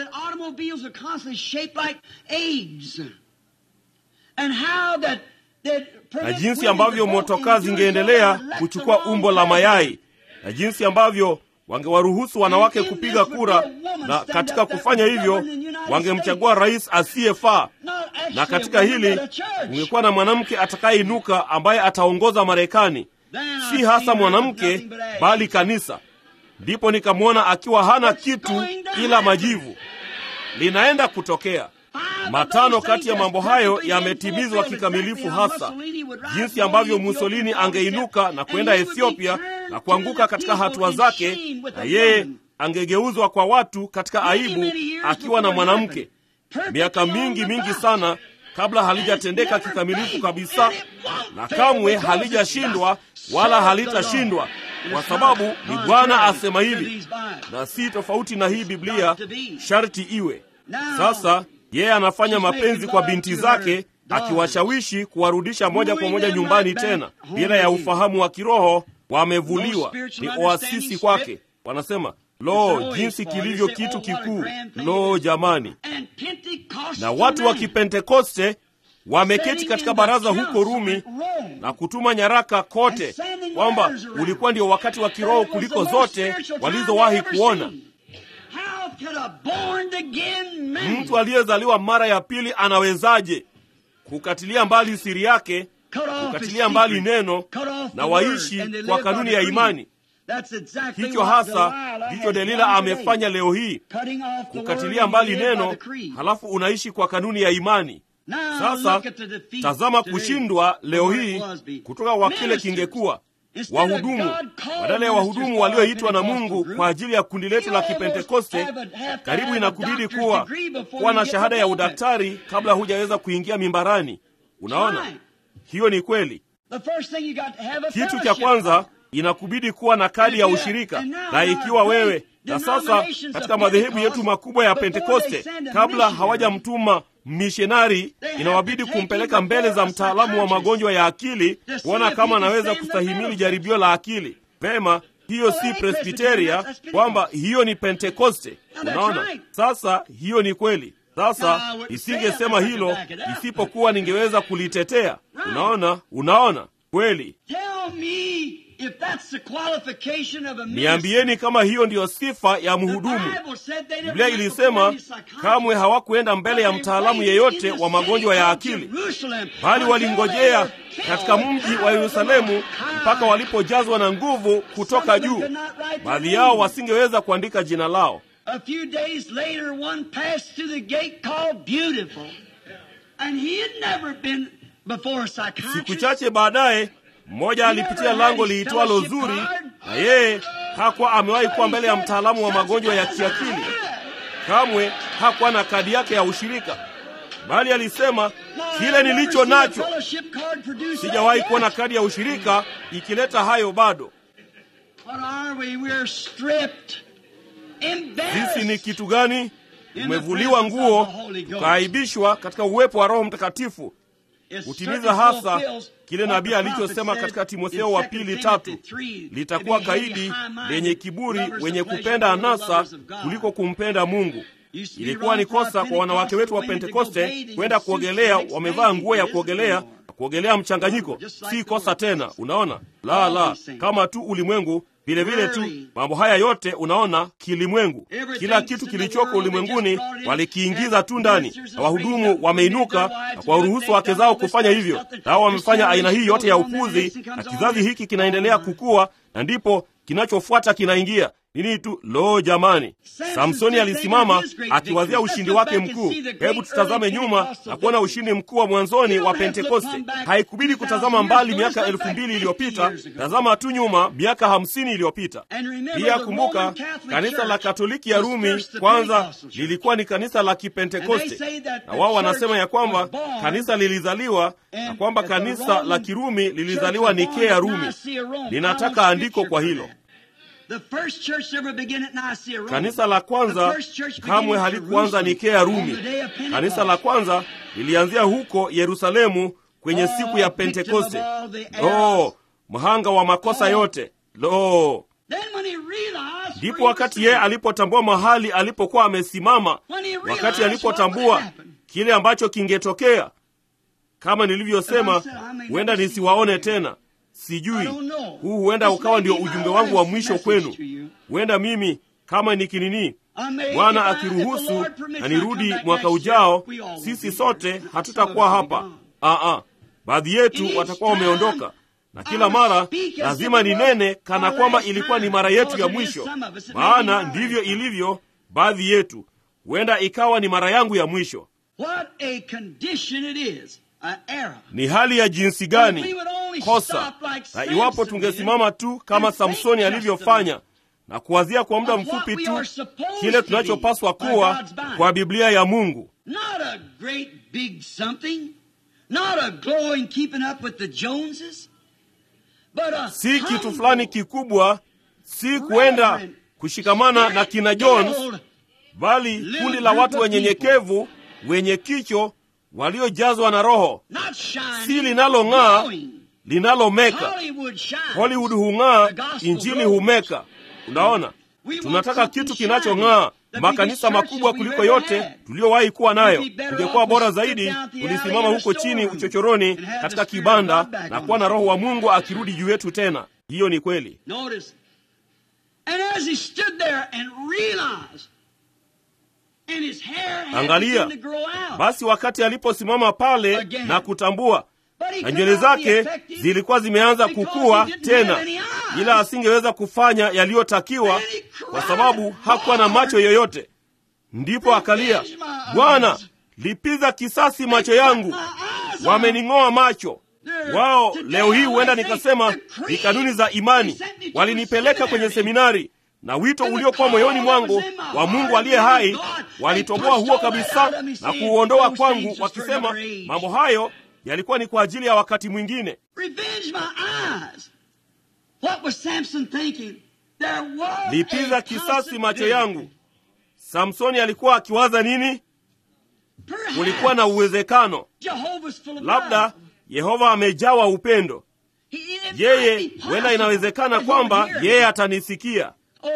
[SPEAKER 2] na jinsi ambavyo motokaa zingeendelea kuchukua umbo la mayai na jinsi ambavyo wangewaruhusu wanawake kupiga kura, na katika kufanya hivyo wangemchagua rais asiyefaa. Na katika hili ungekuwa na mwanamke atakayeinuka ambaye ataongoza Marekani, si hasa mwanamke bali kanisa. Ndipo nikamwona akiwa hana kitu ila majivu. Linaenda kutokea matano kati ya mambo hayo yametimizwa kikamilifu, hasa jinsi ambavyo Musolini angeinuka na kwenda Ethiopia na kuanguka katika hatua zake, na yeye angegeuzwa kwa watu katika aibu akiwa na mwanamke, miaka mingi mingi sana kabla halijatendeka kikamilifu kabisa, na kamwe halijashindwa wala halitashindwa, kwa sababu ni Bwana asema hivi, na si tofauti na hii Biblia sharti iwe sasa. Yeye anafanya mapenzi kwa binti zake, akiwashawishi kuwarudisha moja kwa moja nyumbani tena, bila ya ufahamu wa kiroho. Wamevuliwa, ni oasisi kwake. Wanasema, lo, jinsi kilivyo kitu kikuu! Lo jamani! Na watu wa Kipentekoste wameketi katika baraza huko Rumi na kutuma nyaraka kote kwamba ulikuwa ndio wakati wa kiroho kuliko zote walizowahi kuona. Mtu aliyezaliwa mara ya pili anawezaje kukatilia mbali siri yake, kukatilia mbali neno na waishi kwa kanuni ya imani? hicho hasa ndicho delila amefanya leo hii kukatilia mbali neno halafu unaishi kwa kanuni ya imani sasa tazama kushindwa leo hii kutoka kwa kile kingekuwa wahudumu badala ya wahudumu walioitwa na mungu kwa ajili ya kundi letu la kipentekoste karibu inakubidi kuwa kuwa na shahada ya udaktari kabla hujaweza kuingia mimbarani unaona hiyo ni kweli kitu cha kwanza inakubidi kuwa na kadi ya ushirika na ikiwa wewe na sasa katika madhehebu yetu makubwa ya pentekoste kabla hawajamtuma mishonari inawabidi kumpeleka mbele za mtaalamu wa magonjwa ya akili kuona kama anaweza kustahimili jaribio la akili vema hiyo si presbiteria kwamba hiyo ni pentekoste unaona sasa hiyo ni kweli sasa isingesema hilo isipokuwa ningeweza kulitetea unaona unaona kweli niambieni kama hiyo ndiyo sifa ya mhudumu biblia ilisema kamwe hawakuenda mbele ya mtaalamu yeyote wa magonjwa ya akili bali walingojea katika mji wa yerusalemu mpaka walipojazwa na nguvu kutoka juu baadhi yao wasingeweza kuandika jina lao
[SPEAKER 1] A few days later, one passed through the gate called Beautiful. And he had never been before a
[SPEAKER 2] siku
[SPEAKER 1] psychiatrist.
[SPEAKER 2] chache baadaye mmoja alipitia lango liitwalo zuri na yeye hakuwa amewahi kuwa mbele ya mtaalamu wa magonjwa ya kiakili kamwe hakuwa na kadi yake ya ushirika bali alisema kile nilicho nacho sijawahi kuona kadi ya ushirika ikileta hayo bado
[SPEAKER 1] What are we? We're stripped.
[SPEAKER 2] sisi ni
[SPEAKER 1] Embarrassed.
[SPEAKER 2] kitu gani tumevuliwa nguo tukaaibishwa katika uwepo wa roho mtakatifu
[SPEAKER 1] It
[SPEAKER 2] kutimiza
[SPEAKER 1] certainly
[SPEAKER 2] hasa
[SPEAKER 1] fulfills
[SPEAKER 2] kile
[SPEAKER 1] what
[SPEAKER 2] nabii
[SPEAKER 1] the prophet
[SPEAKER 2] alichosema
[SPEAKER 1] said
[SPEAKER 2] katika
[SPEAKER 1] in
[SPEAKER 2] timotheo wa
[SPEAKER 1] 2
[SPEAKER 2] pili
[SPEAKER 1] Timothy
[SPEAKER 2] tatu
[SPEAKER 1] 3,
[SPEAKER 2] litakuwa
[SPEAKER 1] to be heavy,
[SPEAKER 2] kaidi
[SPEAKER 1] high-minded,
[SPEAKER 2] lenye kiburi
[SPEAKER 1] lovers
[SPEAKER 2] wenye
[SPEAKER 1] of pleasure
[SPEAKER 2] kupenda
[SPEAKER 1] more than
[SPEAKER 2] anasa
[SPEAKER 1] lovers of God.
[SPEAKER 2] kuliko kumpenda mungu
[SPEAKER 1] Used to be
[SPEAKER 2] ilikuwa ni
[SPEAKER 1] wrong for
[SPEAKER 2] kosa
[SPEAKER 1] our
[SPEAKER 2] kwa wanawake wetu wa
[SPEAKER 1] Pentecostal women to go
[SPEAKER 2] pentekoste
[SPEAKER 1] bathing
[SPEAKER 2] kwenda
[SPEAKER 1] in suits
[SPEAKER 2] kuogelea
[SPEAKER 1] and mix
[SPEAKER 2] wamevaa nguo ya
[SPEAKER 1] bathing. It
[SPEAKER 2] kuogelea
[SPEAKER 1] isn't no more.
[SPEAKER 2] kuogelea mchanganyiko
[SPEAKER 1] Just like
[SPEAKER 2] si
[SPEAKER 1] the
[SPEAKER 2] kosa
[SPEAKER 1] world.
[SPEAKER 2] tena unaona la la kama tu ulimwengu vile vile tu
[SPEAKER 1] Early.
[SPEAKER 2] mambo haya yote unaona kilimwengu
[SPEAKER 1] Everything
[SPEAKER 2] kila
[SPEAKER 1] that's
[SPEAKER 2] kitu
[SPEAKER 1] in the
[SPEAKER 2] kilichoko
[SPEAKER 1] world, they
[SPEAKER 2] ulimwenguni
[SPEAKER 1] just brought it in.
[SPEAKER 2] walikiingiza tu ndani
[SPEAKER 1] Ministers
[SPEAKER 2] na
[SPEAKER 1] have raised
[SPEAKER 2] wahudumu
[SPEAKER 1] up
[SPEAKER 2] wameinuka
[SPEAKER 1] women, their
[SPEAKER 2] na
[SPEAKER 1] wives,
[SPEAKER 2] kuwaruhusu
[SPEAKER 1] they've
[SPEAKER 2] wake
[SPEAKER 1] done
[SPEAKER 2] zao
[SPEAKER 1] all this
[SPEAKER 2] kufanya
[SPEAKER 1] other
[SPEAKER 2] hivyo
[SPEAKER 1] stuff that
[SPEAKER 2] nao wamefanya
[SPEAKER 1] this
[SPEAKER 2] aina hii yote ya
[SPEAKER 1] generation goes on,
[SPEAKER 2] upuzi
[SPEAKER 1] and
[SPEAKER 2] na
[SPEAKER 1] next comes
[SPEAKER 2] kizazi
[SPEAKER 1] on.
[SPEAKER 2] hiki kinaendelea kukua na ndipo kinachofuata kinaingia nini tu lo jamani samsoni alisimama akiwazia ushindi wake mkuu hebu tutazame nyuma na kuona ushindi mkuu wa mwanzoni wa pentekoste haikubidi kutazama mbali miaka elfu mbili iliyopita tazama tu nyuma miaka hamsini iliyopita pia kumbuka kanisa la katoliki ya rumi kwanza lilikuwa ni kanisa la kipentekoste na wao wanasema ya kwamba kanisa lilizaliwa na kwamba kanisa la kirumi lilizaliwa nikea rumi ninataka andiko kwa hilo kanisa la kwanza kamwe halikuanza nikea rumi kanisa la kwanza lilianzia huko yerusalemu kwenye siku ya pentekoste lo mhanga wa makosa yote lo ndipo wakati yeye alipotambua mahali alipokuwa amesimama wakati alipotambua kile ambacho kingetokea kama nilivyosema huenda nisiwaone tena sijui huu huenda ukawa ndio ujumbe wangu wa mwisho kwenu huenda mimi kama nikinini bwana akiruhusu na nirudi mwaka ujao sisi sote hatutakuwa hapa Aa, baadhi yetu watakuwa wameondoka na kila mara lazima ninene kana kwamba ilikuwa ni mara yetu ya mwisho maana ndivyo ilivyo baadhi yetu huenda ikawa ni mara yangu ya mwisho
[SPEAKER 1] What a condition it is, an era.
[SPEAKER 2] ni hali ya jinsi gani kosa na iwapo tungesimama tu kama samsoni alivyofanya na kuwazia kwa muda mfupi tu kile tunachopaswa kuwa kwa biblia ya mungu
[SPEAKER 1] Not a great big something, not a glowing keeping up with the Joneses, but a
[SPEAKER 2] si kitu fulani kikubwa si kuenda kushikamana na kina jones bali kundi la watu wenyenyekevu wenye kicho waliojazwa na roho
[SPEAKER 1] not shining,
[SPEAKER 2] si linalong'aa
[SPEAKER 1] glowing.
[SPEAKER 2] linalomeka
[SPEAKER 1] Hollywood shines.
[SPEAKER 2] hollywood hung'aa
[SPEAKER 1] The gospel
[SPEAKER 2] injili
[SPEAKER 1] glows.
[SPEAKER 2] humeka unaona tunataka kitu kinachong'aa makanisa makubwa kuliko yote tuliyowahi kuwa nayo tungekuwa bora zaidi tulisimama huko chini uchochoroni katika kibanda na kuwa na roho wa mungu akirudi juu yetu tena hiyo ni kweli
[SPEAKER 1] Notice. And as he stood there and realized, and his hair had
[SPEAKER 2] Angalia.
[SPEAKER 1] begun to grow out.
[SPEAKER 2] basi wakati aliposimama pale
[SPEAKER 1] Again.
[SPEAKER 2] na kutambua
[SPEAKER 1] But he
[SPEAKER 2] na
[SPEAKER 1] could
[SPEAKER 2] nywele
[SPEAKER 1] not be
[SPEAKER 2] zake
[SPEAKER 1] effective
[SPEAKER 2] zilikuwa zimeanza
[SPEAKER 1] because
[SPEAKER 2] kukua
[SPEAKER 1] he didn't
[SPEAKER 2] tena
[SPEAKER 1] have any
[SPEAKER 2] ila asingeweza kufanya yaliyotakiwa kwa sababu hakuwa na macho yoyote. Ndipo akalia, Bwana, lipiza kisasi macho yangu, wamening'oa macho wao. Leo hii huenda nikasema ni kanuni za imani, walinipeleka kwenye seminari na wito uliokuwa moyoni mwangu wa Mungu aliye hai, walitoboa huo kabisa na kuuondoa kwangu, wakisema mambo hayo yalikuwa ni kwa ajili ya wakati mwingine. Lipiza kisasi macho yangu. Samsoni alikuwa akiwaza nini? Kulikuwa na uwezekano labda Yehova amejawa upendo. Yeye huenda inawezekana kwamba yeye atanisikia.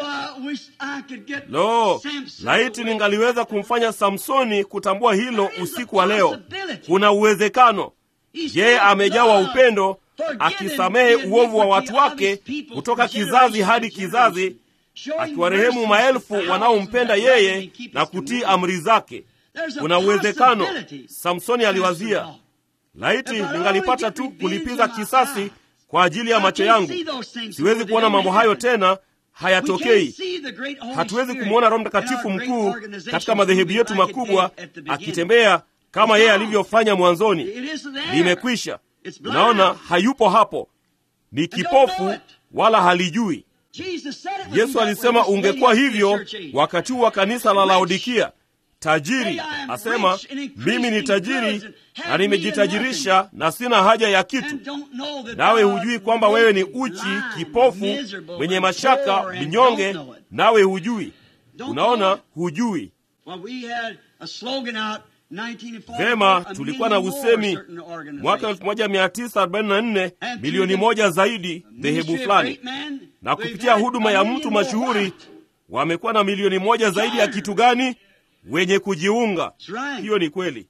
[SPEAKER 2] Lo, laiti ningaliweza kumfanya Samsoni kutambua hilo usiku wa leo. Kuna uwezekano yeye amejawa upendo, akisamehe uovu wa watu wake kutoka kizazi hadi kizazi, akiwarehemu maelfu wanaompenda yeye na kutii amri zake. Kuna uwezekano, Samsoni aliwazia, laiti ningalipata tu kulipiza kisasi kwa ajili ya macho yangu. Siwezi kuona mambo hayo tena, hayatokei. Hatuwezi kumwona Roho Mtakatifu mkuu katika madhehebu yetu makubwa akitembea kama yeye alivyofanya mwanzoni. Limekwisha. Unaona, hayupo hapo, ni kipofu wala halijui. Yesu alisema ungekuwa hivyo wakati huu wa kanisa la Laodikia. Tajiri asema mimi ni tajiri na nimejitajirisha na sina haja ya kitu, nawe hujui kwamba wewe ni uchi, kipofu, mwenye mashaka, mnyonge, nawe hujui. Unaona, hujui. Vema, tulikuwa na usemi mwaka 1944 milioni moja zaidi dhehebu fulani, na kupitia huduma ya mtu mashuhuri wamekuwa na milioni moja zaidi ya kitu gani? Wenye kujiunga. Hiyo ni kweli.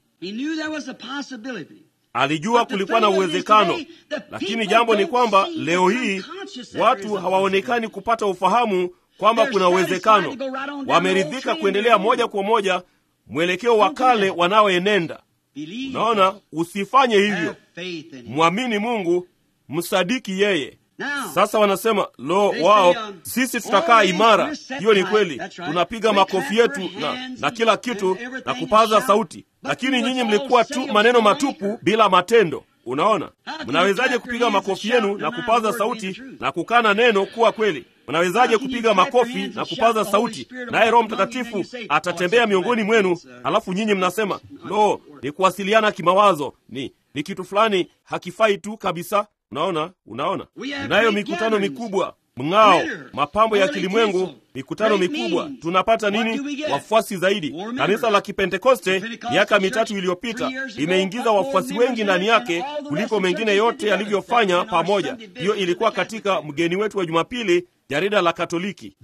[SPEAKER 2] Alijua kulikuwa na uwezekano, lakini jambo ni kwamba leo hii watu hawaonekani kupata ufahamu kwamba kuna uwezekano. Wameridhika kuendelea moja kwa moja mwelekeo wa kale wanaoenenda. Unaona, usifanye hivyo. Mwamini Mungu, msadiki yeye. Sasa wanasema lo, wao sisi tutakaa imara. Hiyo ni kweli, tunapiga makofi yetu na, na kila kitu na kupaza sauti, lakini nyinyi mlikuwa tu maneno matupu bila matendo. Unaona, mnawezaje kupiga makofi yenu na kupaza sauti na kukana neno kuwa kweli? Mnawezaje kupiga makofi na kupaza sauti, naye Roho Mtakatifu atatembea miongoni mwenu, halafu nyinyi mnasema lo, ni kuwasiliana kimawazo, ni ni kitu fulani hakifai tu kabisa. Unaona, unaona, tunayo mikutano mikubwa, mng'ao, mapambo ya kilimwengu, mikutano mikubwa. Tunapata nini? Wafuasi zaidi. Kanisa la Kipentekoste miaka mitatu iliyopita limeingiza wafuasi wengi ndani yake kuliko mengine yote yalivyofanya pamoja. Hiyo ilikuwa katika mgeni wetu wa Jumapili, jarida la Katoliki.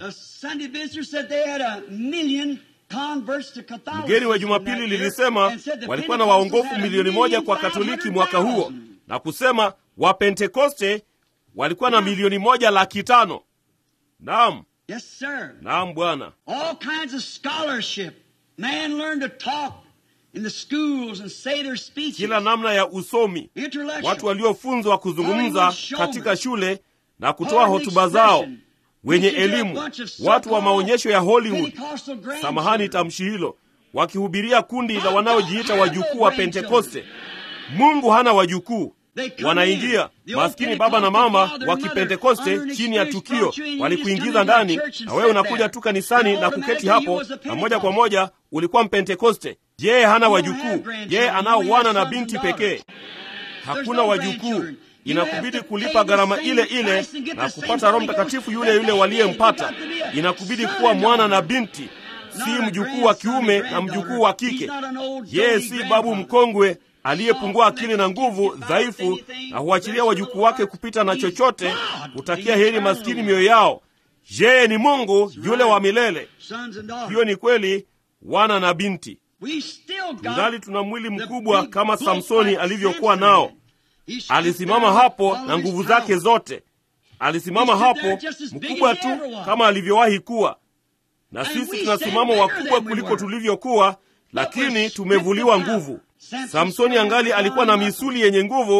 [SPEAKER 2] Mgeni wa Jumapili lilisema walikuwa na waongofu milioni moja kwa Katoliki mwaka huo, na kusema Wapentekoste walikuwa na milioni moja laki tano. Naam,
[SPEAKER 1] Yes, sir.
[SPEAKER 2] naam Bwana.
[SPEAKER 1] All kinds of scholarship. Man learned to talk in the schools and say their speeches.
[SPEAKER 2] Kila namna ya usomi,
[SPEAKER 1] Intellectual.
[SPEAKER 2] watu waliofunzwa kuzungumza
[SPEAKER 1] Hollywood showman.
[SPEAKER 2] katika shule na kutoa
[SPEAKER 1] Hollywood
[SPEAKER 2] hotuba zao,
[SPEAKER 1] expression.
[SPEAKER 2] wenye
[SPEAKER 1] Preaching to a
[SPEAKER 2] elimu,
[SPEAKER 1] bunch of
[SPEAKER 2] watu wa
[SPEAKER 1] so-called
[SPEAKER 2] maonyesho ya Hollywood,
[SPEAKER 1] Pentecostal grandchildren.
[SPEAKER 2] samahani tamshi hilo, wakihubiria kundi la wanaojiita wajukuu wa Pentekoste. Mungu hana wajukuu.
[SPEAKER 1] They come
[SPEAKER 2] Wanaingia
[SPEAKER 1] in. The
[SPEAKER 2] maskini
[SPEAKER 1] old
[SPEAKER 2] baba na mama
[SPEAKER 1] Pentecostal
[SPEAKER 2] wa
[SPEAKER 1] father and
[SPEAKER 2] Kipentekoste
[SPEAKER 1] mother
[SPEAKER 2] chini ya
[SPEAKER 1] unexperienced
[SPEAKER 2] tukio,
[SPEAKER 1] brought you in, you just
[SPEAKER 2] walikuingiza
[SPEAKER 1] come into
[SPEAKER 2] ndani,
[SPEAKER 1] the church and
[SPEAKER 2] na wewe
[SPEAKER 1] sit
[SPEAKER 2] unakuja
[SPEAKER 1] there.
[SPEAKER 2] tu kanisani
[SPEAKER 1] So
[SPEAKER 2] na kuketi
[SPEAKER 1] automatically
[SPEAKER 2] hapo,
[SPEAKER 1] you was a
[SPEAKER 2] na moja kwa
[SPEAKER 1] Pentecostal.
[SPEAKER 2] moja ulikuwa Mpentekoste. Yeye hana
[SPEAKER 1] You don't
[SPEAKER 2] wajukuu,
[SPEAKER 1] have grandchildren.
[SPEAKER 2] yeye
[SPEAKER 1] You
[SPEAKER 2] anao
[SPEAKER 1] only
[SPEAKER 2] wana
[SPEAKER 1] have
[SPEAKER 2] na
[SPEAKER 1] sons
[SPEAKER 2] binti
[SPEAKER 1] and daughters.
[SPEAKER 2] pekee. Hakuna
[SPEAKER 1] no
[SPEAKER 2] wajukuu.
[SPEAKER 1] grandchildren. You
[SPEAKER 2] Inakubidi
[SPEAKER 1] have to
[SPEAKER 2] kulipa
[SPEAKER 1] pay the
[SPEAKER 2] gharama
[SPEAKER 1] same
[SPEAKER 2] ile ile
[SPEAKER 1] price and get
[SPEAKER 2] na
[SPEAKER 1] the same
[SPEAKER 2] kupata Roho
[SPEAKER 1] Holy
[SPEAKER 2] Mtakatifu
[SPEAKER 1] Ghost
[SPEAKER 2] yule
[SPEAKER 1] that
[SPEAKER 2] yule
[SPEAKER 1] they
[SPEAKER 2] waliyempata.
[SPEAKER 1] need. You got to be a
[SPEAKER 2] Inakubidi
[SPEAKER 1] son
[SPEAKER 2] kuwa
[SPEAKER 1] and
[SPEAKER 2] mwana na
[SPEAKER 1] daughter.
[SPEAKER 2] binti, si
[SPEAKER 1] Not a
[SPEAKER 2] mjukuu wa
[SPEAKER 1] grandson
[SPEAKER 2] kiume
[SPEAKER 1] and
[SPEAKER 2] na
[SPEAKER 1] granddaughter.
[SPEAKER 2] mjukuu wa
[SPEAKER 1] He's
[SPEAKER 2] kike.
[SPEAKER 1] not an old
[SPEAKER 2] Yeye
[SPEAKER 1] doty
[SPEAKER 2] si babu
[SPEAKER 1] grandfather.
[SPEAKER 2] mkongwe aliyepungua
[SPEAKER 1] Soft
[SPEAKER 2] akili na
[SPEAKER 1] neck,
[SPEAKER 2] nguvu,
[SPEAKER 1] gets you by
[SPEAKER 2] dhaifu,
[SPEAKER 1] anything,
[SPEAKER 2] na huachilia
[SPEAKER 1] there's
[SPEAKER 2] wajukuu
[SPEAKER 1] no
[SPEAKER 2] wake
[SPEAKER 1] heart.
[SPEAKER 2] kupita na
[SPEAKER 1] He's
[SPEAKER 2] chochote,
[SPEAKER 1] God,
[SPEAKER 2] kutakia
[SPEAKER 1] the
[SPEAKER 2] heri
[SPEAKER 1] eternal
[SPEAKER 2] maskini
[SPEAKER 1] one.
[SPEAKER 2] mioyo yao. Yeye ni Mungu yule wa milele.
[SPEAKER 1] Sons and daughters.
[SPEAKER 2] Hiyo ni kweli, wana na binti.
[SPEAKER 1] We still got
[SPEAKER 2] Tungali tuna mwili
[SPEAKER 1] the
[SPEAKER 2] mkubwa
[SPEAKER 1] big
[SPEAKER 2] kama
[SPEAKER 1] bulk
[SPEAKER 2] Samsoni
[SPEAKER 1] like
[SPEAKER 2] alivyokuwa
[SPEAKER 1] Samson
[SPEAKER 2] nao.
[SPEAKER 1] had. He stood
[SPEAKER 2] Alisimama
[SPEAKER 1] there
[SPEAKER 2] hapo
[SPEAKER 1] with all
[SPEAKER 2] na
[SPEAKER 1] his
[SPEAKER 2] nguvu
[SPEAKER 1] power.
[SPEAKER 2] zake zote. Alisimama
[SPEAKER 1] He stood
[SPEAKER 2] hapo
[SPEAKER 1] there just as big
[SPEAKER 2] mkubwa
[SPEAKER 1] as he
[SPEAKER 2] tu
[SPEAKER 1] ever was.
[SPEAKER 2] kama alivyowahi kuwa, na
[SPEAKER 1] And
[SPEAKER 2] sisi
[SPEAKER 1] we
[SPEAKER 2] tunasimama
[SPEAKER 1] stand
[SPEAKER 2] wakubwa
[SPEAKER 1] bigger than we
[SPEAKER 2] kuliko
[SPEAKER 1] were.
[SPEAKER 2] tulivyokuwa, lakini tumevuliwa nguvu. Samsoni angali alikuwa na misuli yenye nguvu,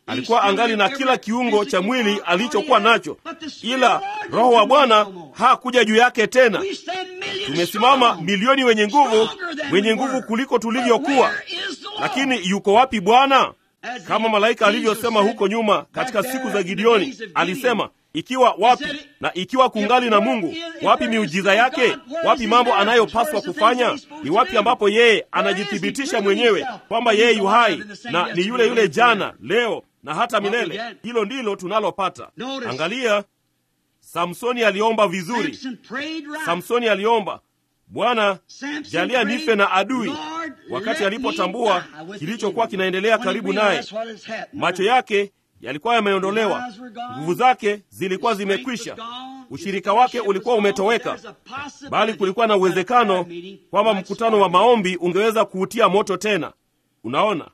[SPEAKER 2] alikuwa angali na kila kiungo cha mwili alichokuwa nacho, ila Roho wa Bwana hakuja juu yake tena. Tumesimama milioni wenye nguvu, wenye nguvu kuliko tulivyokuwa, lakini yuko wapi Bwana? Kama malaika alivyosema huko nyuma katika siku za Gideoni, alisema ikiwa wapi na ikiwa kungali na Mungu, wapi miujiza yake? Wapi mambo anayopaswa kufanya? Ni wapi ambapo yeye anajithibitisha mwenyewe kwamba yeye yu hai na ni yule yule jana, leo na hata milele? Hilo ndilo tunalopata. Angalia, Samsoni aliomba vizuri. Samsoni aliomba, Bwana, jalia nife na adui, wakati alipotambua kilichokuwa kinaendelea karibu naye. Macho yake yalikuwa yameondolewa, nguvu zake zilikuwa zimekwisha, ushirika wake ulikuwa umetoweka, bali kulikuwa na uwezekano kwamba mkutano wa maombi ungeweza kuutia moto tena. Unaona,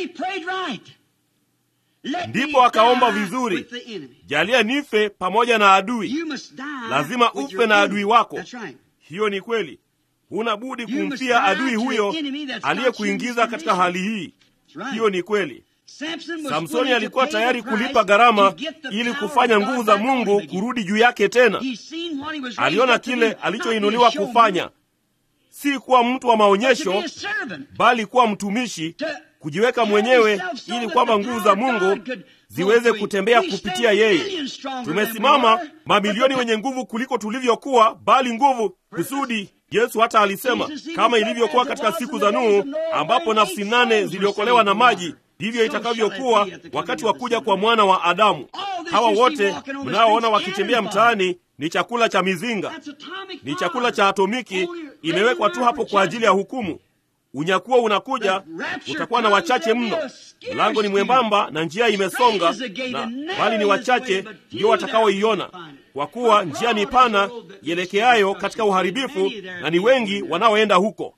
[SPEAKER 2] ndipo akaomba vizuri, jalia nife pamoja na adui. Lazima ufe na adui wako. Hiyo ni kweli, huna budi kumfia adui huyo aliyekuingiza katika hali hii. Hiyo ni kweli. Samsoni alikuwa tayari kulipa gharama ili kufanya nguvu za Mungu kurudi juu yake tena. Aliona kile alichoinuliwa kufanya, si kuwa mtu wa maonyesho, bali kuwa mtumishi, kujiweka mwenyewe ili kwamba nguvu za Mungu ziweze kutembea kupitia yeye. Tumesimama mamilioni wenye nguvu kuliko tulivyokuwa, bali nguvu kusudi Yesu hata alisema kama ilivyokuwa katika siku za Nuhu, ambapo nafsi nane ziliokolewa na maji ndivyo itakavyokuwa wakati wa kuja kwa mwana wa Adamu. Hawa wote mnaoona wakitembea mtaani ni chakula cha mizinga, ni chakula cha atomiki, imewekwa tu hapo kwa ajili ya hukumu. Unyakuo unakuja, utakuwa na wachache mno. Mlango ni mwembamba na njia imesonga, na bali ni wachache ndio watakaoiona, kwa kuwa njia ni pana ielekeayo katika uharibifu, na ni wengi wanaoenda huko.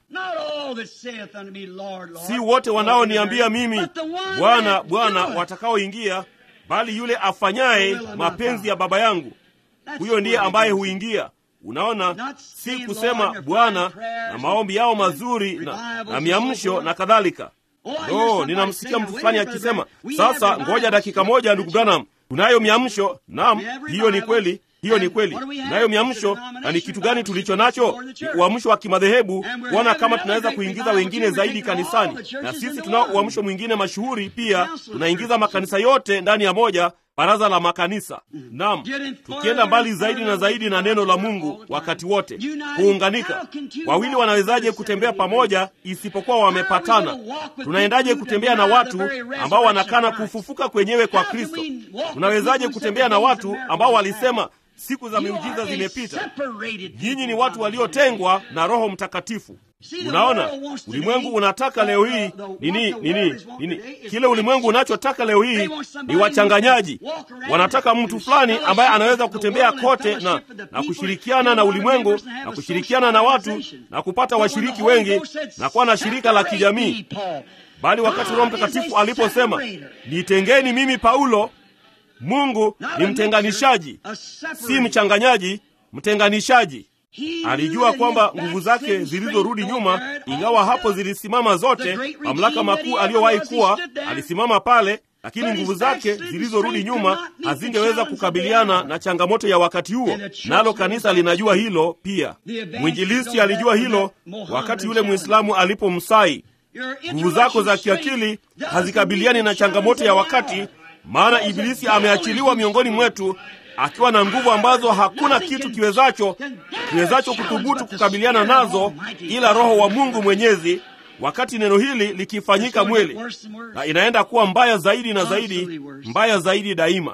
[SPEAKER 2] Si wote wanaoniambia mimi Bwana, Bwana watakaoingia, bali yule afanyaye mapenzi ya Baba yangu, huyo ndiye ambaye huingia. Unaona, si kusema Bwana na maombi yao mazuri na, na miamsho na kadhalika. No, ninamsikia mtu fulani akisema sasa, ngoja dakika moja, ndugu Branham, tunayo miamsho. Naam, hiyo ni kweli, hiyo ni kweli, tunayo miamsho. Na ni kitu gani tulicho nacho? Ni uamsho wa kimadhehebu, kuona kama tunaweza kuingiza wengine zaidi kanisani. Na sisi tunao uamsho mwingine mashuhuri pia, tunaingiza makanisa yote ndani ya moja baraza la makanisa. Naam, tukienda mbali zaidi na zaidi na neno la Mungu wakati wote, kuunganika. Wawili wanawezaje kutembea pamoja isipokuwa wamepatana? Tunaendaje kutembea na watu ambao wanakana kufufuka kwenyewe kwa Kristo? Tunawezaje kutembea na watu ambao walisema siku za miujiza zimepita? Nyinyi ni watu waliotengwa na Roho Mtakatifu. Unaona, ulimwengu unataka leo hii nini? Nini? Nini? Kile ulimwengu unachotaka leo hii ni wachanganyaji. Wanataka mtu fulani ambaye anaweza kutembea kote na, na kushirikiana na ulimwengu na kushirikiana na watu na kupata washiriki wengi na kuwa na shirika la kijamii. Bali wakati Roho Mtakatifu aliposema nitengeni mimi Paulo, Mungu ni mtenganishaji, si mchanganyaji, mtenganishaji. Alijua kwamba nguvu zake zilizorudi nyuma, ingawa hapo zilisimama zote, mamlaka makuu aliyowahi kuwa alisimama pale, lakini nguvu zake zilizorudi nyuma hazingeweza kukabiliana na changamoto ya wakati huo, nalo kanisa linajua hilo pia. Mwinjilisti alijua hilo wakati yule Mwislamu alipomsai, nguvu zako za kiakili hazikabiliani na changamoto ya wakati, maana Ibilisi ameachiliwa miongoni mwetu akiwa na nguvu ambazo hakuna kitu kiwezacho kiwezacho kuthubutu kukabiliana nazo ila Roho wa Mungu Mwenyezi. Wakati neno hili likifanyika mwili, na inaenda kuwa mbaya zaidi na zaidi, mbaya zaidi daima.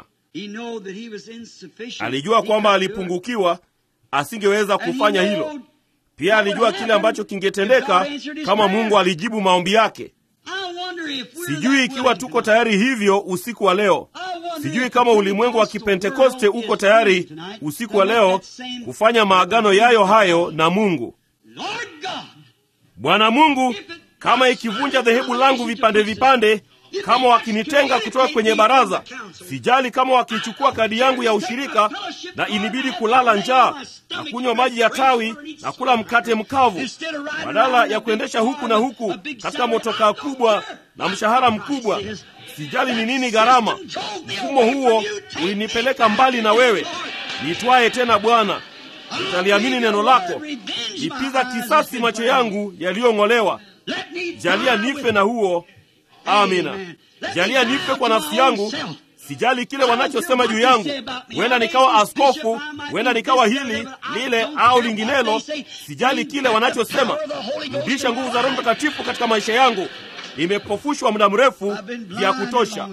[SPEAKER 2] Alijua kwamba alipungukiwa, asingeweza kufanya hilo. Pia alijua kile ambacho kingetendeka kama Mungu alijibu maombi yake. Sijui ikiwa tuko tayari hivyo usiku wa leo. Sijui kama ulimwengu wa Kipentekoste uko tayari usiku wa leo kufanya maagano yayo hayo na Mungu. Bwana Mungu, kama ikivunja dhehebu langu vipande vipande, kama wakinitenga kutoka kwenye baraza, sijali kama wakichukua kadi yangu ya ushirika na inibidi kulala njaa na kunywa maji ya tawi na kula mkate mkavu, badala ya kuendesha huku na huku katika motokaa kubwa na mshahara mkubwa. Sijali ni nini gharama. Mfumo huo ulinipeleka mbali na wewe. Nitwaye tena Bwana, nitaliamini neno lako. Lipiza kisasi macho yangu yaliyong'olewa. Jalia nife na huo. Amina. Jalia nife kwa nafsi yangu. Sijali kile wanachosema juu yangu. Huenda nikawa askofu, huenda nikawa hili lile au linginelo. Sijali kile wanachosema. Rudisha nguvu za Roho Mtakatifu katika maisha yangu. Nimepofushwa muda mrefu vya kutosha.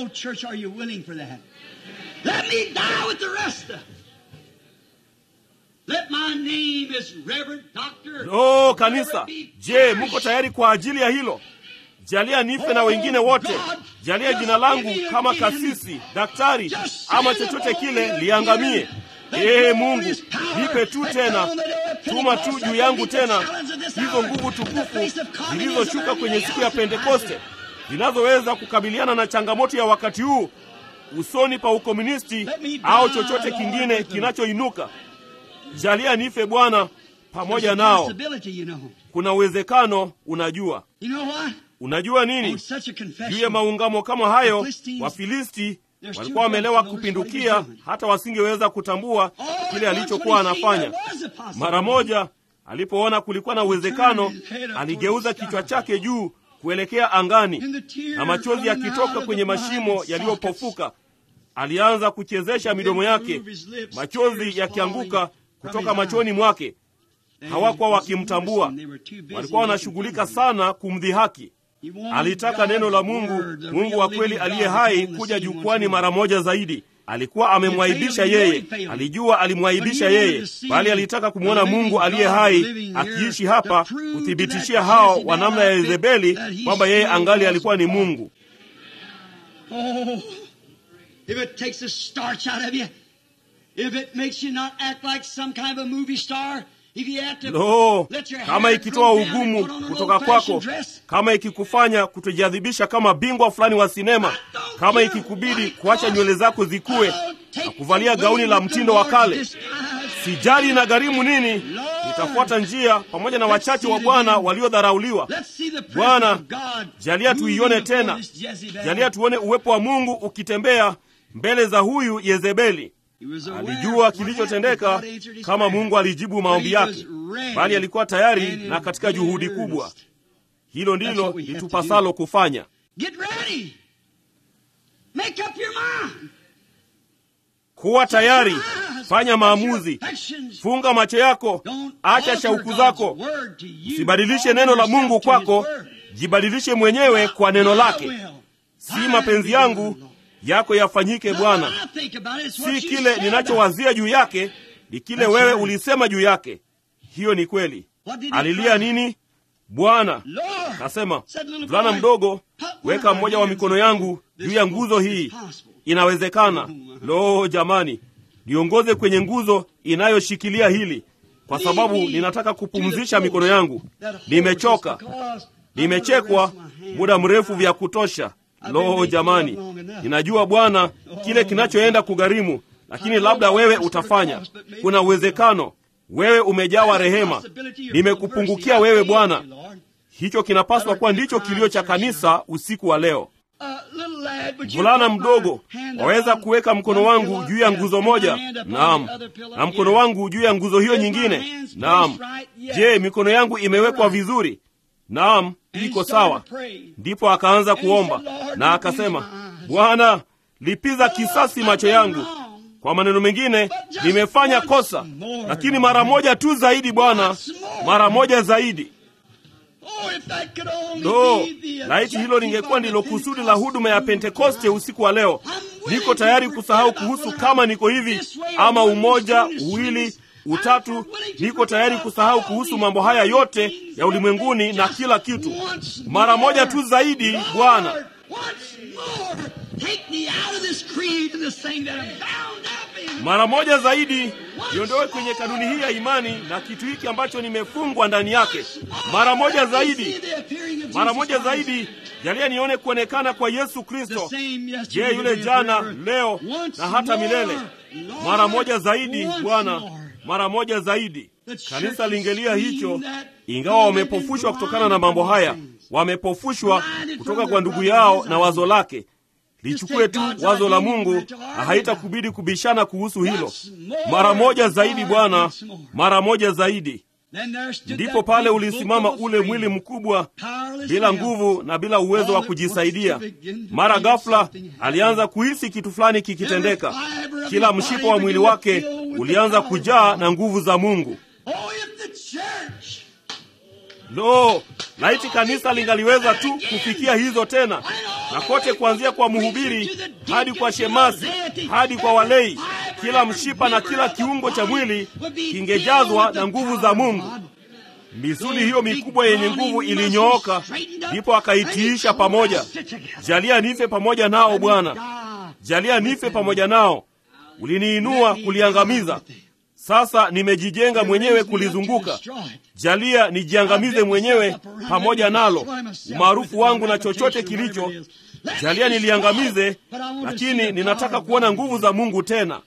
[SPEAKER 2] Lo, kanisa, je, muko tayari kwa ajili ya hilo? Jalia nife na wengine wote. Jalia jina langu kama kasisi, daktari ama chochote kile liangamie. Ee Mungu, nipe tu tena, tuma tu juu yangu tena hizo nguvu tukufu zilizoshuka kwenye siku ya Pentekoste zinazoweza kukabiliana na changamoto ya wakati huu usoni pa ukomunisti au chochote kingine kinachoinuka. Jalia nife Bwana pamoja nao. Kuna uwezekano, unajua. Unajua nini? Juu ya maungamo kama hayo, Wafilisti walikuwa wamelewa kupindukia, hata wasingeweza kutambua kile alichokuwa anafanya. Mara moja alipoona kulikuwa na uwezekano, aligeuza kichwa chake juu kuelekea angani, na machozi yakitoka kwenye mashimo yaliyopofuka, alianza kuchezesha midomo yake, machozi yakianguka kutoka machoni mwake. Hawakuwa wakimtambua, walikuwa wanashughulika sana kumdhihaki. Alitaka neno la Mungu, Mungu wa kweli aliye hai, kuja jukwani mara moja zaidi. Alikuwa amemwaibisha yeye, alijua alimwaibisha yeye, bali alitaka kumwona Mungu aliye hai akiishi hapa, kuthibitishia hao wa namna ya Yezebeli kwamba yeye angali alikuwa ni Mungu. Lo, kama ikitoa ugumu kutoka kwako, kama ikikufanya kutojadhibisha kama bingwa fulani wa sinema, kama ikikubidi kuacha nywele zako zikue na kuvalia gauni la mtindo wa kale, sijali na gharimu nini, nitafuata njia pamoja na wachache wa Bwana waliodharauliwa. Bwana, jalia tuione tena, jalia tuone uwepo wa Mungu ukitembea mbele za huyu Yezebeli. Alijua kilichotendeka kama Mungu alijibu maombi yake, bali alikuwa tayari na katika juhudi kubwa. Hilo ndilo litupasalo kufanya. Kuwa tayari, fanya maamuzi, funga macho yako, acha shauku zako, usibadilishe neno la Mungu kwako, jibadilishe mwenyewe kwa neno lake. Si mapenzi yangu yako yafanyike Bwana. Si kile ninachowazia juu yake, ni kile wewe ulisema juu yake. Hiyo ni kweli. Alilia nini? Bwana kasema, mvulana mdogo, weka mmoja wa mikono yangu juu ya nguzo hii. Inawezekana. Lo, jamani, niongoze kwenye nguzo inayoshikilia hili, kwa sababu ninataka kupumzisha mikono yangu. Nimechoka, nimechekwa muda mrefu vya kutosha. Lo, jamani, ninajua Bwana kile kinachoenda kugharimu, lakini labda wewe utafanya. Kuna uwezekano wewe umejawa rehema. Nimekupungukia wewe Bwana. Hicho kinapaswa kuwa ndicho kilio cha kanisa usiku wa leo. Mvulana mdogo, waweza kuweka mkono wangu juu ya nguzo moja? Naam. Na mkono wangu juu ya nguzo hiyo nyingine? Naam. Je, mikono yangu imewekwa vizuri? Naam, iko sawa. Ndipo akaanza kuomba na akasema, Bwana, lipiza kisasi macho yangu. Kwa maneno mengine, nimefanya kosa, lakini mara moja tu zaidi, Bwana, mara moja zaidi. Lo, laiti hilo lingekuwa ndilo kusudi la huduma ya Pentekoste usiku wa leo. Niko tayari kusahau kuhusu kama niko hivi ama umoja, uwili, utatu. Niko tayari kusahau kuhusu mambo haya yote ya ulimwenguni na kila kitu, mara moja tu zaidi, Bwana. Mara moja zaidi, niondoe kwenye kanuni hii ya imani na kitu hiki ambacho nimefungwa ndani yake. Mara moja zaidi, mara moja zaidi, jalia nione kuonekana kwa Yesu Kristo. Je, yule jana, leo na hata milele. Mara moja zaidi, Bwana, mara moja zaidi. Kanisa lingelia hicho, ingawa wamepofushwa kutokana na mambo haya, wamepofushwa kutoka kwa ndugu yao na wazo lake. Lichukue tu wazo la Mungu na haitakubidi kubishana kuhusu hilo. Mara moja zaidi, Bwana, mara moja zaidi. Ndipo pale ulisimama ule mwili mkubwa bila nguvu na bila uwezo wa kujisaidia. Mara ghafla alianza kuhisi kitu fulani kikitendeka. Kila mshipa wa mwili wake ulianza kujaa na nguvu za Mungu. Lo, laiti kanisa lingaliweza tu kufikia hizo tena, na kote kuanzia kwa mhubiri hadi kwa shemasi hadi kwa walei, kila mshipa na kila kiungo cha mwili kingejazwa na nguvu za Mungu. Misuli hiyo mikubwa yenye nguvu ilinyooka, ndipo akaitiisha pamoja. Jalia nife pamoja nao, Bwana, jalia nife pamoja nao. Uliniinua kuliangamiza, sasa nimejijenga mwenyewe kulizunguka. Jalia nijiangamize mwenyewe pamoja nalo, umaarufu wangu na chochote kilicho. Jalia niliangamize, lakini ninataka kuona nguvu za Mungu tena.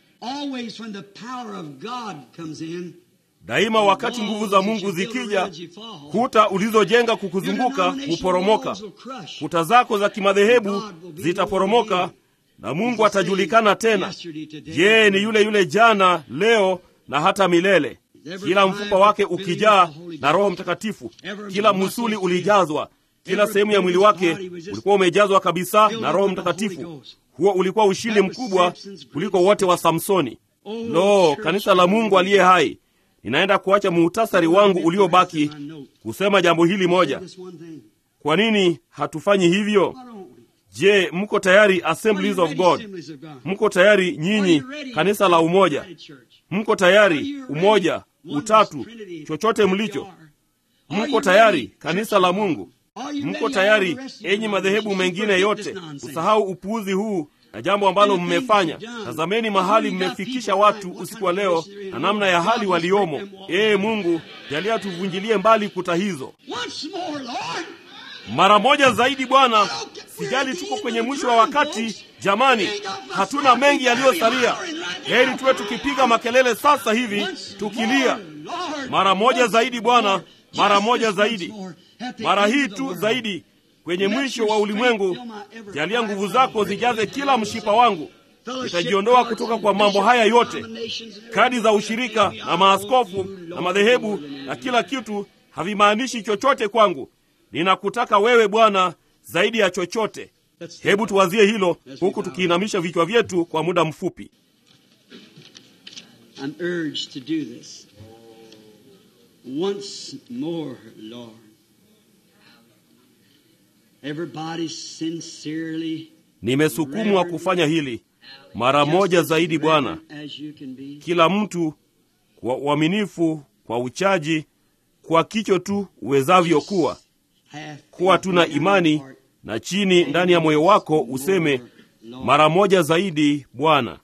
[SPEAKER 2] Daima wakati nguvu za Mungu zikija, kuta ulizojenga kukuzunguka huporomoka. Kuta zako za kimadhehebu zitaporomoka na Mungu atajulikana tena. Yeye ni yule yule jana, leo na hata milele. Kila mfupa wake ukijaa na Roho Mtakatifu, kila musuli ulijazwa, kila sehemu ya mwili wake ulikuwa umejazwa kabisa na Roho Mtakatifu. Huo ulikuwa ushindi mkubwa kuliko wote wa Samsoni. Lo, kanisa la Mungu aliye hai! Ninaenda kuacha muhtasari wangu uliobaki kusema jambo hili moja. Kwa nini hatufanyi hivyo? Je, mko tayari, Assemblies of God? Mko tayari nyinyi, kanisa la umoja? Mko tayari, umoja, utatu, chochote mlicho? Mko tayari, kanisa la Mungu? Mko tayari, enyi madhehebu mengine yote, usahau upuuzi huu na jambo ambalo mmefanya. Tazameni mahali mmefikisha watu usiku wa leo na namna ya hali waliomo. Ee Mungu, jalia tuvunjilie mbali kuta hizo mara moja zaidi, Bwana. Sijali tuko kwenye mwisho wa wakati, jamani, hatuna mengi yaliyosalia. Heri tuwe tukipiga makelele sasa hivi tukilia, mara moja zaidi, Bwana, mara moja zaidi, mara hii tu zaidi kwenye mwisho wa ulimwengu. Jalia nguvu zako zijaze kila mshipa wangu. Nitajiondoa kutoka kwa mambo haya yote. Kadi za ushirika na maaskofu na madhehebu na kila kitu havimaanishi chochote kwangu. Ninakutaka wewe Bwana zaidi ya chochote. Hebu tuwazie hilo huku tukiinamisha vichwa vyetu kwa muda mfupi. Nimesukumwa kufanya hili mara moja zaidi, Bwana. Kila mtu kwa uaminifu, kwa uchaji, kwa kicho tu uwezavyo kuwa kuwa tuna imani na chini ndani ya moyo wako useme mara moja zaidi, Bwana.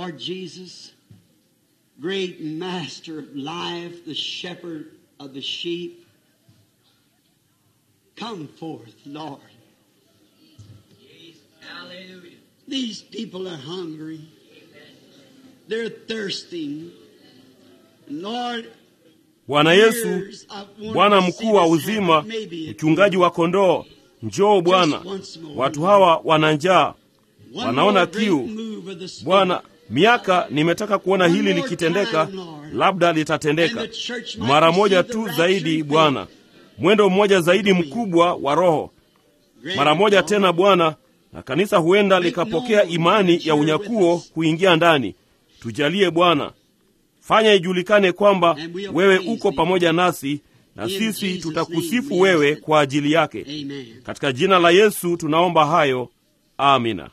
[SPEAKER 2] Bwana Yesu, Bwana mkuu wa uzima, mchungaji wa kondoo, njoo Bwana. Watu hawa wana njaa, wanaona kiu. Bwana, miaka nimetaka kuona hili likitendeka, labda litatendeka mara moja tu zaidi, Bwana. Mwendo mmoja zaidi mkubwa wa Roho, mara moja tena Bwana, na kanisa huenda likapokea imani ya unyakuo kuingia ndani. Tujalie Bwana. Fanya ijulikane kwamba wewe uko pamoja nasi na sisi tutakusifu wewe kwa ajili yake. Katika jina la Yesu tunaomba hayo, amina.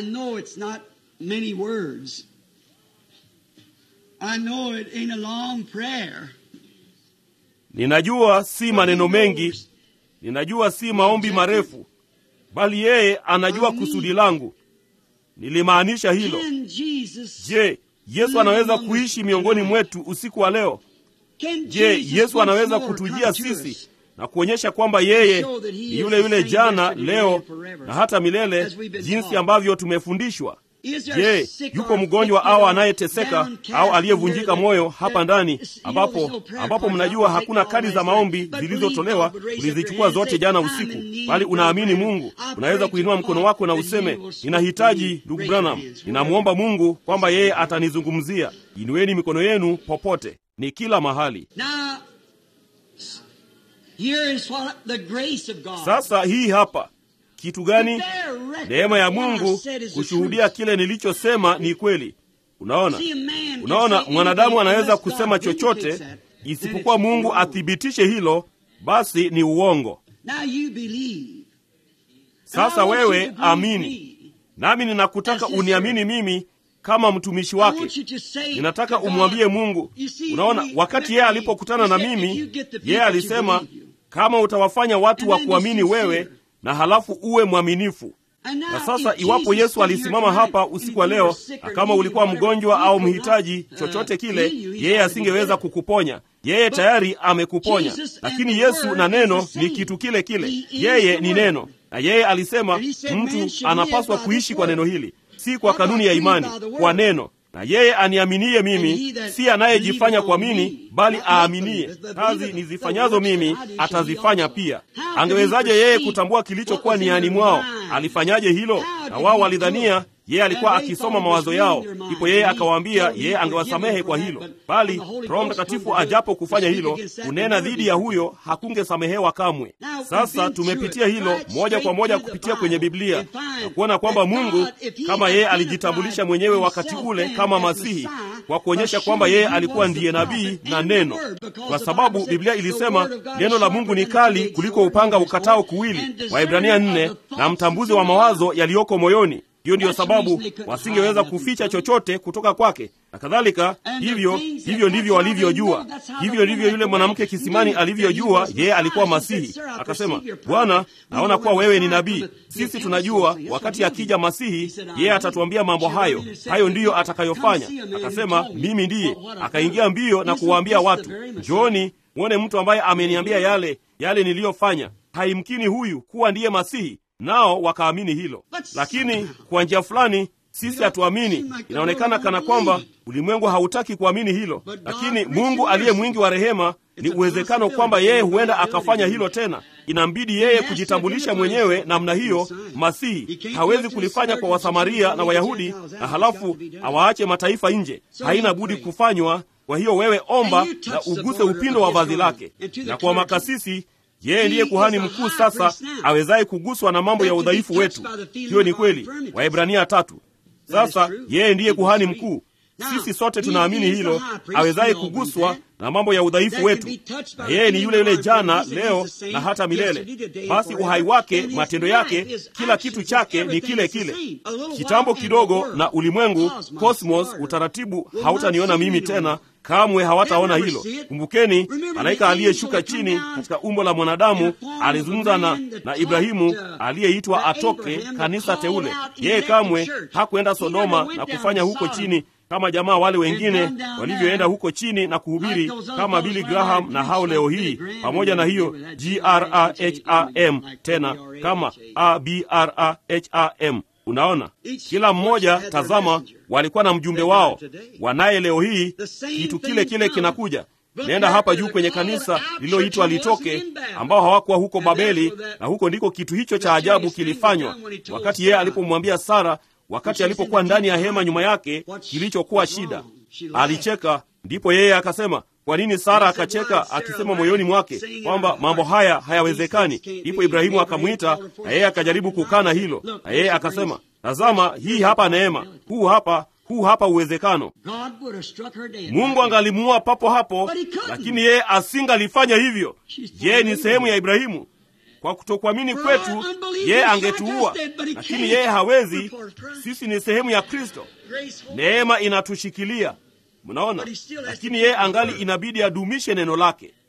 [SPEAKER 2] Ninajua si maneno mengi, ninajua si maombi marefu, bali yeye anajua kusudi langu. Nilimaanisha hilo. Je, yesu anaweza kuishi miongoni mwetu usiku wa leo je yesu anaweza kutujia sisi na kuonyesha kwamba yeye ni yule yule jana leo na hata milele jinsi ambavyo tumefundishwa je yuko mgonjwa au anayeteseka au aliyevunjika moyo hapa ndani ambapo ambapo mnajua hakuna kadi za maombi zilizotolewa ulizichukua zote jana usiku bali unaamini mungu unaweza kuinua mkono wako na useme ninahitaji ndugu branham ninamwomba mungu kwamba yeye atanizungumzia inueni mikono yenu popote ni kila mahali
[SPEAKER 1] Now, here is what the grace of God.
[SPEAKER 2] sasa hii hapa kitu gani
[SPEAKER 1] Bear record
[SPEAKER 2] neema ya
[SPEAKER 1] of what I
[SPEAKER 2] mungu
[SPEAKER 1] said is the
[SPEAKER 2] kushuhudia
[SPEAKER 1] truth.
[SPEAKER 2] kile nilichosema ni kweli unaona
[SPEAKER 1] See, a man can
[SPEAKER 2] unaona
[SPEAKER 1] say
[SPEAKER 2] mwanadamu
[SPEAKER 1] anything
[SPEAKER 2] anaweza
[SPEAKER 1] unless God
[SPEAKER 2] kusema chochote
[SPEAKER 1] vindicates that, then
[SPEAKER 2] isipokuwa
[SPEAKER 1] it's
[SPEAKER 2] mungu
[SPEAKER 1] wrong.
[SPEAKER 2] athibitishe hilo basi ni uongo
[SPEAKER 1] Now you believe.
[SPEAKER 2] sasa
[SPEAKER 1] And I want you
[SPEAKER 2] wewe
[SPEAKER 1] to believe
[SPEAKER 2] amini
[SPEAKER 1] me.
[SPEAKER 2] nami ninakutaka
[SPEAKER 1] As his
[SPEAKER 2] uniamini mimi kama mtumishi
[SPEAKER 1] I
[SPEAKER 2] wake
[SPEAKER 1] want you to say
[SPEAKER 2] ninataka
[SPEAKER 1] to God,
[SPEAKER 2] umwambie mungu
[SPEAKER 1] you see,
[SPEAKER 2] unaona
[SPEAKER 1] he-
[SPEAKER 2] wakati yeye
[SPEAKER 1] he-
[SPEAKER 2] alipokutana na
[SPEAKER 1] he said, if you
[SPEAKER 2] mimi
[SPEAKER 1] get the people
[SPEAKER 2] yeye
[SPEAKER 1] to
[SPEAKER 2] alisema
[SPEAKER 1] believe you,
[SPEAKER 2] kama utawafanya watu
[SPEAKER 1] and
[SPEAKER 2] wa
[SPEAKER 1] then be
[SPEAKER 2] kuamini wewe
[SPEAKER 1] sincere.
[SPEAKER 2] na halafu uwe mwaminifu
[SPEAKER 1] And now,
[SPEAKER 2] na sasa
[SPEAKER 1] if
[SPEAKER 2] iwapo
[SPEAKER 1] Jesus
[SPEAKER 2] yesu
[SPEAKER 1] stood here
[SPEAKER 2] alisimama
[SPEAKER 1] tonight,
[SPEAKER 2] hapa
[SPEAKER 1] and
[SPEAKER 2] usiku wa
[SPEAKER 1] if you
[SPEAKER 2] leo
[SPEAKER 1] were sick
[SPEAKER 2] na
[SPEAKER 1] or
[SPEAKER 2] kama
[SPEAKER 1] needy
[SPEAKER 2] ulikuwa
[SPEAKER 1] or whatever,
[SPEAKER 2] mgonjwa
[SPEAKER 1] he
[SPEAKER 2] au
[SPEAKER 1] could not,
[SPEAKER 2] mhitaji
[SPEAKER 1] uh,
[SPEAKER 2] chochote kile
[SPEAKER 1] heal you. He
[SPEAKER 2] yeye
[SPEAKER 1] already
[SPEAKER 2] asingeweza
[SPEAKER 1] did it.
[SPEAKER 2] kukuponya yeye
[SPEAKER 1] But
[SPEAKER 2] tayari amekuponya
[SPEAKER 1] Jesus and
[SPEAKER 2] lakini
[SPEAKER 1] the
[SPEAKER 2] yesu
[SPEAKER 1] Word
[SPEAKER 2] na
[SPEAKER 1] is
[SPEAKER 2] neno
[SPEAKER 1] the same.
[SPEAKER 2] ni kitu kile kile
[SPEAKER 1] He is
[SPEAKER 2] yeye
[SPEAKER 1] the
[SPEAKER 2] ni
[SPEAKER 1] Word.
[SPEAKER 2] neno na yeye alisema
[SPEAKER 1] And he said, man
[SPEAKER 2] mtu
[SPEAKER 1] should
[SPEAKER 2] anapaswa
[SPEAKER 1] live by
[SPEAKER 2] kuishi
[SPEAKER 1] this
[SPEAKER 2] kwa
[SPEAKER 1] word.
[SPEAKER 2] neno hili si kwa
[SPEAKER 1] Not by
[SPEAKER 2] kanuni ya
[SPEAKER 1] faith,
[SPEAKER 2] imani
[SPEAKER 1] by the word.
[SPEAKER 2] kwa neno na yeye aniaminie
[SPEAKER 1] And he
[SPEAKER 2] mimi
[SPEAKER 1] that
[SPEAKER 2] si anayejifanya
[SPEAKER 1] believeth
[SPEAKER 2] kwa
[SPEAKER 1] on
[SPEAKER 2] mimi
[SPEAKER 1] me,
[SPEAKER 2] bali
[SPEAKER 1] not
[SPEAKER 2] aaminie
[SPEAKER 1] believeth, but
[SPEAKER 2] kazi
[SPEAKER 1] believeth the
[SPEAKER 2] nizifanyazo
[SPEAKER 1] works
[SPEAKER 2] mimi
[SPEAKER 1] that I do shall he
[SPEAKER 2] atazifanya
[SPEAKER 1] also.
[SPEAKER 2] pia
[SPEAKER 1] How could he
[SPEAKER 2] angewezaje yeye
[SPEAKER 1] perceive
[SPEAKER 2] kutambua
[SPEAKER 1] what
[SPEAKER 2] kilichokuwa
[SPEAKER 1] was in
[SPEAKER 2] niani
[SPEAKER 1] their
[SPEAKER 2] mwao
[SPEAKER 1] mind?
[SPEAKER 2] alifanyaje hilo
[SPEAKER 1] How
[SPEAKER 2] na
[SPEAKER 1] did
[SPEAKER 2] wao
[SPEAKER 1] he
[SPEAKER 2] walidhania
[SPEAKER 1] do it?
[SPEAKER 2] yeye alikuwa
[SPEAKER 1] And they
[SPEAKER 2] akisoma
[SPEAKER 1] thought it was
[SPEAKER 2] mawazo
[SPEAKER 1] reading
[SPEAKER 2] yao
[SPEAKER 1] their mind.
[SPEAKER 2] ndipo yeye
[SPEAKER 1] He
[SPEAKER 2] akawaambia
[SPEAKER 1] told them
[SPEAKER 2] yeye
[SPEAKER 1] he
[SPEAKER 2] angewasamehe
[SPEAKER 1] forgive
[SPEAKER 2] kwa
[SPEAKER 1] them
[SPEAKER 2] hilo
[SPEAKER 1] for that, but
[SPEAKER 2] bali
[SPEAKER 1] when the Holy
[SPEAKER 2] roho
[SPEAKER 1] Ghost
[SPEAKER 2] mtakatifu
[SPEAKER 1] come to do it,
[SPEAKER 2] ajapo kufanya
[SPEAKER 1] to
[SPEAKER 2] hilo
[SPEAKER 1] speak against that,
[SPEAKER 2] kunena
[SPEAKER 1] never
[SPEAKER 2] dhidi
[SPEAKER 1] be
[SPEAKER 2] ya
[SPEAKER 1] forgiven.
[SPEAKER 2] huyo hakungesamehewa kamwe
[SPEAKER 1] Now, we've
[SPEAKER 2] sasa
[SPEAKER 1] been through
[SPEAKER 2] tumepitia
[SPEAKER 1] it
[SPEAKER 2] hilo
[SPEAKER 1] right
[SPEAKER 2] moja kwa
[SPEAKER 1] straight
[SPEAKER 2] moja
[SPEAKER 1] through the
[SPEAKER 2] kupitia kwenye
[SPEAKER 1] Bible
[SPEAKER 2] biblia
[SPEAKER 1] and find
[SPEAKER 2] na kuona kwamba
[SPEAKER 1] that
[SPEAKER 2] mungu
[SPEAKER 1] God, if he
[SPEAKER 2] kama yeye
[SPEAKER 1] identified
[SPEAKER 2] alijitambulisha mwenyewe wakati
[SPEAKER 1] himself
[SPEAKER 2] ule
[SPEAKER 1] then
[SPEAKER 2] kama
[SPEAKER 1] as
[SPEAKER 2] masihi
[SPEAKER 1] Messiah,
[SPEAKER 2] kwa kuonyesha
[SPEAKER 1] for
[SPEAKER 2] kwamba
[SPEAKER 1] sure
[SPEAKER 2] yeye
[SPEAKER 1] he
[SPEAKER 2] alikuwa
[SPEAKER 1] was the
[SPEAKER 2] ndiye nabii
[SPEAKER 1] prophet
[SPEAKER 2] na
[SPEAKER 1] and the
[SPEAKER 2] neno
[SPEAKER 1] word, because
[SPEAKER 2] kwa
[SPEAKER 1] the
[SPEAKER 2] sababu
[SPEAKER 1] Bible said,
[SPEAKER 2] biblia
[SPEAKER 1] "The
[SPEAKER 2] ilisema
[SPEAKER 1] word of God is
[SPEAKER 2] neno la
[SPEAKER 1] sharper
[SPEAKER 2] mungu ni
[SPEAKER 1] than a
[SPEAKER 2] kali
[SPEAKER 1] two-edged
[SPEAKER 2] kuliko
[SPEAKER 1] sword,
[SPEAKER 2] upanga
[SPEAKER 1] and
[SPEAKER 2] ukatao
[SPEAKER 1] sword,
[SPEAKER 2] kuwili
[SPEAKER 1] and discerner
[SPEAKER 2] waibrania
[SPEAKER 1] of
[SPEAKER 2] nne
[SPEAKER 1] the thoughts
[SPEAKER 2] na mtambuzi
[SPEAKER 1] of
[SPEAKER 2] wa
[SPEAKER 1] the
[SPEAKER 2] mawazo
[SPEAKER 1] heart."
[SPEAKER 2] yaliyoko moyoni hiyo ndiyo
[SPEAKER 1] That's the
[SPEAKER 2] sababu
[SPEAKER 1] reason they couldn't
[SPEAKER 2] wasingeweza
[SPEAKER 1] hide nothing
[SPEAKER 2] kuficha
[SPEAKER 1] from him.
[SPEAKER 2] chochote kutoka kwake na kadhalika
[SPEAKER 1] And the
[SPEAKER 2] hivyo
[SPEAKER 1] things that-
[SPEAKER 2] hivyo ndivyo
[SPEAKER 1] that's how they
[SPEAKER 2] walivyojua
[SPEAKER 1] know, that's how
[SPEAKER 2] hivyo
[SPEAKER 1] the
[SPEAKER 2] ndivyo yule
[SPEAKER 1] woman
[SPEAKER 2] mwanamke
[SPEAKER 1] knew
[SPEAKER 2] kisimani
[SPEAKER 1] that he
[SPEAKER 2] alivyojua
[SPEAKER 1] was
[SPEAKER 2] yeye alikuwa
[SPEAKER 1] Messiah. She
[SPEAKER 2] masihi
[SPEAKER 1] said, "Sir, I
[SPEAKER 2] akasema
[SPEAKER 1] perceive your
[SPEAKER 2] bwana
[SPEAKER 1] prophet. We
[SPEAKER 2] naona
[SPEAKER 1] know
[SPEAKER 2] kuwa
[SPEAKER 1] when
[SPEAKER 2] wewe ni
[SPEAKER 1] Messiah
[SPEAKER 2] nabii
[SPEAKER 1] cometh, he'll
[SPEAKER 2] sisi
[SPEAKER 1] tell
[SPEAKER 2] tunajua
[SPEAKER 1] us something.
[SPEAKER 2] wakati
[SPEAKER 1] Yes, I
[SPEAKER 2] akija
[SPEAKER 1] know.
[SPEAKER 2] masihi
[SPEAKER 1] He said, "I
[SPEAKER 2] yeye
[SPEAKER 1] know."
[SPEAKER 2] atatuambia mambo
[SPEAKER 1] She
[SPEAKER 2] hayo
[SPEAKER 1] really said,
[SPEAKER 2] hayo ndiyo
[SPEAKER 1] "Come
[SPEAKER 2] atakayofanya
[SPEAKER 1] see a man who
[SPEAKER 2] akasema
[SPEAKER 1] told me
[SPEAKER 2] mimi ndiye
[SPEAKER 1] what- what I've
[SPEAKER 2] akaingia
[SPEAKER 1] done."
[SPEAKER 2] mbio na
[SPEAKER 1] Isn't
[SPEAKER 2] kuwaambia
[SPEAKER 1] this the
[SPEAKER 2] watu
[SPEAKER 1] very Messiah?
[SPEAKER 2] njooni mwone mtu ambaye ameniambia yale yale niliyofanya haimkini huyu kuwa ndiye masihi nao wakaamini hilo lakini kwa njia fulani sisi hatuamini inaonekana kana kwamba ulimwengu hautaki kuamini hilo lakini mungu aliye mwingi wa rehema ni uwezekano kwamba yeye huenda akafanya hilo tena inambidi yeye kujitambulisha mwenyewe namna hiyo masihi hawezi kulifanya kwa wasamaria na wayahudi na halafu awaache mataifa nje haina budi kufanywa kwa hiyo wewe omba na uguse upindo wa vazi lake na kwa makasisi yeye ndiye kuhani mkuu sasa awezaye kuguswa na mambo ya udhaifu wetu hiyo ni kweli waibrania tatu sasa yeye ndiye kuhani mkuu sisi sote tunaamini hilo awezaye kuguswa na mambo ya udhaifu wetu na yeye ni yule yule jana leo na hata milele basi uhai wake matendo yake kila kitu chake ni kile kile kitambo kidogo na ulimwengu cosmos utaratibu hautaniona mimi tena kamwe hawataona hilo kumbukeni malaika aliyeshuka chini katika umbo la mwanadamu alizungumza na, na ibrahimu aliyeitwa atoke kanisa teule yeye kamwe hakuenda sodoma na kufanya huko chini kama jamaa wale wengine walivyoenda huko chini na kuhubiri kama Billy Graham na hao leo hii, pamoja na hiyo graham tena kama abraham. Unaona, kila mmoja, tazama, walikuwa na mjumbe wao, wanaye leo hii. Kitu kile kile kinakuja. Nenda hapa juu kwenye kanisa lililoitwa litoke, ambao hawakuwa huko Babeli, na huko ndiko kitu hicho cha ajabu kilifanywa, wakati yeye alipomwambia Sara wakati alipokuwa ndani ya hema nyuma yake, kilichokuwa shida. Alicheka, ndipo yeye akasema, kwa nini Sara akacheka akisema moyoni mwake kwamba mambo haya hayawezekani? Ndipo Ibrahimu akamwita na yeye akajaribu kukana hilo, na yeye akasema, tazama, hii hapa neema, huu hapa huu hapa uwezekano. Mungu angalimuua papo hapo, lakini yeye asingalifanya hivyo. Yeye ni sehemu ya Ibrahimu. Kwa kutokuamini kwetu yeye angetuua, lakini yeye hawezi. Sisi ni sehemu ya Kristo, neema inatushikilia. Mnaona, lakini yeye angali inabidi adumishe neno lake.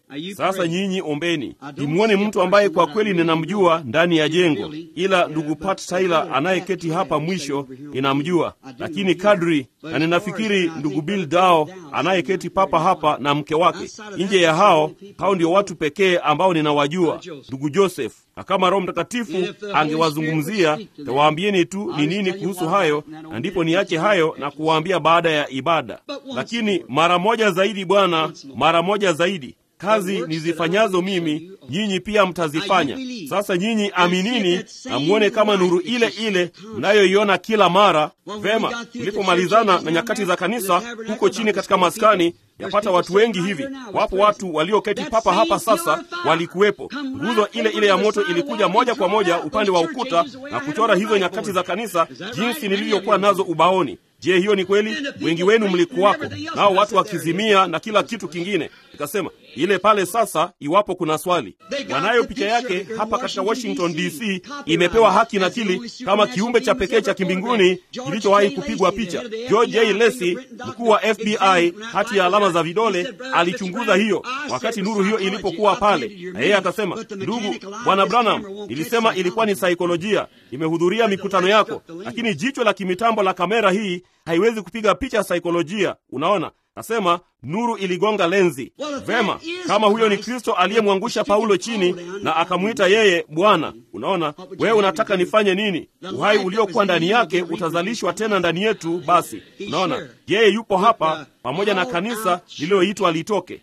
[SPEAKER 2] Sasa nyinyi ombeni. Imwone mtu ambaye kwa kweli ninamjua ndani ya jengo, ila ndugu Pat Tyler anayeketi hapa mwisho ninamjua, lakini kadri na ninafikiri ndugu Bill Dao anayeketi papa hapa na mke wake. Nje ya hao, hao ndio watu pekee ambao ninawajua, ndugu Joseph. Na kama Roho Mtakatifu angewazungumzia, tawaambieni tu ni nini kuhusu hayo, na ndipo niache hayo na kuwaambia baada ya ibada. Lakini mara moja zaidi, Bwana, mara moja zaidi kazi nizifanyazo mimi nyinyi pia mtazifanya. Sasa nyinyi aminini na mwone kama nuru ile ile mnayoiona kila mara. Vema, tulipomalizana na nyakati za kanisa huko chini katika maskani, yapata watu wengi hivi, wapo watu walioketi papa hapa sasa, walikuwepo. Nguzo ile ile ya moto ilikuja moja kwa moja upande wa ukuta na kuchora hizo nyakati za kanisa jinsi nilivyokuwa nazo ubaoni. Je, hiyo ni kweli? Wengi wenu mlikuwako nao, watu wakizimia na kila kitu kingine. Nikasema ile pale sasa, iwapo kuna swali, wanayo picha yake hapa katika Washington DC, imepewa haki nakili kama kiumbe cha pekee cha kimbinguni kilichowahi kupigwa picha. George J. Lacy, mkuu wa FBI, hati ya alama za vidole, alichunguza hiyo wakati nuru hiyo ilipokuwa pale, na yeye akasema, ndugu bwana Branham, nilisema ilikuwa ni saikolojia. Imehudhuria mikutano yako, lakini jicho la kimitambo la kamera hii haiwezi kupiga picha ya saikolojia. Unaona, nasema nuru iligonga lenzi. Vema, kama huyo ni Kristo aliyemwangusha Paulo chini na akamwita yeye Bwana. Unaona, wewe unataka nifanye nini? Uhai uliokuwa ndani yake utazalishwa tena ndani yetu. Basi unaona, yeye yupo hapa pamoja na kanisa lililoitwa litoke,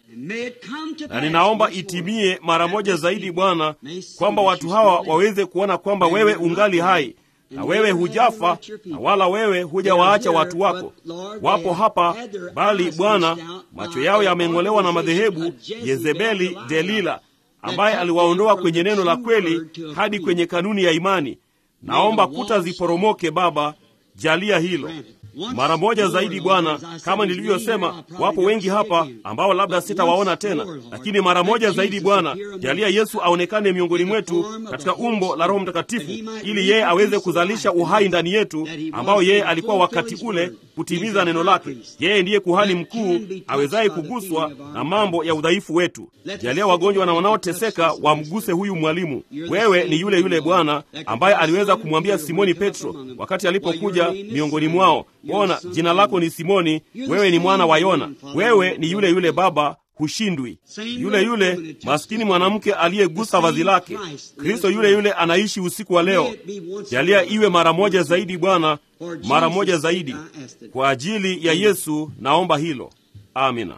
[SPEAKER 2] na ninaomba itimie mara moja zaidi, Bwana, kwamba watu hawa waweze kuona kwamba wewe ungali hai na wewe hujafa na wala wewe hujawaacha watu wako. Wapo hapa, bali Bwana, macho yao yameng'olewa na madhehebu Yezebeli, Delila, ambaye aliwaondoa kwenye neno la kweli hadi kwenye kanuni ya imani. Naomba kuta ziporomoke, Baba, jalia hilo mara moja zaidi Bwana. Kama nilivyosema, wapo wengi hapa ambao labda sitawaona tena, lakini mara moja zaidi Bwana, jalia Yesu aonekane miongoni mwetu katika umbo la Roho Mtakatifu, ili yeye aweze kuzalisha uhai ndani yetu, ambao yeye alikuwa wakati ule kutimiza neno lake. Yeye ndiye kuhani mkuu awezaye kuguswa na mambo ya udhaifu wetu. Jalia wagonjwa na wanaoteseka wamguse huyu mwalimu. Wewe ni yule yule Bwana ambaye aliweza kumwambia Simoni Petro wakati alipokuja miongoni mwao Bona, jina lako ni Simoni, wewe ni mwana wa Yona. Wewe ni yule yule Baba, hushindwi. Yule yule maskini mwanamke aliyegusa vazi lake, Kristo yule yule anaishi usiku wa leo. Jalia iwe mara moja zaidi Bwana, mara moja zaidi kwa ajili ya Yesu, naomba hilo. Amina.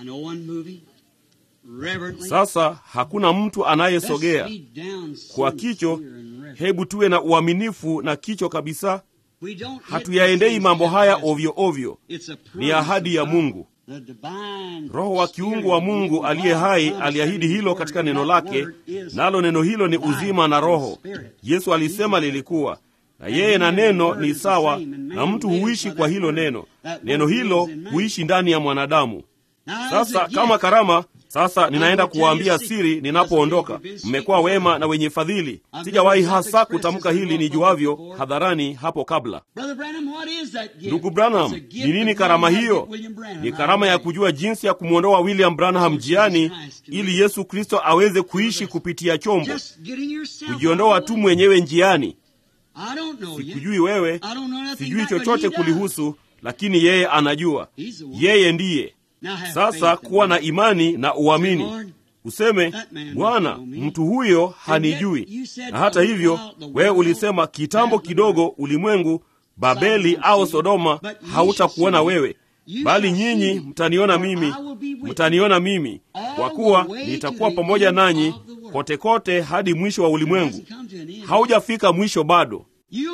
[SPEAKER 2] Sasa hakuna mtu anayesogea kwa kicho. Hebu tuwe na uaminifu na kicho kabisa. Hatuyaendei mambo haya ovyo ovyo, ni ahadi ya Mungu. Roho wa kiungu wa Mungu aliye hai aliahidi hilo katika neno lake, nalo neno hilo ni uzima na roho. Yesu alisema lilikuwa na yeye, na neno ni sawa, na mtu huishi kwa hilo neno. Neno hilo huishi ndani ya mwanadamu. Sasa kama karama sasa ninaenda kuwaambia siri ninapoondoka. Mmekuwa wema na wenye fadhili. Sijawahi hasa kutamka hili nijuavyo hadharani hapo kabla. Ndugu Branham, ni nini karama hiyo? Ni karama ya kujua jinsi ya kumwondoa William Branham njiani ili Yesu Kristo aweze kuishi kupitia chombo, kujiondoa tu mwenyewe njiani. Sikujui wewe, sijui chochote kulihusu, lakini yeye anajua. Yeye ndiye sasa kuwa na imani na uamini, useme Bwana, mtu huyo hanijui. Na hata hivyo, wewe ulisema kitambo kidogo, ulimwengu Babeli au Sodoma hautakuona wewe, bali nyinyi mtaniona mimi, mtaniona mimi, kwa kuwa nitakuwa pamoja nanyi kote kote hadi mwisho wa ulimwengu. Haujafika mwisho bado.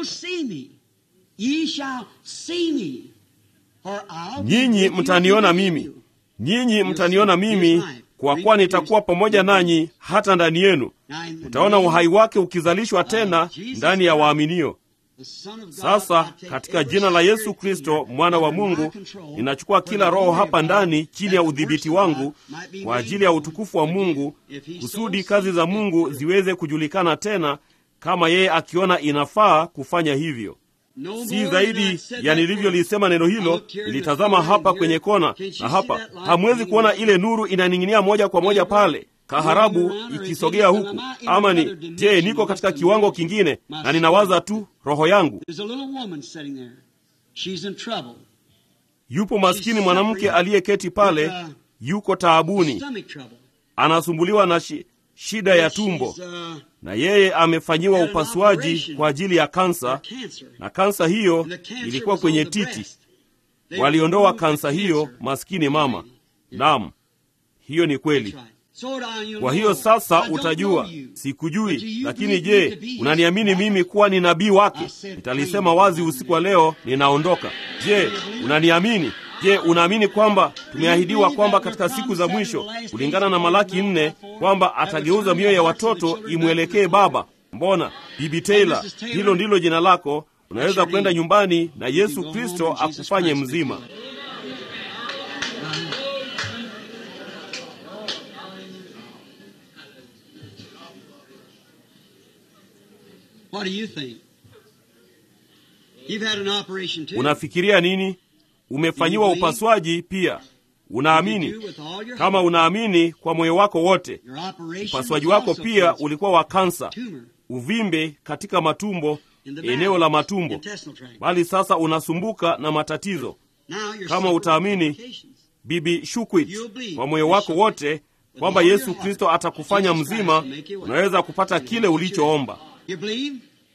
[SPEAKER 2] Nyinyi mtaniona mimi, nyinyi mtaniona mimi, kwa kuwa nitakuwa pamoja nanyi hata ndani yenu. Utaona uhai wake ukizalishwa tena ndani ya waaminio. Sasa katika jina la Yesu Kristo mwana wa Mungu, ninachukua kila roho hapa ndani chini ya udhibiti wangu kwa ajili ya utukufu wa Mungu, kusudi kazi za Mungu ziweze kujulikana tena, kama yeye akiona inafaa kufanya hivyo. si zaidi ya nilivyolisema neno hilo. Ilitazama hapa kwenye kona na hapa, hamwezi kuona ile nuru inaning'inia moja kwa moja pale kaharabu ikisogea huku, ama ni je, niko katika kiwango kingine na ninawaza tu roho yangu? Yupo maskini mwanamke aliyeketi pale, yuko taabuni, anasumbuliwa na shi, shida ya tumbo, na yeye amefanyiwa upasuaji kwa ajili ya kansa, na kansa hiyo ilikuwa kwenye titi. Waliondoa kansa hiyo, maskini mama. Naam, hiyo ni kweli. Kwa hiyo sasa utajua, sikujui, lakini je, unaniamini mimi kuwa ni nabii wake? Nitalisema wazi usiku wa leo, ninaondoka. Je, unaniamini? Je, unaamini kwamba tumeahidiwa kwamba katika siku za mwisho, kulingana na Malaki nne, kwamba atageuza mioyo ya watoto imwelekee Baba? Mbona Bibi Taylor, hilo ndilo jina lako. Unaweza kwenda nyumbani na Yesu Kristo akufanye mzima.
[SPEAKER 1] What do you think? You've had an operation too.
[SPEAKER 2] Unafikiria nini? Umefanyiwa upasuaji pia. Unaamini? Kama unaamini kwa moyo wako wote.
[SPEAKER 1] Your operation
[SPEAKER 2] Upasuaji
[SPEAKER 1] was
[SPEAKER 2] wako
[SPEAKER 1] also
[SPEAKER 2] pia
[SPEAKER 1] cancer.
[SPEAKER 2] ulikuwa wa kansa,
[SPEAKER 1] Tumor
[SPEAKER 2] uvimbe katika matumbo,
[SPEAKER 1] in the
[SPEAKER 2] eneo la
[SPEAKER 1] bowel,
[SPEAKER 2] matumbo,
[SPEAKER 1] intestinal tract.
[SPEAKER 2] bali sasa unasumbuka na matatizo.
[SPEAKER 1] Now you're
[SPEAKER 2] Kama
[SPEAKER 1] suffering
[SPEAKER 2] utaamini,
[SPEAKER 1] complications.
[SPEAKER 2] Bibi Shukwit, kwa moyo wako wote kwamba Yesu Kristo atakufanya mzima, unaweza kupata kile ulichoomba.
[SPEAKER 1] You believe?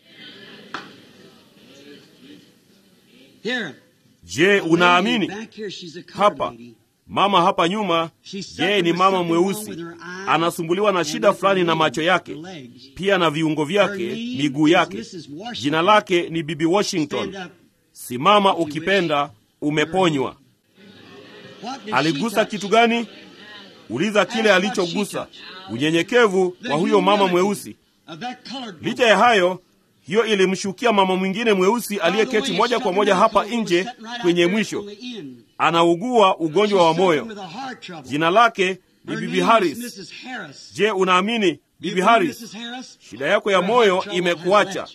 [SPEAKER 1] Here.
[SPEAKER 2] Je, unaamini?
[SPEAKER 1] Back here, she's a colored
[SPEAKER 2] Hapa
[SPEAKER 1] lady.
[SPEAKER 2] mama hapa nyuma, yeye ni mama mweusi, anasumbuliwa na shida fulani na macho yake, pia na viungo vyake, miguu yake. Jina lake ni Bibi Washington. Simama ukipenda, umeponywa. Aligusa kitu gani? Uliza kile alichogusa, unyenyekevu wa huyo mama mweusi. Licha ya hayo, hiyo ilimshukia mama mwingine mweusi aliyeketi moja kwa moja hapa nje kwenye mwisho, anaugua ugonjwa wa moyo. Jina lake ni Bibi Harris. Je, unaamini Bibi Harris? Shida yako ya moyo imekuacha.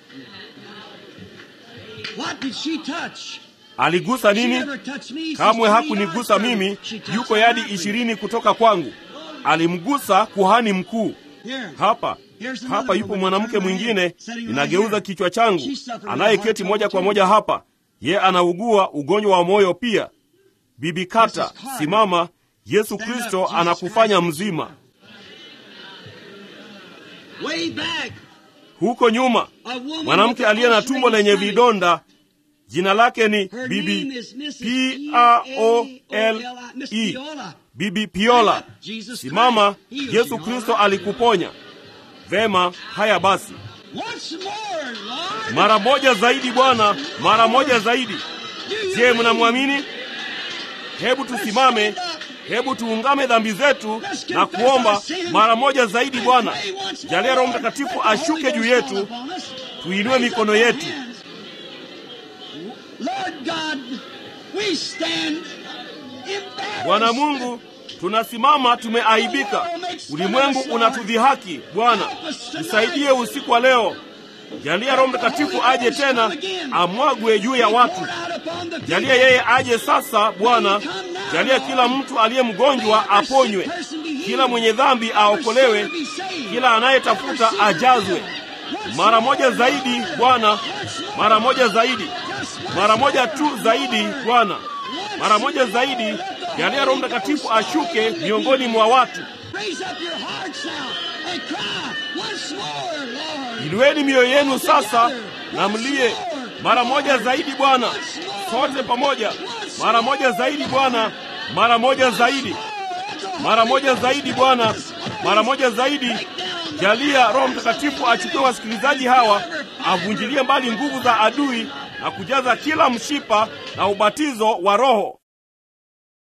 [SPEAKER 2] Aligusa nini? Kamwe hakunigusa mimi. Yuko yadi ishirini kutoka kwangu. Alimgusa kuhani mkuu. Hapa hapa yupo mwanamke mwingine, ninageuza kichwa changu, anayeketi moja kwa moja hapa. Ye anaugua ugonjwa wa moyo pia. Bibi Kata, simama. Yesu Kristo anakufanya mzima. Huko nyuma, mwanamke aliye na tumbo lenye vidonda, jina lake ni Bibi P A O L E, Bibi Piola. Simama, Yesu Kristo alikuponya. Vema, haya basi, mara moja zaidi Bwana, mara moja zaidi. Je, mnamwamini? Hebu tusimame, hebu tuungame dhambi zetu na kuomba mara moja zaidi. Bwana, jalia Roho Mtakatifu ashuke juu yetu, tuinue mikono yetu. Bwana Mungu, tunasimama tumeaibika, ulimwengu unatudhihaki. Bwana, tusaidie usiku wa leo. Jalia Roho Mtakatifu aje tena, amwagwe juu ya watu. Jalia yeye aje sasa, Bwana. Jalia kila mtu aliye mgonjwa aponywe, kila mwenye dhambi aokolewe, kila anayetafuta ajazwe. Mara moja zaidi Bwana, mara moja zaidi, mara moja tu zaidi Bwana, mara moja zaidi. Jalia Roho Mtakatifu ashuke miongoni mwa watu. Inueni mioyo yenu sasa na mlie mara moja zaidi Bwana, sote pamoja, mara moja zaidi Bwana, mara moja zaidi, mara moja zaidi Bwana, mara moja zaidi. Jalia Roho Mtakatifu achukue wasikilizaji hawa, avunjilie mbali nguvu za adui na kujaza kila mshipa na ubatizo wa Roho.